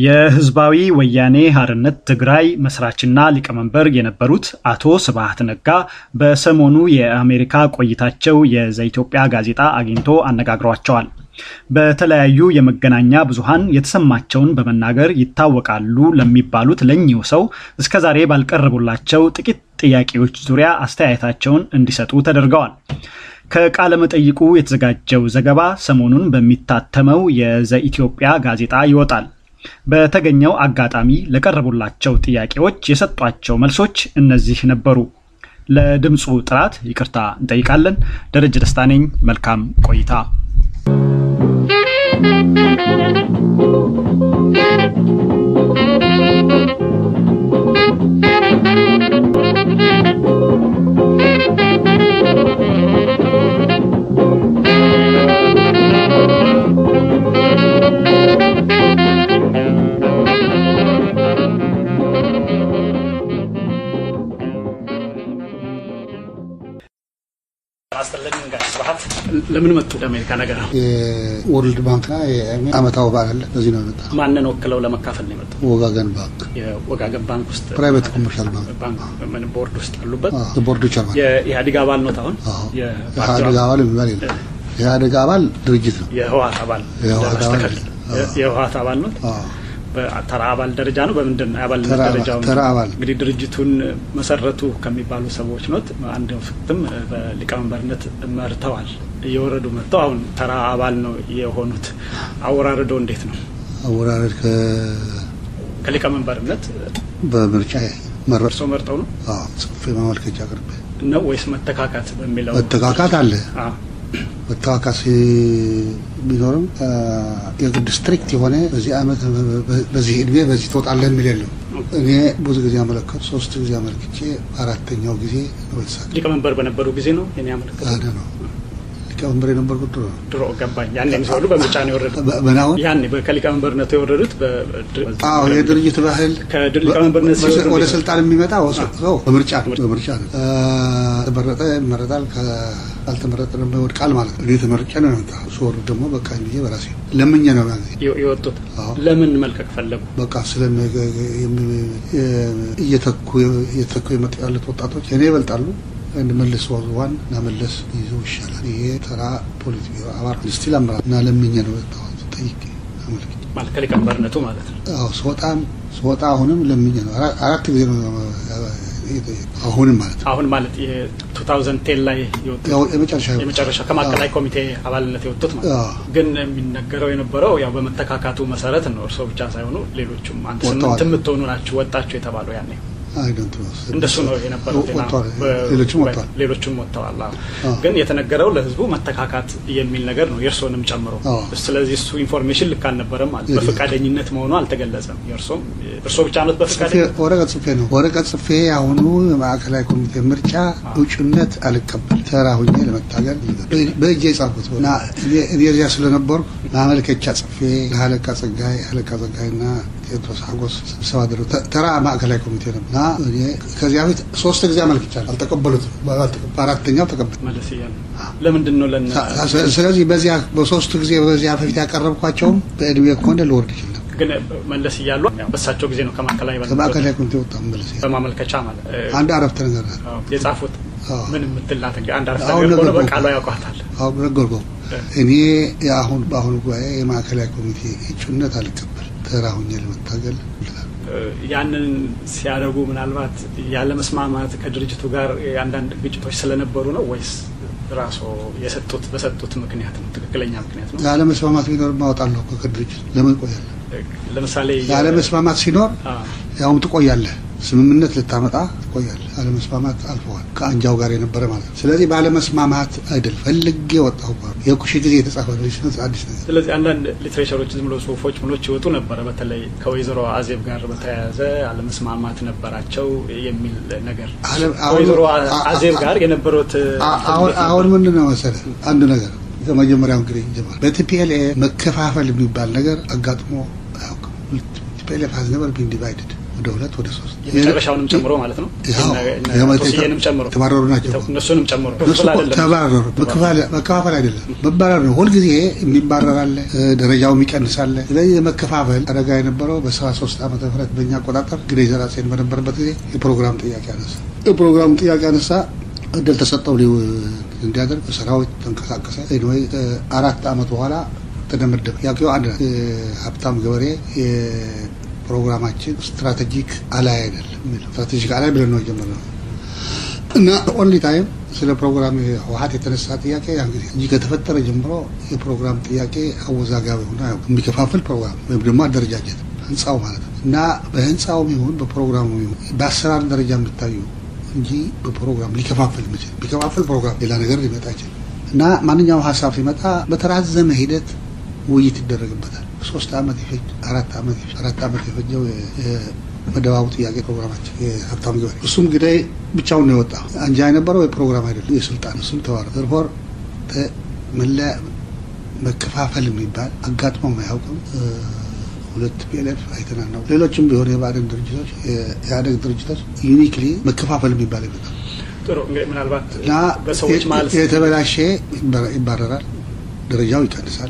የህዝባዊ ወያኔ ሓርነት ትግራይ መስራችና ሊቀመንበር የነበሩት አቶ ስብሃት ነጋ በሰሞኑ የአሜሪካ ቆይታቸው የዘኢትዮጵያ ጋዜጣ አግኝቶ አነጋግሯቸዋል። በተለያዩ የመገናኛ ብዙሃን የተሰማቸውን በመናገር ይታወቃሉ ለሚባሉት ለኚሁ ሰው እስከዛሬ ባልቀረቡላቸው ጥቂት ጥያቄዎች ዙሪያ አስተያየታቸውን እንዲሰጡ ተደርገዋል። ከቃለ መጠይቁ የተዘጋጀው ዘገባ ሰሞኑን በሚታተመው የዘኢትዮጵያ ጋዜጣ ይወጣል። በተገኘው አጋጣሚ ለቀረቡላቸው ጥያቄዎች የሰጧቸው መልሶች እነዚህ ነበሩ። ለድምፁ ጥራት ይቅርታ እንጠይቃለን። ደረጀ ደስታ ነኝ። መልካም ቆይታ። ለምን መጡ? ለአሜሪካ ነገር ነው። የወርልድ ባንክና የአመታዊ በዓል አለ። በዚህ ነው የመጣ። ማንን ወክለው ለመካፈል ነው የመጡ? ወጋገን ባንክ የወጋገን ባንክ ውስጥ ፕራይቬት ኮመርሻል ባንክ ባንክ ምን ቦርድ ውስጥ አሉበት? ቦርዱ ቻርማን የኢህአዴግ አባል ነው። አሁን የኢህአዴግ አባል የሚባል የለም። የኢህአዴግ አባል ድርጅት ነው። የህወሓት አባል የህወሓት አባል የህወሓት አባል ነው። በተራ አባል ደረጃ ነው። በምንድን ነው የአባልነት ደረጃው? ተራ አባል እንግዲህ ድርጅቱን መሰረቱ ከሚባሉ ሰዎች ኖት አንድ ፍትም በሊቀመንበርነት መርተዋል። እየወረዱ መጥተው አሁን ተራ አባል ነው የሆኑት። አወራረዶ እንዴት ነው? አወራረድ ከሊቀመንበርነት በምርጫ መረጥ እርስዎ መርጠው ነው ጽፌ ማመልከቻ አቅርቤ ነው ወይስ መተካካት በሚለው መተካካት አለ መተካካት ቢኖርም የግድ ስትሪክት የሆነ በዚህ አመት በዚህ እድሜ በዚህ ትወጣለህ የሚል የለም። እኔ ብዙ ጊዜ አመለከቱ ሶስት ጊዜ አመልክቼ አራተኛው ጊዜ ነው የተሳካ። ሊቀመንበር በነበሩ ጊዜ ነው የኔ አመለከቱ አደ ነው ሊቀመንበር የነበርኩት ድሮ ነው። ድሮ ገባኝ። ያኔ የሚሰሉ በምርጫ ነው የወረዱት። በናሁን ያኔ ከሊቀመንበርነቱ የወረዱት አዎ የድርጅት ባህል ከሊቀመንበርነት ሲወርዱ ወደ ስልጣን የሚመጣ ሰው በምርጫ ነው በምርጫ ነው። ተመረጠ ይመረጣል፣ ካልተመረጠ ደግሞ ይወድቃል ማለት ነው። እኔ ተመርጬ ነው የመጣ ስወርድ ደግሞ በቃ ብዬ በራሴ ለምኜ ነው ያ ጊዜ የወጡት። ለምን መልቀቅ ፈለጉ? በቃ ስለ እየተኩ እየተኩ የመጡ ያሉት ወጣቶች እኔ ይበልጣሉ መለስ ዋን እና መለስ ይዘው ይሻላል። ይሄ ተራ ፖለቲካ አባል ስቲል አመራር እና ለምኜ ነው የወጣሁት። ጠይቄ አመልክቼ ማለት ከሊቀመንበርነቱ ማለት ነው። አዎ ስወጣም ስወጣ አሁንም ለምኜ ነው አራት ጊዜ ነው አሁንም ማለት ነው። አሁን ማለት የ2010 ላይ የመጨረሻ የመጨረሻ ከማዕከላዊ ኮሚቴ አባልነት የወጡት ማለት ነው። ግን የሚነገረው የነበረው ያው በመተካካቱ መሰረት ነው። እርስዎ ብቻ ሳይሆኑ ሌሎቹም አንድ ስምንት የምትሆኑ ናችሁ ወጣችሁ የተባለው ያኔ እንደሱ ነው የነበረው። ሌሎችም ወጥተዋል ሌሎችም ወጥተዋል። ግን የተነገረው ለህዝቡ መተካካት የሚል ነገር ነው የእርስዎንም ጨምሮ። ስለዚህ እሱ ኢንፎርሜሽን ልክ አልነበረም ማለት በፈቃደኝነት መሆኑ አልተገለጸም። የእርስዎም እርስዎ ብቻ ነት በፈቃደኝነት ወረቀት ጽፌ ነው ወረቀት ጽፌ አሁኑ የማዕከላዊ ኮሚቴ ምርጫ እጩነት አልቀበል ተራ ሁኜ ለመታገል በእጄ የጻፍኩት እና እኔ እዚያ ስለነበርኩ ማመልከቻ ጽፌ ለአለቃ ጸጋይ አለቃ ጸጋይና ቴዎድሮስ ሀጎስ ስብሰባ አደረጉ። ተራ ማዕከላዊ ኮሚቴ ነው እና ከዚያ በፊት ሶስት ጊዜ አመልክቻለሁ፣ አልተቀበሉትም። በአራተኛው ተቀበል መለስ እያሉ ለምንድን ነው ለነ ስለዚህ በዚያ በሶስቱ ጊዜ በዚያ በፊት ያቀረብኳቸውም በእድሜ ከሆነ ልወርድ ይችል ነበር። ግን መለስ እያሉ በሳቸው ጊዜ ነው ከማዕከላዊ ከማዕከላዊ ኮሚቴ ወጣ መለስ በማመልከቻ ማለት አንድ አረፍተ ነገር የጻፉት ምን የምትላት አንድ አረፍተ ነገር ሆነ በቃሉ ያውቋታል። አሁን ነገርኩህ። እኔ የአሁን በአሁኑ ጉባኤ የማዕከላዊ ኮሚቴ እጩነት አልቀበል ተራ ሁኜ ለመታገል ያንን ሲያደርጉ ምናልባት ያለመስማማት ከድርጅቱ ጋር አንዳንድ ግጭቶች ስለነበሩ ነው ወይስ ራሱ የሰጡት በሰጡት ምክንያት ነው? ትክክለኛ ምክንያት ነው? ያለመስማማት ቢኖር ማወጣለሁ እኮ ከድርጅቱ ለምን ቆያለህ? ለምሳሌ ያለመስማማት ሲኖር ያውም ትቆያለህ። ስምምነት ልታመጣ ትቆያለህ። አለመስማማት አልፈዋል። ከአንጃው ጋር የነበረ ማለት ነው። ስለዚህ ባለመስማማት አይደል ፈልጌ ወጣሁ። የኩሽ ጊዜ የተጻፈ አዲስ ነገር። ስለዚህ አንዳንድ ሊትሬቸሮች ዝም ብሎ ጽሁፎች ምኖች ይወጡ ነበረ። በተለይ ከወይዘሮ አዜብ ጋር በተያያዘ አለመስማማት ነበራቸው የሚል ነገር ከወይዘሮ አዜብ ጋር የነበሩት አሁን ምንድን ነው መሰለህ አንድ ነገር ከመጀመሪያው እንግዲህ ጀመር በቲፒኤልኤ መከፋፈል የሚባል ነገር አጋጥሞ አያውቅም። ቲፒኤልኤፍ ሀዝ ነቨር ቢን ዲቫይድድ ወደ ሁለት ወደ ሶስት የመጨረሻውንም ጨምሮ ማለት ነው። ቶስዬንም ጨምሮ የተባረሩ ናቸው። እነሱንም ጨምሮ ተባረሩ። መከፋፈል አይደለም መባረር ነው። ሁልጊዜ የሚባረር አለ፣ ደረጃው የሚቀንስ አለ። ስለዚህ የመከፋፈል አደጋ የነበረው በሰባ ሶስት ዓመተ ምህረት በእኛ አቆጣጠር ግዴ ዘራሴን በነበረበት ጊዜ የፕሮግራም ጥያቄ አነሳ። የፕሮግራም ጥያቄ አነሳ። እድል ተሰጠው እንዲያደርግ ሰራዊት ተንቀሳቀሰ። ወይ አራት ዓመት በኋላ ተደመደመ። ጥያቄው አንድ ሀብታም ገበሬ ፕሮግራማችን ስትራቴጂክ አላይ አይደለም የሚለው ስትራቴጂክ አላይ ብለን ነው የጀመርነው እና ኦንሊ ታይም ስለ ፕሮግራም ህወሀት የተነሳ ጥያቄ ያን ጊዜ እንጂ ከተፈጠረ ጀምሮ የፕሮግራም ጥያቄ አወዛጋቢ ሆነ የሚከፋፍል ፕሮግራም ወይም ደግሞ አደረጃጀት ህንፃው ማለት ነው እና በህንፃውም ይሁን በፕሮግራሙ ይሁን በአሰራር ደረጃ የሚታዩ እንጂ በፕሮግራም ሊከፋፍል ምችል ቢከፋፍል ፕሮግራም ሌላ ነገር ሊመጣ ይችል እና ማንኛውም ሀሳብ ሲመጣ በተራዘመ ሂደት ውይይት ይደረግበታል። ሶስት ዓመት ይፈጅ አራት ዓመት አራት ዓመት የፈጀው መደባቡ ጥያቄ ፕሮግራማችን የሀብታም ገበሬ እሱም እንግዲህ ብቻውን ነው የወጣው። አንጃ የነበረው የፕሮግራም አይደለም የስልጣን እሱም ተዋረ ዘርፎር መለያ መከፋፈል የሚባል አጋጥሞ አያውቅም። ሁለት ፒኤልኤፍ አይተናል ነው። ሌሎችም ቢሆን የባዕድን ድርጅቶች የኢህአዴግ ድርጅቶች ዩኒክሊ መከፋፈል የሚባል ይመጣል ጥሩ እንግዲህ ምናልባት እና በሰዎች ማለት የተበላሸ ይባረራል፣ ደረጃው ይቀንሳል።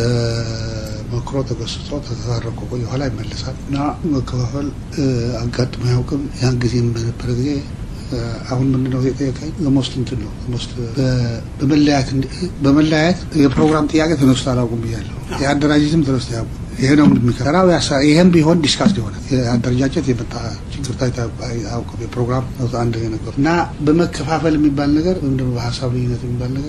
ተሞክሮ ተገስጾ ተተባረኮ ቆየ ኋላ ይመለሳል እና መከፋፈል አጋጥሞ አያውቅም። ያን ጊዜ በነበረ ጊዜ አሁን ምንድነው የጠየቀኝ ሞስት እንትን ነው ሞስት በመለያየት በመለያየት የፕሮግራም ጥያቄ ተነስቶ አላውቁም ብያለሁ። የአደራጀትም ተነስቶ አያውቁም። ይሄ ነው የሚከራው። ይሄም ቢሆን ዲስካስ የሆነ የአደረጃጀት የመጣ ችግር ታይቶ አያውቅም። የፕሮግራም አንድ ነገር እና በመከፋፈል የሚባል ነገር ወይም ደግሞ በሀሳብ ልዩነት የሚባል ነገር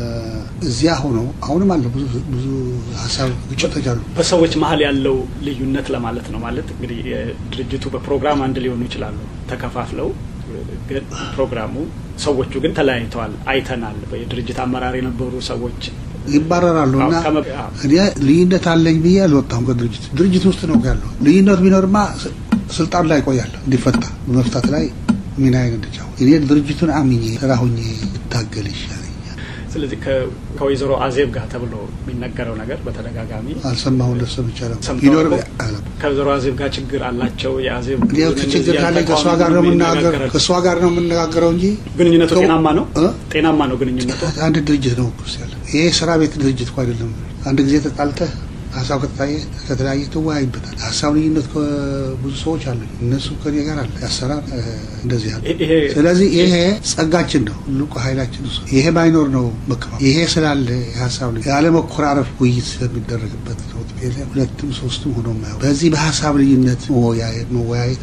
እዚያ ሆኖ አሁንም አለ ብዙ ብዙ ሀሳብ ግጭቶች አሉ። በሰዎች መሀል ያለው ልዩነት ለማለት ነው። ማለት እንግዲህ ድርጅቱ በፕሮግራም አንድ ሊሆኑ ይችላሉ ተከፋፍለው ግን ፕሮግራሙ ሰዎቹ ግን ተለያይተዋል። አይተናል። የድርጅት አመራር የነበሩ ሰዎች ይባረራሉ እና እኔ ልዩነት አለኝ ብዬ አልወጣሁም ከድርጅት ድርጅት ውስጥ ነው ያለው። ልዩነት ቢኖርማ ስልጣን ላይ ቆያለሁ እንዲፈታ በመፍታት ላይ ሚናዬን እንድጫወት እኔ ድርጅቱን አምኜ ስራ ሁኜ እታገል ይሻለኛል። ስለዚህ ከወይዘሮ አዜብ ጋር ተብሎ የሚነገረው ነገር በተደጋጋሚ አልሰማሁ ለሰብ ይቻላል ሰምተዋል። ከወይዘሮ አዜብ ጋር ችግር አላቸው። የአዜብ ችግር ካለ ከእሷ ጋር ነው የምነጋገር ከእሷ ጋር ነው የምነጋገረው እንጂ ግንኙነቱ ጤናማ ነው ጤናማ ነው ግንኙነቱ። አንድ ድርጅት ነው ስ ያለ ይሄ ስራ ቤት ድርጅት እኮ አይደለም። አንድ ጊዜ ተጣልተህ ሀሳብ ከተለያየ ከተለያየ ትወያይበታል። ሀሳብ ልዩነት ብዙ ሰዎች አሉ። እነሱ ከኔ ጋር አለ ያሰራር እንደዚህ ያለ። ስለዚህ ይሄ ጸጋችን ነው፣ ትልቁ ኃይላችን እሱ። ይሄ ባይኖር ነው መከፋፈል። ይሄ ስላለ የሀሳብ ልዩ ያለ መኮራረፍ ውይይት ስለሚደረግበት ነው። ሁለትም ሶስትም ሆኖ ማየው በዚህ በሀሳብ ልዩነት መወያየት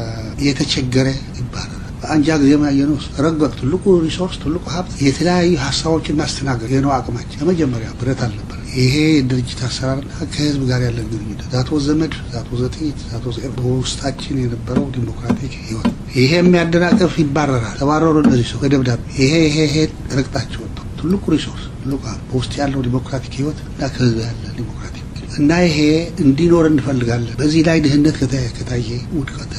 የተቸገረ ይባላል። በአንጃ ጊዜ ያየነው ረገጥ ትልቁ ሪሶርስ ትልቁ ሀብት የተለያዩ ሀሳቦችን ማስተናገድ ይህ ነው አቅማችን። የመጀመሪያ ብረት አልነበር። ይሄ የድርጅት አሰራርና ከህዝብ ጋር ያለን ግንኙነት ዛቶ ዘመድ ዛቶ ዘጥይት ዛቶ በውስጣችን የነበረው ዲሞክራቲክ ህይወት ይሄ የሚያደናቀፍ ይባረራል። ተባረሩ እነዚህ ሰው በደብዳቤ ይሄ ይሄ ይሄ ረግጣቸው ወጡ። ትልቁ ሪሶርስ ትልቁ በውስጥ ያለው ዲሞክራቲክ ህይወት እና ከህዝብ ያለ ዲሞክራቲክ እና ይሄ እንዲኖር እንፈልጋለን። በዚህ ላይ ድህነት ከታየ ውድቀት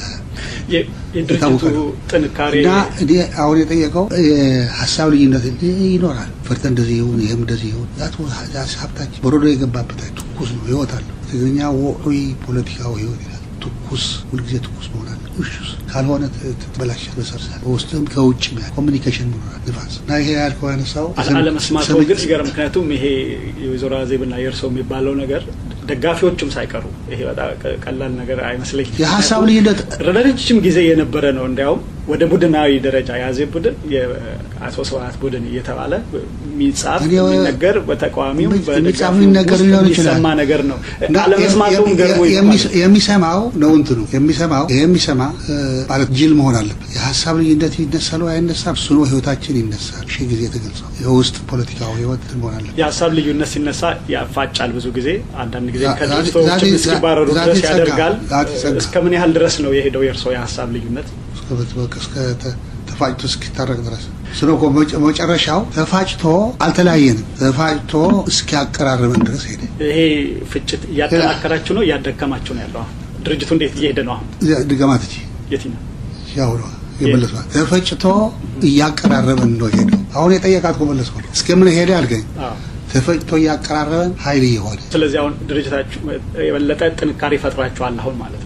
የድርጅቱ ጥንካሬ እና እኔ አሁን የጠየቀው ሀሳብ ልዩነት ይኖራል። ፈርተ እንደዚህ ይሁን ይህም እንደዚህ ይሁን ሀብታችን በሮዶ የገባበት ትኩስ ነው፣ ህይወት አለው። ትግርኛ ወዑይ ፖለቲካዊ ህይወት ይላል። ትኩስ ሁልጊዜ ትኩስ መሆናል። እሹስ ካልሆነ ትበላሻል። በሰርሳል በውስጥም ከውጭ ኮሚኒኬሽን መኖራል። ንፋስ እና ይሄ ያልከው ያነሳው አለመስማቱ ግን ሲገርም፣ ምክንያቱም ይሄ የወይዘሮ አዜብና የእርሰው የሚባለው ነገር ደጋፊዎቹም ሳይቀሩ ይሄ በጣም ቀላል ነገር አይመስለኝም። የሀሳብ ልዩነት ረጅም ጊዜ የነበረ ነው። እንዲያውም ወደ ቡድናዊ ደረጃ የአዜብ ቡድን የአቶ ስብሀት ቡድን እየተባለ የሚጻፍ የሚነገር በተቃዋሚው የሚጻፍ የሚነገር ሊሆን ይችላል የሚሰማ ነገር ነው። አለመስማቱም ገርሞ የሚሰማው ነው እንትኑ የሚሰማው ይሄ የሚሰማ ማለት ጅል መሆን አለበት። የሀሳብ ልዩነት ይነሳል ወይ አይነሳም? እሱ ነው ህይወታችን ይነሳል። ሺህ ጊዜ ተገልጸው የውስጥ ፖለቲካዊ ህይወት መሆን አለበት። የሀሳብ ልዩነት ሲነሳ ያፋጫል። ብዙ ጊዜ አንዳንድ ጊዜ ከድርጅቶች እስኪባረሩ ድረስ ያደርጋል። እስከ ምን ያህል ድረስ ነው የሄደው የእርስዎ የሀሳብ ልዩነት? እስከ ተፋጭቶ እስኪታረቅ ድረስ ስለ መጨረሻው ተፋጭቶ አልተለያየንም። ተፋጭቶ እስኪያቀራርበን ድረስ ሄደ። ይሄ ፍጭት እያጠናከራችሁ ነው እያደከማችሁ ነው ያለው? አሁን ድርጅቱ እንዴት እየሄደ ነው? አሁን ድገማት እ የትኛው ያው ነው የመለሷት ተፈጭቶ እያቀራረበን ነው ሄደው። አሁን የጠየቃት መለስኩ እስከምን ሄደ አልገኝ ተፈጭቶ እያቀራረበን ኃይል እየሆነ ስለዚህ አሁን ድርጅታችሁ የበለጠ ጥንካሬ ፈጥራችኋል አሁን ማለት ነው።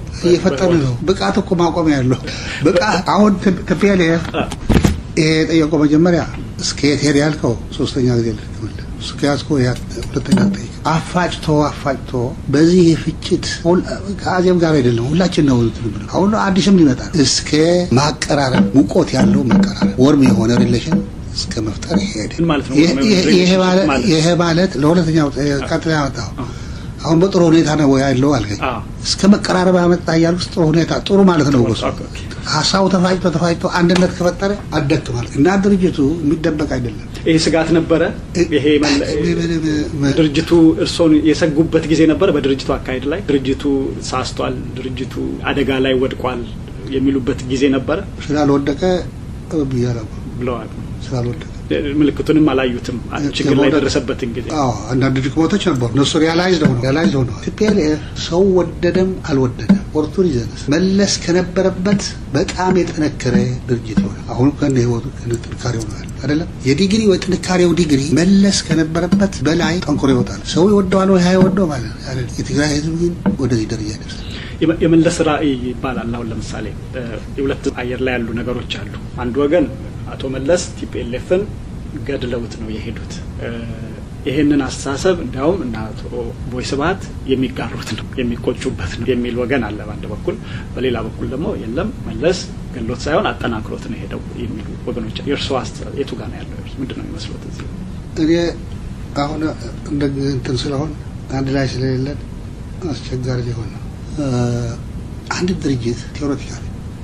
እየፈጠነ ነው። ብቃት እኮ ማቆሚያ ያለው ብቃት አሁን ቲፒኤልኤፍ ይሄ የጠየቀው መጀመሪያ እስከ የት ሄድ ያልከው ሶስተኛ ጊዜ ልትመለ እስከ ያዝከው ሁለተኛ ጠይቅ አፋጭቶ አፋጭቶ በዚህ የፍጭት ከአዜብ ጋር አይደለም ሁላችን ነው ትብል አሁን አዲስም ይመጣል እስከ ማቀራረብ ሙቆት ያለው መቀራረብ ወርም የሆነ ሪሌሽን እስከ መፍጠር ይሄድ ይሄ ማለት ለሁለተኛው ቀጥታ ያመጣው አሁን በጥሩ ሁኔታ ነው ያለው አልከኝ። እስከ መቀራረብ ያመጣ እያልኩ ጥሩ ሁኔታ ጥሩ ማለት ነው። ወሱ ሀሳቡ ተፋጭቶ ተፋጭቶ አንድነት ከፈጠረ አደክ ማለት እና ድርጅቱ የሚደበቅ አይደለም። ይሄ ስጋት ነበረ። ይሄ ድርጅቱ እርስዎን የሰጉበት ጊዜ ነበረ። በድርጅቱ አካሄድ ላይ ድርጅቱ ሳስቷል፣ ድርጅቱ አደጋ ላይ ወድቋል የሚሉበት ጊዜ ነበረ። ስላልወደቀ ብያለሁ ብለዋል። ስላልወደቀ ምልክቱንም አላዩትም። ችግር ላይ የደረሰበትን ጊዜ አንዳንድ ድክመቶች ነበሩ። እነሱ ሪያላይዝ ሆነ ሪያላይዝ ሆነ ቲፒኤልኤፍ ሰው ወደደም አልወደደም ኦፖርቱኒዝም መለስ ከነበረበት በጣም የጠነከረ ድርጅት ሆነ። አሁን ከነ ህይወቱ ከነ ጥንካሬው ነው ያለ አይደለም። የዲግሪ ወይ ጥንካሬው ዲግሪ መለስ ከነበረበት በላይ ጠንክሮ ይወጣል። ሰው ይወደዋል ወይ አይወደው ማለት ነው። የትግራይ ህዝብ ግን ወደዚህ ደረጃ ይደርሳል። የመለስ ራዕይ ይባላል። አሁን ለምሳሌ የሁለት አየር ላይ ያሉ ነገሮች አሉ። አንድ ወገን አቶ መለስ ቲፒኤልኤፍን ገድለውት ነው የሄዱት። ይህንን አስተሳሰብ እንዲያውም እና አቶ ቦይ ስብሀት የሚጋሩት ነው የሚቆጩበት ነው የሚል ወገን አለ በአንድ በኩል። በሌላ በኩል ደግሞ የለም መለስ ገሎት ሳይሆን አጠናክሮት ነው የሄደው የሚሉ ወገኖች። የእርስዎ አስተሳሰብ የቱ ጋር ነው ያለው? ምንድን ነው የሚመስሉት? እዚህ እኔ አሁን እንደ እንትን ስለሆን አንድ ላይ ስለሌለን አስቸጋሪ ሊሆን ነው። አንድ ድርጅት ቴዎሬቲካል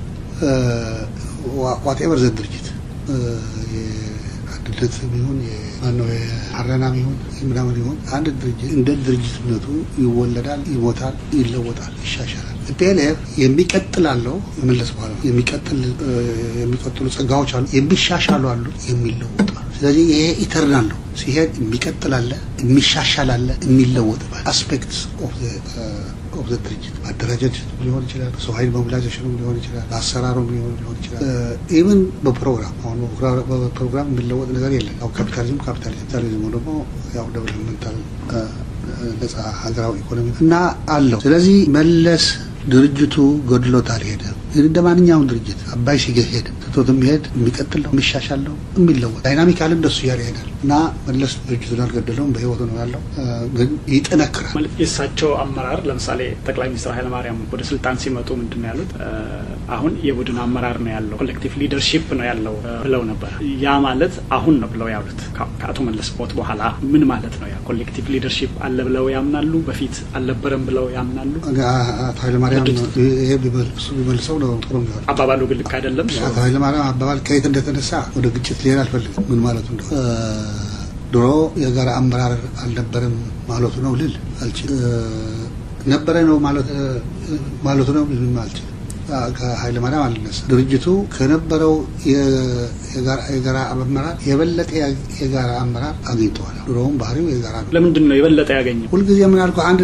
ዋቴቨር ዘ ድርጅት የአንድነት ቢሆን ማነው የአረና ቢሆን ምናምን ይሆን አንድ ድርጅት እንደ ድርጅትነቱ ይወለዳል፣ ይሞታል፣ ይለወጣል፣ ይሻሻላል። ፒኤልኤፍ የሚቀጥል አለው መለስ በኋላ የሚቀጥል የሚቀጥሉ ጸጋዎች አሉ፣ የሚሻሻሉ አሉ፣ የሚለወጡ አሉ። ስለዚህ ይሄ ኢተርናል ነው። ሲሄድ የሚቀጥል አለ፣ የሚሻሻል አለ፣ የሚለወጥ አስፔክት ኦፍ ዘ ድርጅት ማደራጀት ሊሆን ይችላል፣ ሰው ኃይል ሞቢላይዜሽኑ ሊሆን ይችላል፣ አሰራሩ ሊሆን ይችላል። ኢቨን በፕሮግራም አሁን በፕሮግራም የሚለወጥ ነገር የለም። ያው ካፒታሊዝም ካፒታሊዝም ካፒታሊዝሙ ደግሞ ያው ዴቨሎፕመንታል ነጻ ሀገራዊ ኢኮኖሚ እና አለው። ስለዚህ መለስ ድርጅቱ ገድሎት አልሄደም። እንደ ማንኛውም ድርጅት አባይ ሲገህ ሄድ ትቶት የሚሄድ የሚቀጥል ነው፣ የሚሻሻል ነው፣ የሚለወጥ ዳይናሚካል እንደሱ እያለ ይሄዳል እና መለስ ድርጅቱን አልገደለውም፣ በህይወቱ ነው ያለው፣ ግን ይጠነክራል። ማለት የእሳቸው አመራር ለምሳሌ ጠቅላይ ሚኒስትር ኃይለማርያም ወደ ስልጣን ሲመጡ ምንድን ነው ያሉት? አሁን የቡድን አመራር ነው ያለው፣ ኮሌክቲቭ ሊደርሺፕ ነው ያለው ብለው ነበር። ያ ማለት አሁን ነው ብለው ያሉት ከአቶ መለስ ሞት በኋላ ምን ማለት ነው? ያ ኮሌክቲቭ ሊደርሺፕ አለ ብለው ያምናሉ? በፊት አልነበረም ብለው ያምናሉ? አቶ ኃይለማርያም ይሄ እሱ ቢመልሰው ነው ጥሩ የሚሆን አባባሉ ግን ልክ አይደለም። አቶ ኃይለማርያም አባባል ከየት እንደተነሳ ወደ ግጭት ሊሄድ አልፈልግም። ምን ማለቱ እንደሆነ ድሮ የጋራ አመራር አልነበረም ማለቱ ነው ልል አልችልም። ነበረ ነው ማለቱ ነው ልል አልችልም። ከኃይለ ማርያም አልነሳ ድርጅቱ ከነበረው የጋራ አመራር የበለጠ የጋራ አመራር አግኝተዋል። ድሮውም ባህሪው የጋራ ነው። ለምንድን ነው የበለጠ ያገኘው? ሁልጊዜ ምን አልኩ አንድ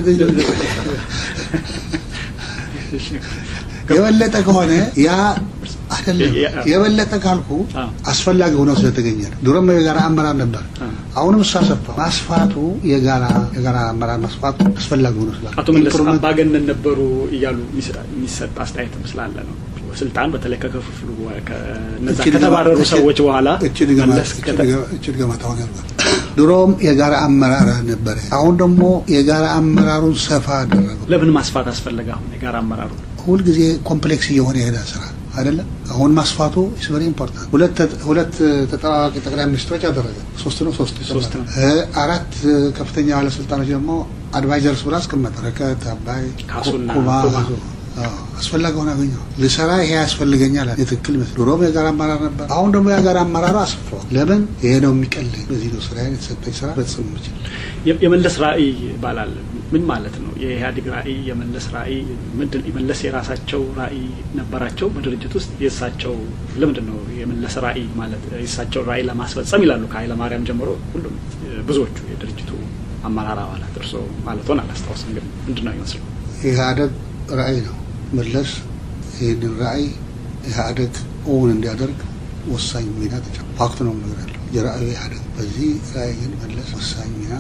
የበለጠ ከሆነ ያ አይደለም። የበለጠ ካልኩ አስፈላጊ ሆነው ስለተገኘ ነው። ድሮም የጋራ አመራር ነበር። አሁንም እሱ አሰፋ ማስፋቱ የጋራ የጋራ አመራር ማስፋቱ አስፈላጊ ሆኖ ስላለ አቶ መለስ አምባገነን ነበሩ እያሉ የሚሰጥ አስተያየት ስላለ ነው። ስልጣን በተለይ ከክፍፍሉ ከነዛ ከተባረሩ ሰዎች በኋላ እችል ገመታውን ያርጓል። ድሮም የጋራ አመራር ነበረ። አሁን ደግሞ የጋራ አመራሩን ሰፋ አደረገው። ለምን ማስፋት አስፈለገ? አሁን የጋራ አመራሩ ሁልጊዜ ኮምፕሌክስ እየሆነ የሄዳ ስራ አይደለም። አሁን ማስፋቱ ኢስ ቨሪ ኢምፖርታንት። ሁለት ሁለት ተጠባባቂ ጠቅላይ ሚኒስትሮች አደረገ። ሶስት ነው ሶስት ሶስት ነው። አራት ከፍተኛ ባለስልጣኖች ደግሞ አድቫይዘርስ ብሎ አስቀመጠ። ረከት፣ አባይ፣ ካሱና ኩማ አስፈላጊ ሆነ አገኘው። ልሰራ ይሄ ያስፈልገኛል የትክክል ይመስል ድሮም የጋራ አመራር ነበር። አሁን ደግሞ የጋራ አመራሩ አስፍሯል። ለምን ይሄ ነው የሚቀልኝ። በዚህ ነው ስራ የተሰጠኝ ስራ በጽም ምችል የመለስ ራዕይ ይባላል። ምን ማለት ነው? የኢህአዴግ ራዕይ፣ የመለስ ራዕይ ምንድን? የመለስ የራሳቸው ራዕይ ነበራቸው በድርጅት ውስጥ የእሳቸው ለምንድን ነው የመለስ ራዕይ ማለት የእሳቸው ራዕይ ለማስፈጸም ይላሉ ከኃይለ ማርያም ጀምሮ ሁሉም ብዙዎቹ የድርጅቱ አመራር አባላት እርስዎ ማለትዎን አላስታውስም፣ ግን ምንድን ነው ይመስሉ ኢህአዴግ ራዕይ ነው። መለስ ይህንን ራዕይ ኢህአዴግ እውን እንዲያደርግ ወሳኝ ሚና ተጫውቷል። ፋክት ነው ነገር ያለው የራዕዩ ኢህአዴግ በዚህ ራዕይ ግን መለስ ወሳኝ ሚና ተጫውቷል።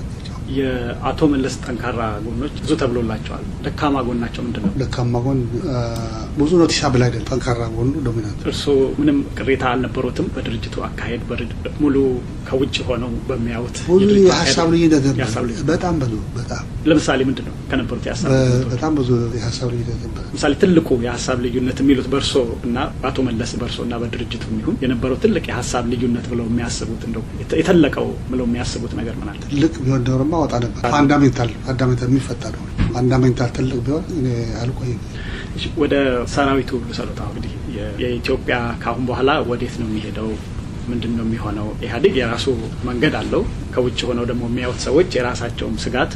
የአቶ መለስ ጠንካራ ጎኖች ብዙ ተብሎላቸዋል። ደካማ ጎናቸው ምንድን ነው? ደካማ ጎን ብዙ ኖቲሳብል አይደለም። ጠንካራ ጎኑ ዶሚናንት። እርስዎ ምንም ቅሬታ አልነበሩትም? በድርጅቱ አካሄድ ሙሉ ከውጭ ሆነው በሚያዩት ብዙ የሀሳብ ልዩነት በጣም ብዙ በጣም ለምሳሌ ምንድን ነው ከነበሩት የሀሳብ በጣም ብዙ የሀሳብ ልዩነት ነበር። ለምሳሌ ትልቁ የሀሳብ ልዩነት የሚሉት በእርሶ እና በአቶ መለስ በእርሶ እና በድርጅቱ ይሁን የነበረው ትልቅ የሀሳብ ልዩነት ብለው የሚያስቡት እንደው የተለቀው ብለው የሚያስቡት ነገር ምን አለ? ትልቅ ቢሆን ኖሮማ ወጣ ነበር። ፋንዳሜንታል ፋንዳሜንታል የሚፈታ ነው። ፋንዳሜንታል ትልቅ ቢሆን እኔ አልቆይም። ወደ ሰራዊቱ ልሰሉት። እንግዲህ የኢትዮጵያ ከአሁን በኋላ ወዴት ነው የሚሄደው? ምንድን ነው የሚሆነው? ኢህአዴግ የራሱ መንገድ አለው። ከውጭ ሆነው ደግሞ የሚያዩት ሰዎች የራሳቸውም ስጋት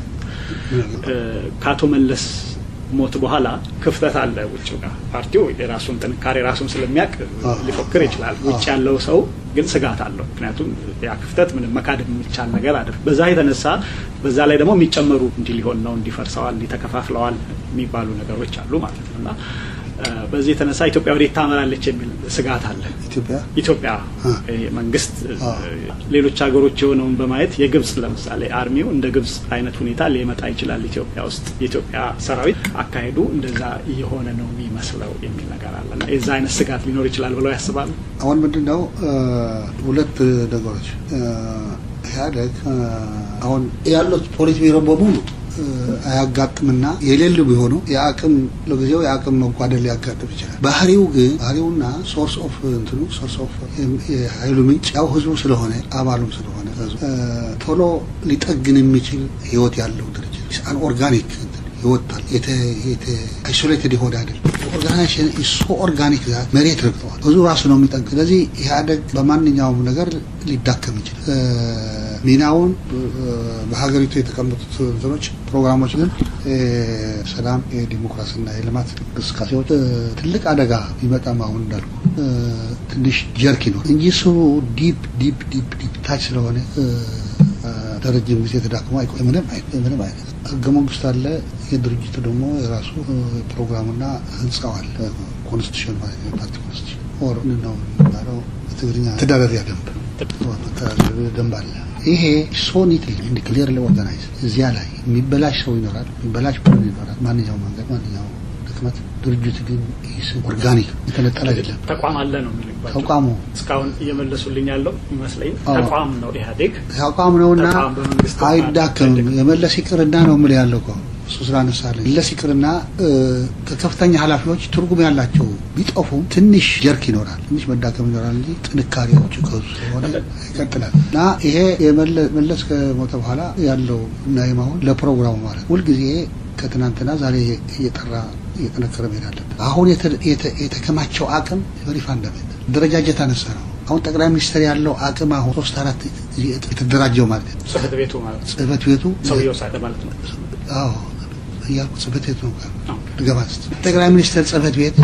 ከአቶ መለስ ሞት በኋላ ክፍተት አለ ውጭ ጋር ፓርቲው የራሱን ጥንካሬ ራሱን ስለሚያውቅ ሊፎክር ይችላል። ውጭ ያለው ሰው ግን ስጋት አለው። ምክንያቱም ያ ክፍተት ምንም መካድ የሚቻል ነገር አይደለም። በዛ የተነሳ በዛ ላይ ደግሞ የሚጨመሩ እንዲህ ሊሆን ነው እንዲፈርሰዋል፣ እንዲተከፋፍለዋል የሚባሉ ነገሮች አሉ ማለት ነው እና በዚህ የተነሳ ኢትዮጵያ ወዴት ታመራለች የሚል ስጋት አለ። ኢትዮጵያ ኢትዮጵያ መንግስት ሌሎች ሀገሮች የሆነውን በማየት የግብጽ ለምሳሌ አርሚው እንደ ግብጽ አይነት ሁኔታ ሊመጣ ይችላል ኢትዮጵያ ውስጥ የኢትዮጵያ ሰራዊት አካሄዱ እንደዛ እየሆነ ነው የሚመስለው የሚል ነገር አለ እና የዛ አይነት ስጋት ሊኖር ይችላል ብለው ያስባሉ። አሁን ምንድን ነው ሁለት ነገሮች ኢህአዴግ አሁን ያሉት ፖሊት ቢሮ በሙሉ አያጋጥምና የሌሉ ቢሆኑ የአቅም ለጊዜው የአቅም መጓደል ሊያጋጥም ይችላል። ባህሪው ግን ባህሪውና ሶርስ ኦፍ እንትኑ ሶርስ ኦፍ የሀይሉ ምንጭ ያው ህዝቡ ስለሆነ አባሉም ስለሆነ ቶሎ ሊጠግን የሚችል ህይወት ያለው ድርጅት አን ኦርጋኒክ ይወጣል። አይሶሌትድ የሆነ አይደለም። ኦርጋናይዜሽን እሱ ኦርጋኒክ ዛት መሬት ረግጠዋል። ብዙ ራሱ ነው የሚጠንቅ። ስለዚህ ኢህአዴግ በማንኛውም ነገር ሊዳከም ይችላል። ሚናውን በሀገሪቱ የተቀመጡት እንትኖች ፕሮግራሞች ግን ሰላም፣ የዲሞክራሲና የልማት እንቅስቃሴዎች ትልቅ አደጋ ቢመጣም አሁን እንዳልኩ ትንሽ ጀርክ ይኖር እንጂ እሱ ዲፕ ዲፕ ዲፕ ዲፕ ታች ስለሆነ ለረጅም ጊዜ ተዳክሞ አይቆይ ምንም ምንም አይነት ህገ መንግስት አለ። የድርጅቱ ደግሞ የራሱ ፕሮግራምና ህንጻው አለ። ኮንስቲቱሽን ማለት ነው። ፓርቲ ኮንስቲቱሽን ኦር ነው የሚባለው በትግርኛ ተዳደሪያ ደንብ መተዳደሪያ ደንብ አለ። ይሄ ሶ ኒትሊ እንዲ ክሊርሊ ኦርጋናይዝ እዚያ ላይ የሚበላሽ ሰው ይኖራል፣ የሚበላሽ ቡድን ይኖራል። ማንኛውም መንገድ ማንኛውም ድክመት ድርጅት ግን ኦርጋኒክ የተነጠለ አይደለም። ተቋም አለ ነው የሚልባቸው ተቋሙ እስካሁን እየመለሱልኝ ያለው ይመስለኝ ተቋም ነው ኢህአዴግ ተቋም ነውና ተቋም በመንግስት አይዳከምም። የመለስ ይቅርና ነው የምልህ ያለው እኮ እሱ ስላነሳለኝ መለስ ይቅርና ከከፍተኛ ኃላፊዎች ትርጉም ያላቸው ቢጠፉም ትንሽ ጀርክ ይኖራል፣ ትንሽ መዳከም ይኖራል እንጂ ጥንካሬዎቹ ከሱ ስለሆነ ይቀጥላል እና ይሄ መለስ ከሞተ በኋላ ያለው ናይም አሁን ለፕሮግራሙ ማለት ሁልጊዜ ከትናንትና ዛሬ እየጠራ እየጠነከረ መሄድ አለበት። አሁን የተከማቸው አቅም ቨሪ ፋንዳሜንታል ደረጃጀት አነሳ ነው። አሁን ጠቅላይ ሚኒስትር ያለው አቅም አሁን ሶስት አራት የተደራጀው ማለት ነው። ጽህፈት ቤቱ ማለት ነው። ጽህፈት ቤቱ ሰውየው ሳለ ማለት ነው። አዎ እያልኩ ጽህፈት ቤቱ ነው ድገባ ጠቅላይ ሚኒስትር ጽህፈት ቤት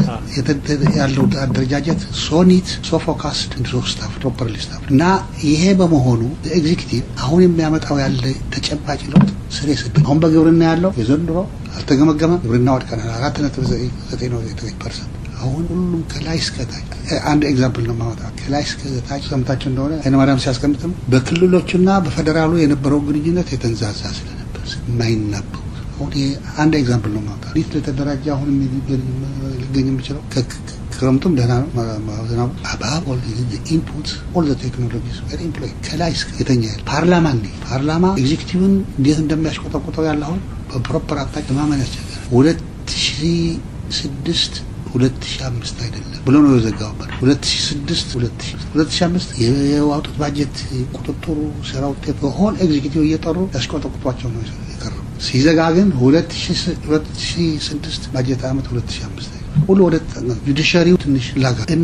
ያለው አደረጃጀት ሶኒት ሶፎካስድ ሶ ስታፍ ፕሮፐርሊ ስታፍ እና ይሄ በመሆኑ ኤግዚኪቲቭ አሁን የሚያመጣው ያለ ተጨባጭ ለውጥ ስር የሰደ አሁን በግብርና ያለው የዘንድሮ አልተገመገመም። ግብርና ወድቀናል። አራት ነጥብ ዘጠኝ ነው ዘጠኝ ፐርሰንት አሁን ሁሉም ከላይ እስከታች አንድ ኤግዛምፕል ነው ማወጣ ከላይ እስከታች ሰምታችሁ እንደሆነ ኃይለማርያም ሲያስቀምጥም በክልሎችና በፌዴራሉ የነበረው ግንኙነት የተንዛዛ ስለነበር የማይናበቡ አሁን አንድ ኤግዛምፕል ነው ማውጣት እንዴት ለተደራጀ አሁን ሊገኝ የሚችለው ክረምቱም ደህና ነው ዝናቡ አባብ ኦል ኢንፑት ኦል ዘ ቴክኖሎጂስ ቨሪ ኢምፕሎይ ከላይ እስከ የተኛ ፓርላማ እንዴ ፓርላማ ኤግዚኪቲቭን እንዴት እንደሚያሽቆጠቁጠው ያለ አሁን በፕሮፐር አቅጣጫ ማመን ያስቸግራል። ሁለት ሺ ስድስት ሁለት ሺ አምስት አይደለም ብሎ ነው የዘጋውበት። ሁለት ሺ ስድስት ሁለት ሺ አምስት የዋጡት ባጀት ቁጥጥሩ ስራ ውጤት በሆን ኤግዚኪቲቭ እየጠሩ ያስቆጠቁጧቸው ነው የቀረው። ሲዘጋ ግን ሁለት ሺ ስድስት ባጀት አመት ሁለት ሺ አምስት ሁሉ ወደ ጁዲሻሪው ትንሽ ላጋ እና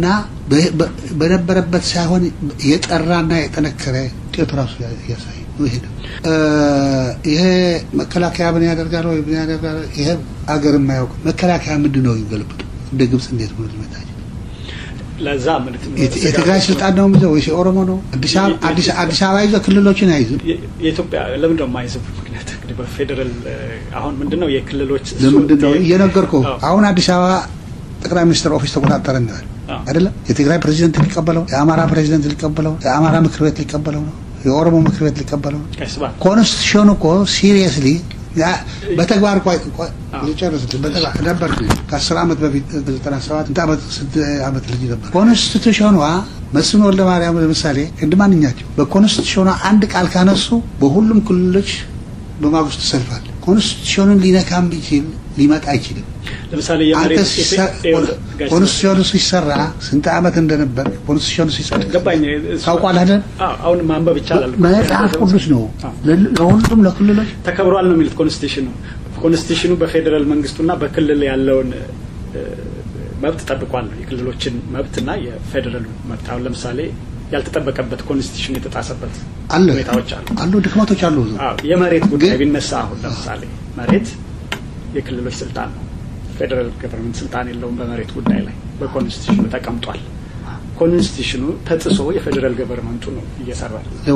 በነበረበት ሳይሆን የጠራና የጠነከረ ውጤቱ ራሱ ያሳይ ነው። ይሄ ነው ይሄ መከላከያ ምን ያደርጋል ወይ ምን ያደርጋል? ይሄ አገር የማያውቅ መከላከያ ምንድን ነው ይገልብጡ እንደ ግብጽ እንዴት ብሎ ሊመታች ለዛ ምን የትግራይ ስልጣን ነው የሚይዘው ወይስ የኦሮሞ ነው? አዲስ አበባ ይዘው ክልሎችን አይዝም። የኢትዮጵያ ለምንድን ነው የማይዝም? ምክንያት እንግዲህ በፌዴራል አሁን ምንድን ነው የክልሎች ለምንድን ነው እየነገርኩህ አሁን አዲስ አበባ ጠቅላይ ሚኒስትር ኦፊስ ተቆጣጠረ እንላል አይደለም። የትግራይ ፕሬዚደንት ሊቀበለው፣ የአማራ ፕሬዚደንት ሊቀበለው፣ የአማራ ምክር ቤት ሊቀበለው ነው የኦሮሞ ምክር ቤት ሊቀበለው ኮንስቲቱሽኑ እኮ ሲሪየስሊ በተግባር ጨርስ በተግባር ነበር ከአስር ዓመት በፊት ዘጠና ሰባት ስንት ዓመት ስንት ዓመት ልጅ ነበር ኮንስቲቱሽኗ መስፍን ወልደ ማርያም ለምሳሌ እንደ ማንኛቸው በኮንስቲቱሽኗ አንድ ቃል ካነሱ በሁሉም ክልሎች በማግስቱ ሰልፋል ኮንስቲቱሽኑን ሊነካ ቢችል ሊመጣ አይችልም ለምሳሌ ኮንስቲቱሽኑ ሲሰራ ስንት ዓመት እንደነበር ኮንስቲቱሽኑ ሲሰራ ገባኝ ታውቋል አይደል አሁን ማንበብ ይቻላል መጽሐፍ ቅዱስ ነው ለሁሉም ለክልሎች ተከብሯል ነው የሚሉት ኮንስቲቱሽኑ ኮንስቲቱሽኑ በፌዴራል መንግስቱና በክልል ያለውን መብት ጠብቋል የክልሎችን መብትና የፌዴራሉ መብት አሁን ለምሳሌ ያልተጠበቀበት ኮንስቲቱሽን የተጣሰበት አለ ሁኔታዎች አሉ አሉ ድክመቶች አሉ የመሬት ጉዳይ ቢነሳ አሁን ለምሳሌ መሬት የክልሎች ስልጣን ነው ፌዴራል ገቨርንመንት ስልጣን የለውም በመሬት ጉዳይ ላይ በኮንስቲቱሽኑ ተቀምጧል ኮንስቲቱሽኑ ተጥሶ የፌዴራል ገቨርንመንቱ ነው እየሰራ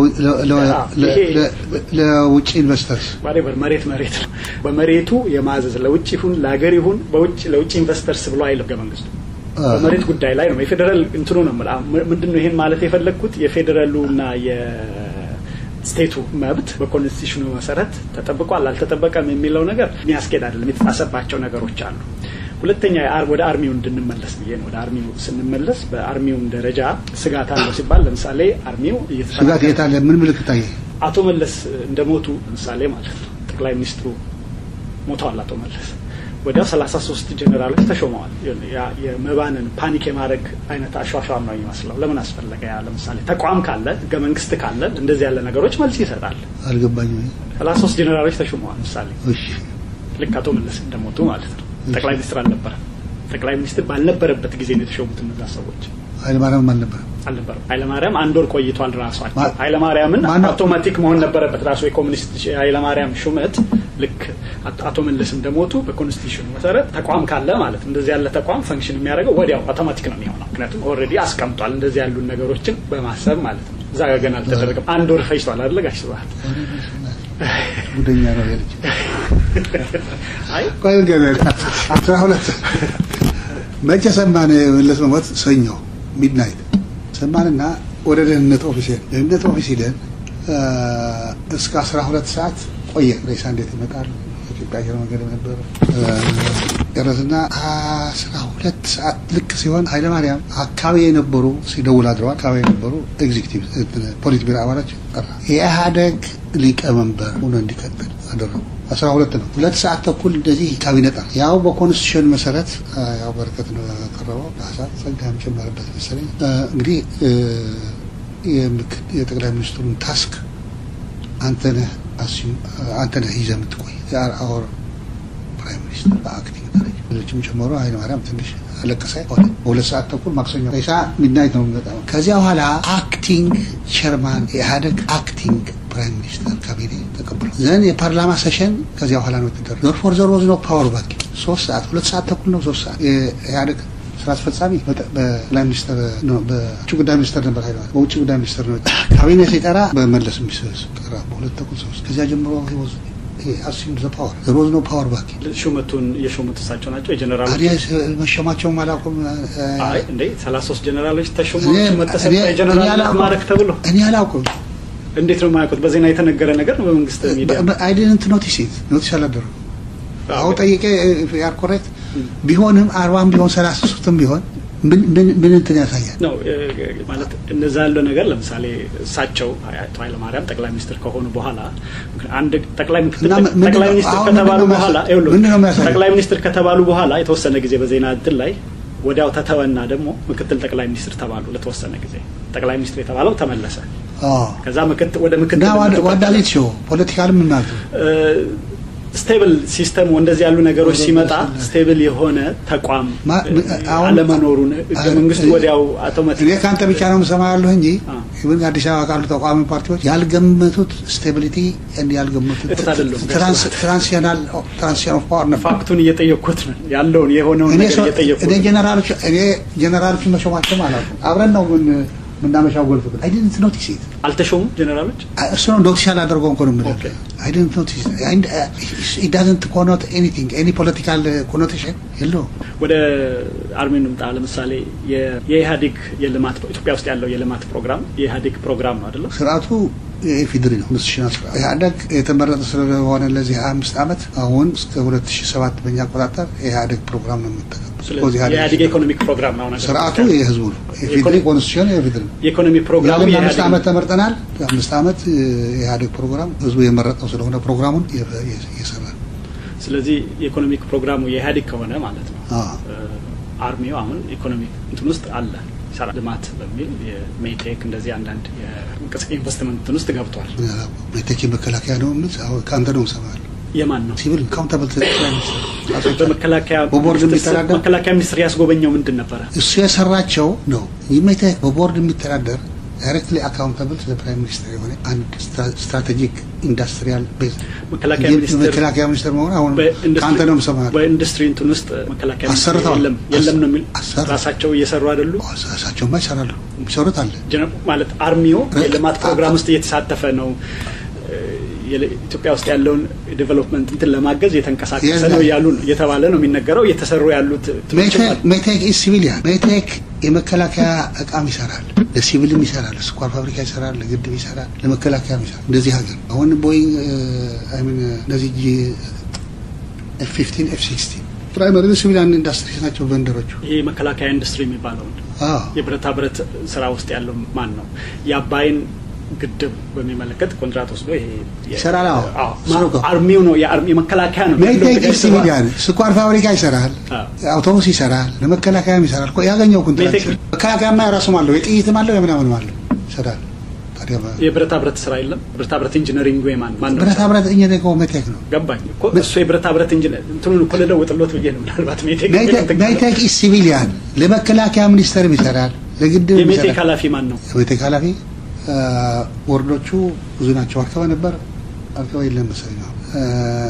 ለውጭ ኢንቨስተርስ ዋሬቨር መሬት መሬት ነው በመሬቱ የማዘዝ ለውጭ ይሁን ለሀገር ይሁን በውጭ ለውጭ ኢንቨስተርስ ብሎ አይልም ህገ መንግስቱ በመሬት ጉዳይ ላይ ነው የፌዴራል እንትኑ ነው ምንድን ነው ይሄን ማለት የፈለግኩት የፌዴራሉና የስቴቱ መብት በኮንስቲቱሽኑ መሰረት ተጠብቋል አልተጠበቀም የሚለው ነገር የሚያስኬድ አይደለም የተጣሰባቸው ነገሮች አሉ ሁለተኛ ወደ አርሚው እንድንመለስ ብዬ ነው ወደ አርሚው ስንመለስ በአርሚውም ደረጃ ስጋት አለው ሲባል ለምሳሌ አርሚው ስጋት የት አለ ምን ምልክት ታየ አቶ መለስ እንደሞቱ ለምሳሌ ማለት ነው ጠቅላይ ሚኒስትሩ ሞተዋል አቶ መለስ ወዲያው ሰላሳ ሶስት ጀኔራሎች ተሾመዋል የመባንን ፓኒክ የማድረግ አይነት አሿሿም ነው የሚመስለው ለምን አስፈለገ ያ ለምሳሌ ተቋም ካለ ህገ መንግስት ካለ እንደዚህ ያለ ነገሮች መልስ ይሰጣል አልገባኝም ሰላሳ ሶስት ጀኔራሎች ተሾመዋል ምሳሌ እሺ ልክ አቶ መለስ እንደሞቱ ማለት ነው ጠቅላይ ሚኒስትር አልነበረ ጠቅላይ ሚኒስትር ባልነበረበት ጊዜ ነው የተሾሙት እነዛ ሰዎች ኃይለማርያም አልነበረም አልነበረም ኃይለማርያም አንድ ወር ቆይቷል ራሷቸው ኃይለማርያምን አውቶማቲክ መሆን ነበረበት ራሱ የኮሚኒስት ኃይለማርያም ሹመት ልክ አቶ መለስ እንደሞቱ በኮንስቲቱሽኑ መሰረት ተቋም ካለ ማለት እንደዚህ ያለ ተቋም ፈንክሽን የሚያደርገው ወዲያው አውቶማቲክ ነው የሚሆነው ምክንያቱም ኦልሬዲ አስቀምጧል እንደዚህ ያሉ ነገሮችን በማሰብ ማለት ነው እዛ ጋ ገና አልተደረገም አንድ ወር ፈጅቷል አይደለ ጋሽ ስብሀት ጉደኛ ነው ያለች ቆይ አስራ ሁለት መቼ ሰማን መለስ መሞት ሰኞ ሚድናይት ሰማንና ወደ ደህንነት ኦፊስ ደህንነት ኦፊስ ሂደን እስከ አስራ ሁለት ሰዓት ቆየ ሬሳ እንዴት ይመጣል ኢትዮጵያ አየር መንገድ ነበር ጨረስና አስራ ሁለት ሰዓት ልክ ሲሆን ኃይለማርያም አካባቢ የነበሩ ሲደውል አድረዋል አካባቢ የነበሩ ኤግዚክቲቭ ፖሊት ቢሮ አባላች ጠራ የኢህአደግ ሊቀመንበር ሆኖ እንዲቀጥል አደረጉ አስራ ሁለት ነው ሁለት ሰዓት ተኩል እንደዚህ ካቢኔ ጠራ ያው በኮንስቲቱሽን መሰረት ያው በረከት ነው ያቀረበው ሀሳብ ጸጋም ጨመረበት መሰለኝ እንግዲህ የጠቅላይ ሚኒስትሩን ታስክ አንተነህ አንተነህ ይዘህ የምትቆይ አወር ፕራይም ሚኒስትር በአክቲንግ ደረጃ ሌሎችም ጨምሮ ኃይለማርያም ትንሽ አለቀሰ ሆነ በሁለት ሰዓት ተኩል ማክሰኞ ሬሳ ሚድናይት ነው የሚመጣው ከዚያ በኋላ አክቲንግ ቸርማን የኢህአደግ አክቲንግ ፕራይም ሚኒስተር ካቢኔ ተቀብሎ ዘን የፓርላማ ሴሽን ከዚያ በኋላ ነው የተደረገ ዞር ፎር ዞር ወዝ ነው ፓወር ባክ ሶስት ሰዓት ሁለት ሰዓት ተኩል ነው ሶስት ሰዓት የኢህአደግ ስራ አስፈጻሚ በላይ ሚኒስተር በውጭ ጉዳይ ሚኒስተር ነበር ኃይለማርያም በውጭ ጉዳይ ሚኒስተር ነው ካቢኔ ሲጠራ በመለስ ሚስስ ጠራ በሁለት ተኩል ሶስት ከዚያ ጀምሮ አሲም ዘ ፓወር ዘር ዋዝ ኖ ፓወር ባክ ሹመቱን የሾሙት እሳቸው ናቸው የጀነራሎች መሸማቸውም አላውቅም አይ እንዴ ሰላሳ ሶስት ጀነራሎች ተሾሙ መተሰጠ የጀነራል ማዕረግ ተብሎ እኔ አላውቅም እንዴት ነው የማያውቁት? በዜና የተነገረ ነገር ነው በመንግስት ሚዲያ። አይ ዲድንት ኖቲስ ኢት ኖቲስ አላደረጉም። አሁን ጠይቄ ያር ኮሬክት ቢሆንም አርባም ቢሆን ሰላሳ ሶስትም ቢሆን ምን እንትን ያሳያል ነው ማለት እነዛ ያለው ነገር ለምሳሌ እሳቸው አቶ ኃይለማርያም ጠቅላይ ሚኒስትር ከሆኑ በኋላ አንድ ጠቅላይ ጠቅላይ ሚኒስትር ከተባሉ በኋላ ጠቅላይ ሚኒስትር ከተባሉ በኋላ የተወሰነ ጊዜ በዜና እንትን ላይ ወዲያው ተተወና ደግሞ ምክትል ጠቅላይ ሚኒስትር ተባሉ ለተወሰነ ጊዜ ጠቅላይ ሚኒስትር የተባለው ተመለሰ ከዛ ወደ ምክትል ዋዳሌት ሾ ፖለቲካል ምን ማለት ነው ስቴብል ሲስተሙ እንደዚህ ያሉ ነገሮች ሲመጣ ስቴብል የሆነ ተቋም አለመኖሩን ህገ መንግስቱ ወዲያው አውቶማቲክ እኔ ከአንተ ብቻ ነው የምሰማ ያለሁ እንጂ ይሁን አዲስ አበባ ካሉ ተቋሚ ፓርቲዎች ያልገመቱት ስቴቢሊቲ ያልገመቱት ትራንሲሽናል ትራንሲሽን ኦፍ ፓወር ነበር። ፋክቱን እየጠየቅኩት ነው ያለውን የሆነውን ነገር እየጠየቅኩት እኔ ጀነራሎች እኔ ጀነራሎች መሾማቸው ማለት ነው አብረን ነው ምን ምናመሻው ጎልፍ ግን አይ ዲድንት ኖቲስ ኢት አልተሾሙም ጀነራሎች እሱ ነው ኖቲስ ያላደርገው እንኳን ምን አይ ዲድንት ኖቲስ ኢት ዳዝንት ኮኖት ኤኒቲንግ ኤኒ ፖለቲካል ኮኖቴሽን የለው ወደ አርሜ እንምጣ ለምሳሌ የኢህአዴግ የልማት ኢትዮጵያ ውስጥ ያለው የልማት ፕሮግራም የኢህአዴግ ፕሮግራም ነው አይደለም ስርዓቱ የኢፌዴሪ ነው ኢንስቲቱሽናል ስራ ኢህአደግ የተመረጠ ስለሆነ ለዚህ ሀያ አምስት ዓመት አሁን እስከ ሁለት ሺ ሰባት በኛ አቆጣጠር የኢህአደግ ፕሮግራም ነው የምጠቀም የኢህአዴግ ኢኮኖሚክ ፕሮግራም ነው ስርዓቱ የህዝቡ ነው የፌዴሪ ኮንስቲቱሽን የፌዴሪ ነው የኢኮኖሚ ፕሮግራሙ አምስት ዓመት ተመርጠናል አምስት ዓመት የኢህአዴግ ፕሮግራም ህዝቡ የመረጠው ስለሆነ ፕሮግራሙን እየሰራ ነው ስለዚህ የኢኮኖሚክ ፕሮግራሙ የኢህአዴግ ከሆነ ማለት ነው አርሚው አሁን ኢኮኖሚክ እንትን ውስጥ አለ ሰራ ልማት በሚል የሜቴክ እንደዚህ አንዳንድ ኢንቨስትመንት እንትን ውስጥ ገብቷል ሜቴክ የመከላከያ ነው ከአንተ ነው ሰማል የማን ነው ሲቪል ካውንታብል በመከላከያ በቦርድ የሚተዳደር መከላከያ ሚኒስትር ያስጎበኘው ምንድን ነበረ እሱ የሰራቸው ነው ሜቴክ በቦርድ የሚተዳደር ዳይሬክትሊ አካውንታብል ለፕራይም ሚኒስትር የሆነ አንድ ስትራቴጂክ ኢንዱስትሪያል ቤዝ መከላከያ ሚኒስትር መሆን አሁን ከአንተ ነው የምሰማህ። በኢንዱስትሪ እንትን ውስጥ መከላከያ ሚኒስትር አሰርተዋል። የለም የለም ነው የሚል አሰሩ። ራሳቸው እየሰሩ አይደሉ እሳቸውማ ይሰራሉ፣ የሚሰሩት አለ። ጀነ- ማለት አርሚው የልማት ፕሮግራም ውስጥ እየተሳተፈ ነው ኢትዮጵያ ውስጥ ያለውን ዴቨሎፕመንት እንትን ለማገዝ የተንቀሳቀሰ ነው እያሉ ነው እየተባለ ነው የሚነገረው። እየተሰሩ ያሉት እንትኖችም አሉ። ሜቴክ ኢዝ ሲቪሊያን ሜቴክ የመከላከያ እቃም ይሰራል፣ ለሲቪልም ይሰራል፣ ለስኳር ፋብሪካ ይሰራል፣ ለግድብ ይሰራል፣ ለመከላከያም ይሰራል። እንደዚህ ሀገር አሁን ቦይንግ አይሚን እነዚህ ኤፍ ፊፍቲን ኤፍ ሲክስቲን ፕራይመሪ ሲቪሊያን ኢንዱስትሪስ ናቸው ቨንደሮቹ። ይሄ የመከላከያ ኢንዱስትሪ የሚባለውን አዎ የብረታ ብረት ስራ ውስጥ ያለው ማን ነው? የአባይን ግድብ በሚመለከት ኮንትራት ወስዶ ይሄ የ- ይሰራል። አዎ። አዎ፣ እሱ ነው እኮ። አርሚው ነው የአርሚ የመከላከያ ነው ሜቴክ ኢዝ ያለው ሲቪሊያን ስኳር ፋብሪካ ይሰራል፣ አዎ። አውቶቡስ ይሰራል፣ ለመከላከያም ይሰራል። እኮ ያገኘው ኮንትራት ሜቴክ- መከላከያማ የራሱም አለው፣ የጥይትም አለው፣ የምናምንም አለው ይሰራል። ታዲያ በ- የብረታ ብረት ስራ የለም። ብረታ ብረት ኢንጂነሪንግ ወይ ማን ማን ነው? ብረታ ብረት እኛ ደግሞ ሜቴክ ነው። ገባኝ እኮ እሱ የብረታ ብረት ኢንጂነር እንትኑን እኮ ልለውጥሎት ብዬ ነው። ምናልባት ሜቴክ ሜቴክ ኢዝ ሲቪሊያን ለመከላከያ ሚኒስቴርም ይሰራል፣ ለግድብ የሜቴክ ይሰራል። ኃላፊ ማን ነው? የሜቴክ ኃላፊ አ፣ ቦርዶቹ ብዙ ናቸው። አርከበ ነበር አርከበ የለም መሰለኝ ነው። አ፣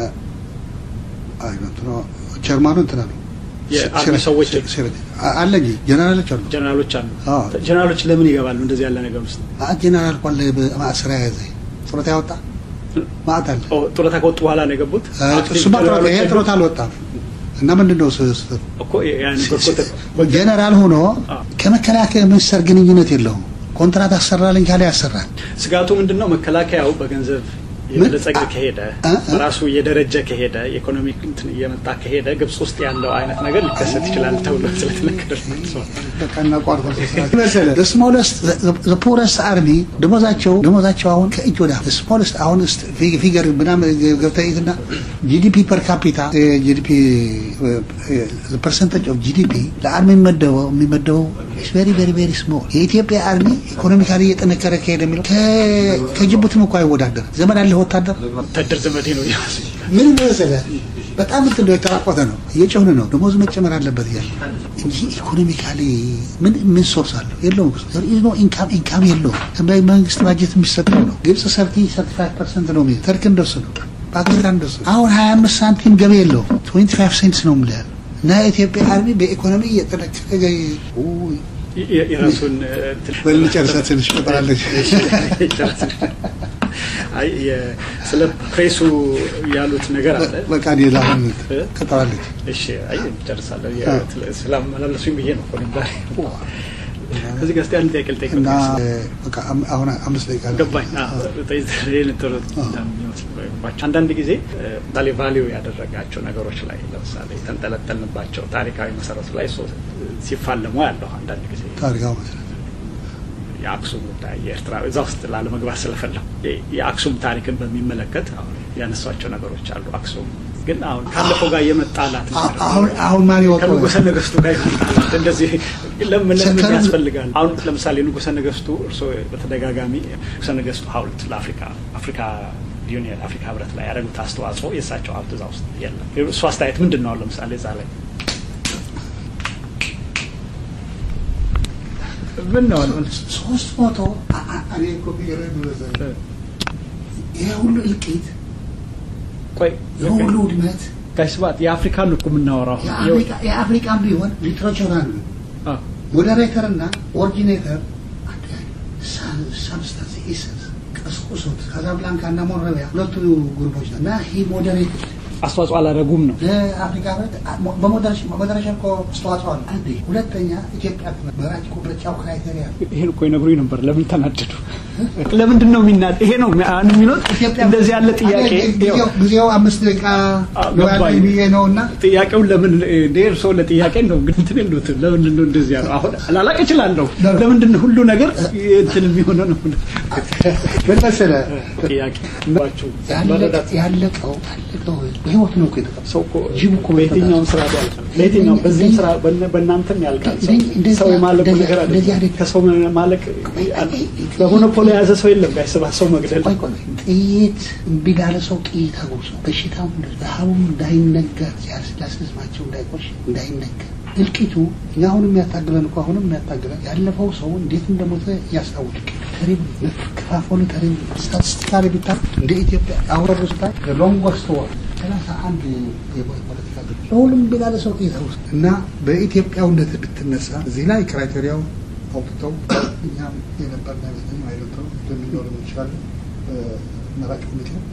አይ እንትና ቸርማኑ እንትና ነው የአርሚ ሲረ- ሰዎች ሲረ- ሲረ- አ- አለ እንጂ ጀነራሎች አሉ። ጀነራሎች አሉ። አዎ። ጀነራሎች ለምን ይገባሉ እንደዚህ ያለ ነገር ውስጥ? ማዕት ጀነራል ኳለ በማእስራ ያዘ ጡረታ ያወጣ ማዕት አለ። ኦ፣ ጡረታ ከወጡ በኋላ ነው የገቡት። አ፣ አክቲቭ እሱማ ጡረታ ጀነራሎች ይሄ የሉም? ጡረታ አልወጣም እና ምንድን ነው ስ- ስ- እኮ ያን በቁጥር ጀነራል ሆኖ አዎ። ከመከላከያ ሚኒስቴር ግንኙነት የለውም። ኮንትራት አሰራልኝ ካለ ያሰራል። ስጋቱ ምንድን ነው? መከላከያው በገንዘብ የበለጸገ ምን? ከሄደ አ- አ- በራሱ እየደረጀ ከሄደ ኢኮኖሚክ እንትን እየመጣ ከሄደ ግብጽ ውስጥ ያለው አይነት ነገር ሊከሰት ይችላል ተብሎ ስለተነገረ ነው። በቃ እናቋርጦ መሰለህ ስሞለስት ፖረስት አርሚ ደሞዛቸው ደሞዛቸው አሁን ከእጅ ወደ አፍ ስሞለስት አሁን ስ ፊገር ምናምን ገብተህ እና ጂዲፒ ፐር ካፒታ ጂዲፒ ፐርሰንቴጅ ኦፍ ጂዲፒ ለአርሚ የሚመደበው የሚመደበው ቬሪ ቬሪ ቬሪ ስሞል የኢትዮጵያ አርሚ ኢኮኖሚካሊ እየጠነከረ ከሄደ የሚለው ከ- ከጅቡቲም እኮ አይወዳደር ዘመን አለ ወታደር ወታደር ዘመዴ ነው ምን መሰለህ በጣም እንትን ነው የተራቆተ ነው እየጨሁን ነው ደሞዝ መጨመር አለበት እያለ እንጂ ኢኮኖሚካሊ ምን ምን ሶርስ አለው የለውም ነው ኢንካም ኢንካም የለውም መንግስት ባጀት የሚሰጠው ነው ግብጽ ሰርቲ ሰርቲ ፋይቭ ፐርሰንት ነው የሚይዘው ተርክ እንደሱ ነው ፓኪስታን እንደሱ ነው አሁን ሀያ አምስት ሳንቲም ገቢ የለውም ትዌንቲ ፋይቭ ሴንትስ ነው የምልህ እና የኢትዮጵያ አርሚ በኢኮኖሚ እየጠነከረ ገ- ውይ፣ የ- የራሱን እ፣ እንትን- በልጨርሰህ ትንሽ ቆጥራለች አይ የ- ስለ ፕሬሱ ያሉት ነገር አለ። በቃ እኔ ላሁን ቀጠራለች እሺ አይ ጨርሳለሁ። ስላመላለሱኝ ብዬ ነው እኮ ዛሬ። ከዚህ ጋር እስኪ አንድ ጥያቄ ልጠይቅ። እና በቃ አም- አሁን አምስት ደቂቃ ነው። ገባኝ። አዎ፣ ጠይ- ይህን ጥሩ የሚመስልባቸው አንዳንድ ጊዜ ምሳሌ ቫሊዩ ያደረጋቸው ነገሮች ላይ ለምሳሌ የተንጠለጠልንባቸው ታሪካዊ መሰረቱ ላይ ሶ- ሲፋለሙ ያለሁ አንዳንድ ጊዜ ታሪካው መሰረት የአክሱም ጉዳይ የኤርትራ እዛ ውስጥ ላለመግባት ስለፈለሁ የ- የአክሱም ታሪክን በሚመለከት አሁን ያነሷቸው ነገሮች አሉ። አክሱም ግን አሁን ካለፈው ጋር የመጣላት አ- አሁን አሁን ማን ይወጣው ከንጉሰ ነገስቱ ጋር የመጣላት እንደዚህ ለምን ለምን ከንጉ- ያስፈልጋል? አሁን ለምሳሌ ንጉሰ ነገስቱ እርስዎ በተደጋጋሚ ንጉሰ ነገስቱ ሐውልት ለአፍሪካ አፍሪካ ዩኒየን አፍሪካ ህብረት ላይ ያደረጉት አስተዋጽኦ የእሳቸው ሀብት እዛ ውስጥ የለም። እሱ አስተያየት ምንድን ነው? አሁን ለምሳሌ እዛ ላይ ምን ነው አሁን? ሶስት መቶ አ- አ- እኔ እኮ ቢገርምህ ብለህ ይሄ ሁሉ እልቂት ቆይ ይሄ ሁሉ ውድመት ጋሽ ስብሐት የአፍሪካን ነው እኮ የምናወራው አሁን። የአፍሪካ የአፍሪካን ቢሆን ሊትሬቸር አሉ አዎ። ሞዴሬተር እና ኦሪጂኔተር ሳብስታንስ ኢሰንስ ቀስቁሶት ካዛብላንካ እና ሞረቢያ ሁለቱ ግሩፖች ናቸው እና ሂ ሞዴሬት አስተዋጽኦ አላደረጉም ነው። ለአፍሪካ ህብረት በመደረሻ እኮ አስተዋጽኦ አለ። አንዴ ሁለተኛ ኢትዮጵያ በራጭ ምርጫው ክራይቴሪያ ይሄን እኮ ይነግሩኝ ነበር። ለምን ተናደዱ? ለምንድን ነው የሚናድ? ይሄ ነው የሚሉት። እንደዚህ ያለ ጥያቄ ጊዜው አምስት ደቂቃ ብዬ ነው እና ጥያቄውን ለምን እርስዎ ለጥያቄ ነው ግን እንትን የሉት ለምንድን ነው እንደዚህ ያለው? አሁን ላላቅ እችላለሁ። ለምንድን ነው ሁሉ ነገር እንትን የሚሆነው ነው? ምን መሰለህ ጥያቄ ያለቀው ያለቀው በህይወት ነው እኮ የተቀመጠው። ሰው እኮ ጅብ እኮ በየትኛውም ስራ ያልቃል። በየትኛውም በዚህም ስራ በእናንተም ያልቃል። ሰው የማለቁ ነገር አለ። ከሰው ማለቅ በሞኖፖሊ የያዘ ሰው የለም። ጋይስባ ሰው መግደል ጥይት እምቢ ላለ ሰው ጥይት አጉርሶ በሽታው ረሃቡም እንዳይነገር ሲያስዝማቸው እንዳይቆሽ እንዳይነገር እልቂቱ እኛ አሁን የሚያታግለን እኮ አሁንም የሚያታግለን ያለፈው ሰው እንዴት እንደሞተ ያስታውቅ ተሪብ መከፋፈሉ ተሪብ ስታቲስቲካሊ ቢታ እንደ ኢትዮጵያ አውረዱ ስታይ ሎንጎስት ወር ሰላሳ አንድ የፖለቲካ ድርጅት ለሁሉም ቢላለ ሰው ጥይት ውስጥ እና በኢትዮጵያውነት ብትነሳ እዚህ ላይ ክራይቴሪያው አውጥተው እኛም የነበርና ቤተኛ አይለተው እንደሚኖር ይችላል መራጭ ኮሚቴው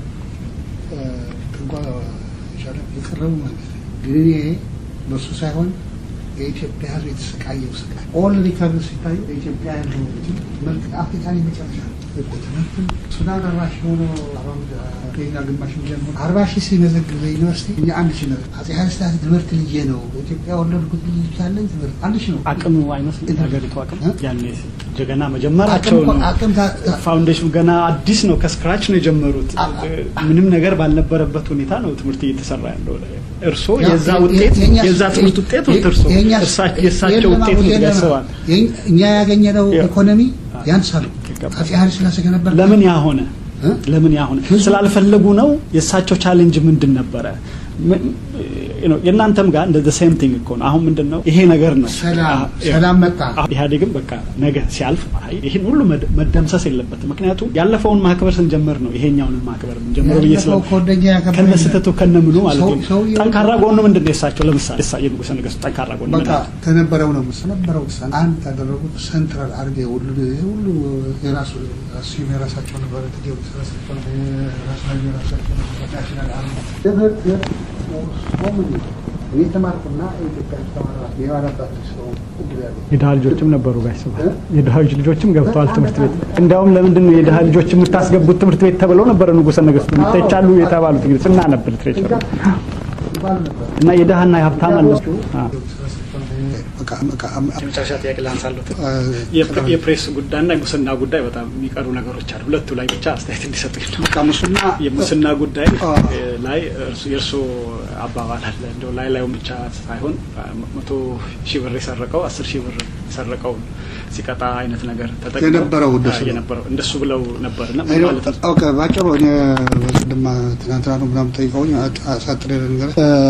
እንኳ የቻለ የቀረቡ ማለት ግን እኔ በሱ ሳይሆን የኢትዮጵያ ሕዝብ የተሰቃየው ስቃይ ኦል ሪከርድ ሲታዩ በኢትዮጵያ ያለው መልክ አፍሪካን የመጨረሻ ትምህርትም ሱዳን አርባ ሺህ ሆኖ ኬንያ ግማሽ ሚሊዮን ሆኖ አርባ ሺህ ሲመዘግብ በዩኒቨርሲቲ እኛ አንድ ሺህ ነው። አጼ ኃይለ ሥላሴ ትምህርት ልጄ ነው በኢትዮጵያ ወለድኩት ልጅ ያለኝ ትምህርት አንድ ሺህ ነው። አቅሙ አይመስልም የሀገሪቱ አቅም ያኔ ገና መጀመራቸው ነው። ፋውንዴሽኑ ገና አዲስ ነው፣ ከስክራች ነው የጀመሩት። ምንም ነገር ባልነበረበት ሁኔታ ነው ትምህርት እየተሰራ ያለው። እርሶ የዛ ውጤት የዛ ትምህርት ውጤት ወት እርሶ የእሳቸው ውጤት ነው ያስባል። እኛ ያገኘነው ኢኮኖሚ ያንሳሉ። አጼ ኃይለ ሥላሴ ከነበር ለምን ያ ሆነ? ለምን ያ ሆነ? ስላልፈለጉ ነው። የእሳቸው ቻሌንጅ ምንድን ነበረ? የእናንተም ጋር እንደ ሴም ቲንግ እኮ ነው። አሁን ምንድን ነው ይሄ ነገር ነው ሰላም መጣ። ኢህአዴግም በቃ ነገ ሲያልፍ ይህን ሁሉ መደምሰስ የለበትም። ምክንያቱም ያለፈውን ማክበር ስንጀምር ነው ይሄኛውን ማክበር የምንጀምረው ብዬ ስለ ከነ ስህተቱ ከነ ምኑ ማለት ነው። ጠንካራ ጎኑ ምንድን ነው የእሳቸው? ለምሳሌ የንጉሠ ነገሥቱ ጠንካራ ጎኑ በቃ ከነበረው ነው ነበረው አንድ ያደረጉት ሴንትራል አድርጌ ሁሉ ሁሉ የራሱ ራሱ የራሳቸው ነበረ ናሽናል አርሚ የተማርኩና ኢትዮጵያ የድሀ ልጆችም ነበሩ ጋሽ ስብሀት የድሀ ልጆችም ገብተዋል ትምህርት ቤት። እንዲያውም ለምንድን ነው የድሀ ልጆች የምታስገቡት ትምህርት ቤት ተብለው ነበረ ንጉሠ ነገሥቱ ይተቻሉ የተባሉት እንግዲህ ስናነብ ሊትሬቸር እና የድሀና የሀብታም አለ የመጨረሻ ጥያቄ ላንሳለት። የፕሬስ ጉዳይና የሙስና ጉዳይ በጣም የሚቀሩ ነገሮች አሉ። ሁለቱ ላይ ብቻ አስተያየት እንዲሰጡኝ ነው። ሙስና የሙስና ጉዳይ ላይ የእርስዎ አባባል አለ እንደው ላይ ላዩን ብቻ ሳይሆን መቶ ሺህ ብር የሰረቀው አስር ሺህ ብር የሰረቀውን ሲቀጣ አይነት ነገር ተጠቅመው የነበረው እንደሱ የነበረው እንደሱ ብለው ነበር እና ማለት ነው። ኦኬ ባጭሩ እኔ በቅድማ ትናንትና ነው ምናምን ጠይቀውኝ አሳጥሬ ነገር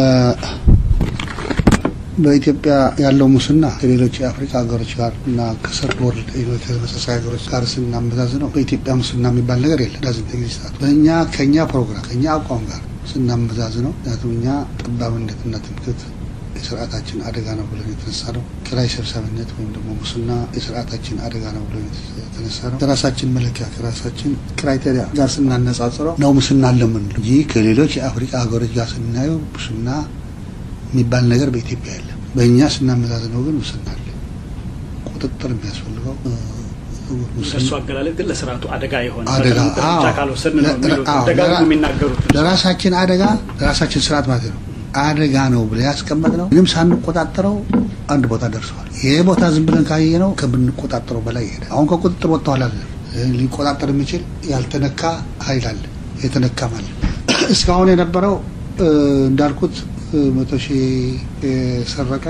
በኢትዮጵያ ያለው ሙስና ከሌሎች የአፍሪካ ሀገሮች ጋር እና ከሰርድ ወርልድ ሌሎች ተመሳሳይ ሀገሮች ጋር ስናመዛዝ ነው በኢትዮጵያ ሙስና የሚባል ነገር የለም። ዳዝንት ኤግዚስት በእኛ ከእኛ ፕሮግራም ከእኛ አቋም ጋር ስናመዛዝ ነው። ምክንያቱም እኛ ጠባብነትና ትምክህት የስርዓታችን አደጋ ነው ብለን የተነሳ ነው። ኪራይ ሰብሳቢነት ወይም ደግሞ ሙስና የስርዓታችን አደጋ ነው ብለን የተነሳ ነው። ከራሳችን መለኪያ ከራሳችን ክራይቴሪያ ጋር ስናነጻጽረው ነው ሙስና አለ የምንለው እንጂ ከሌሎች የአፍሪካ ሀገሮች ጋር ስናየው ሙስና የሚባል ነገር በኢትዮጵያ የለም። በእኛ ስናመዛዝነው ግን ሙስና አለ። ቁጥጥር የሚያስፈልገው እሱ አገላለጥ ግን ለስርዓቱ አደጋ የሆነ አደጋ ብቻ ካልወሰድን ነው የሚሉት ደጋግሞ የሚናገሩት ለራሳችን አደጋ ለራሳችን ስርዓት ማለት ነው አደጋ ነው ብለን ያስቀመጥ ነው። ምንም ሳንቆጣጠረው አንድ ቦታ ደርሰዋል። ይሄ ቦታ ዝም ብለን ካየ ነው ከምንቆጣጠረው በላይ ይሄዳል። አሁን ከቁጥጥር ወጥተዋል አለ ሊቆጣጠር የሚችል ያልተነካ ኃይል አለ፣ የተነካ ማለት እስካሁን የነበረው እንዳልኩት መቶ ሺህ የሰረቀ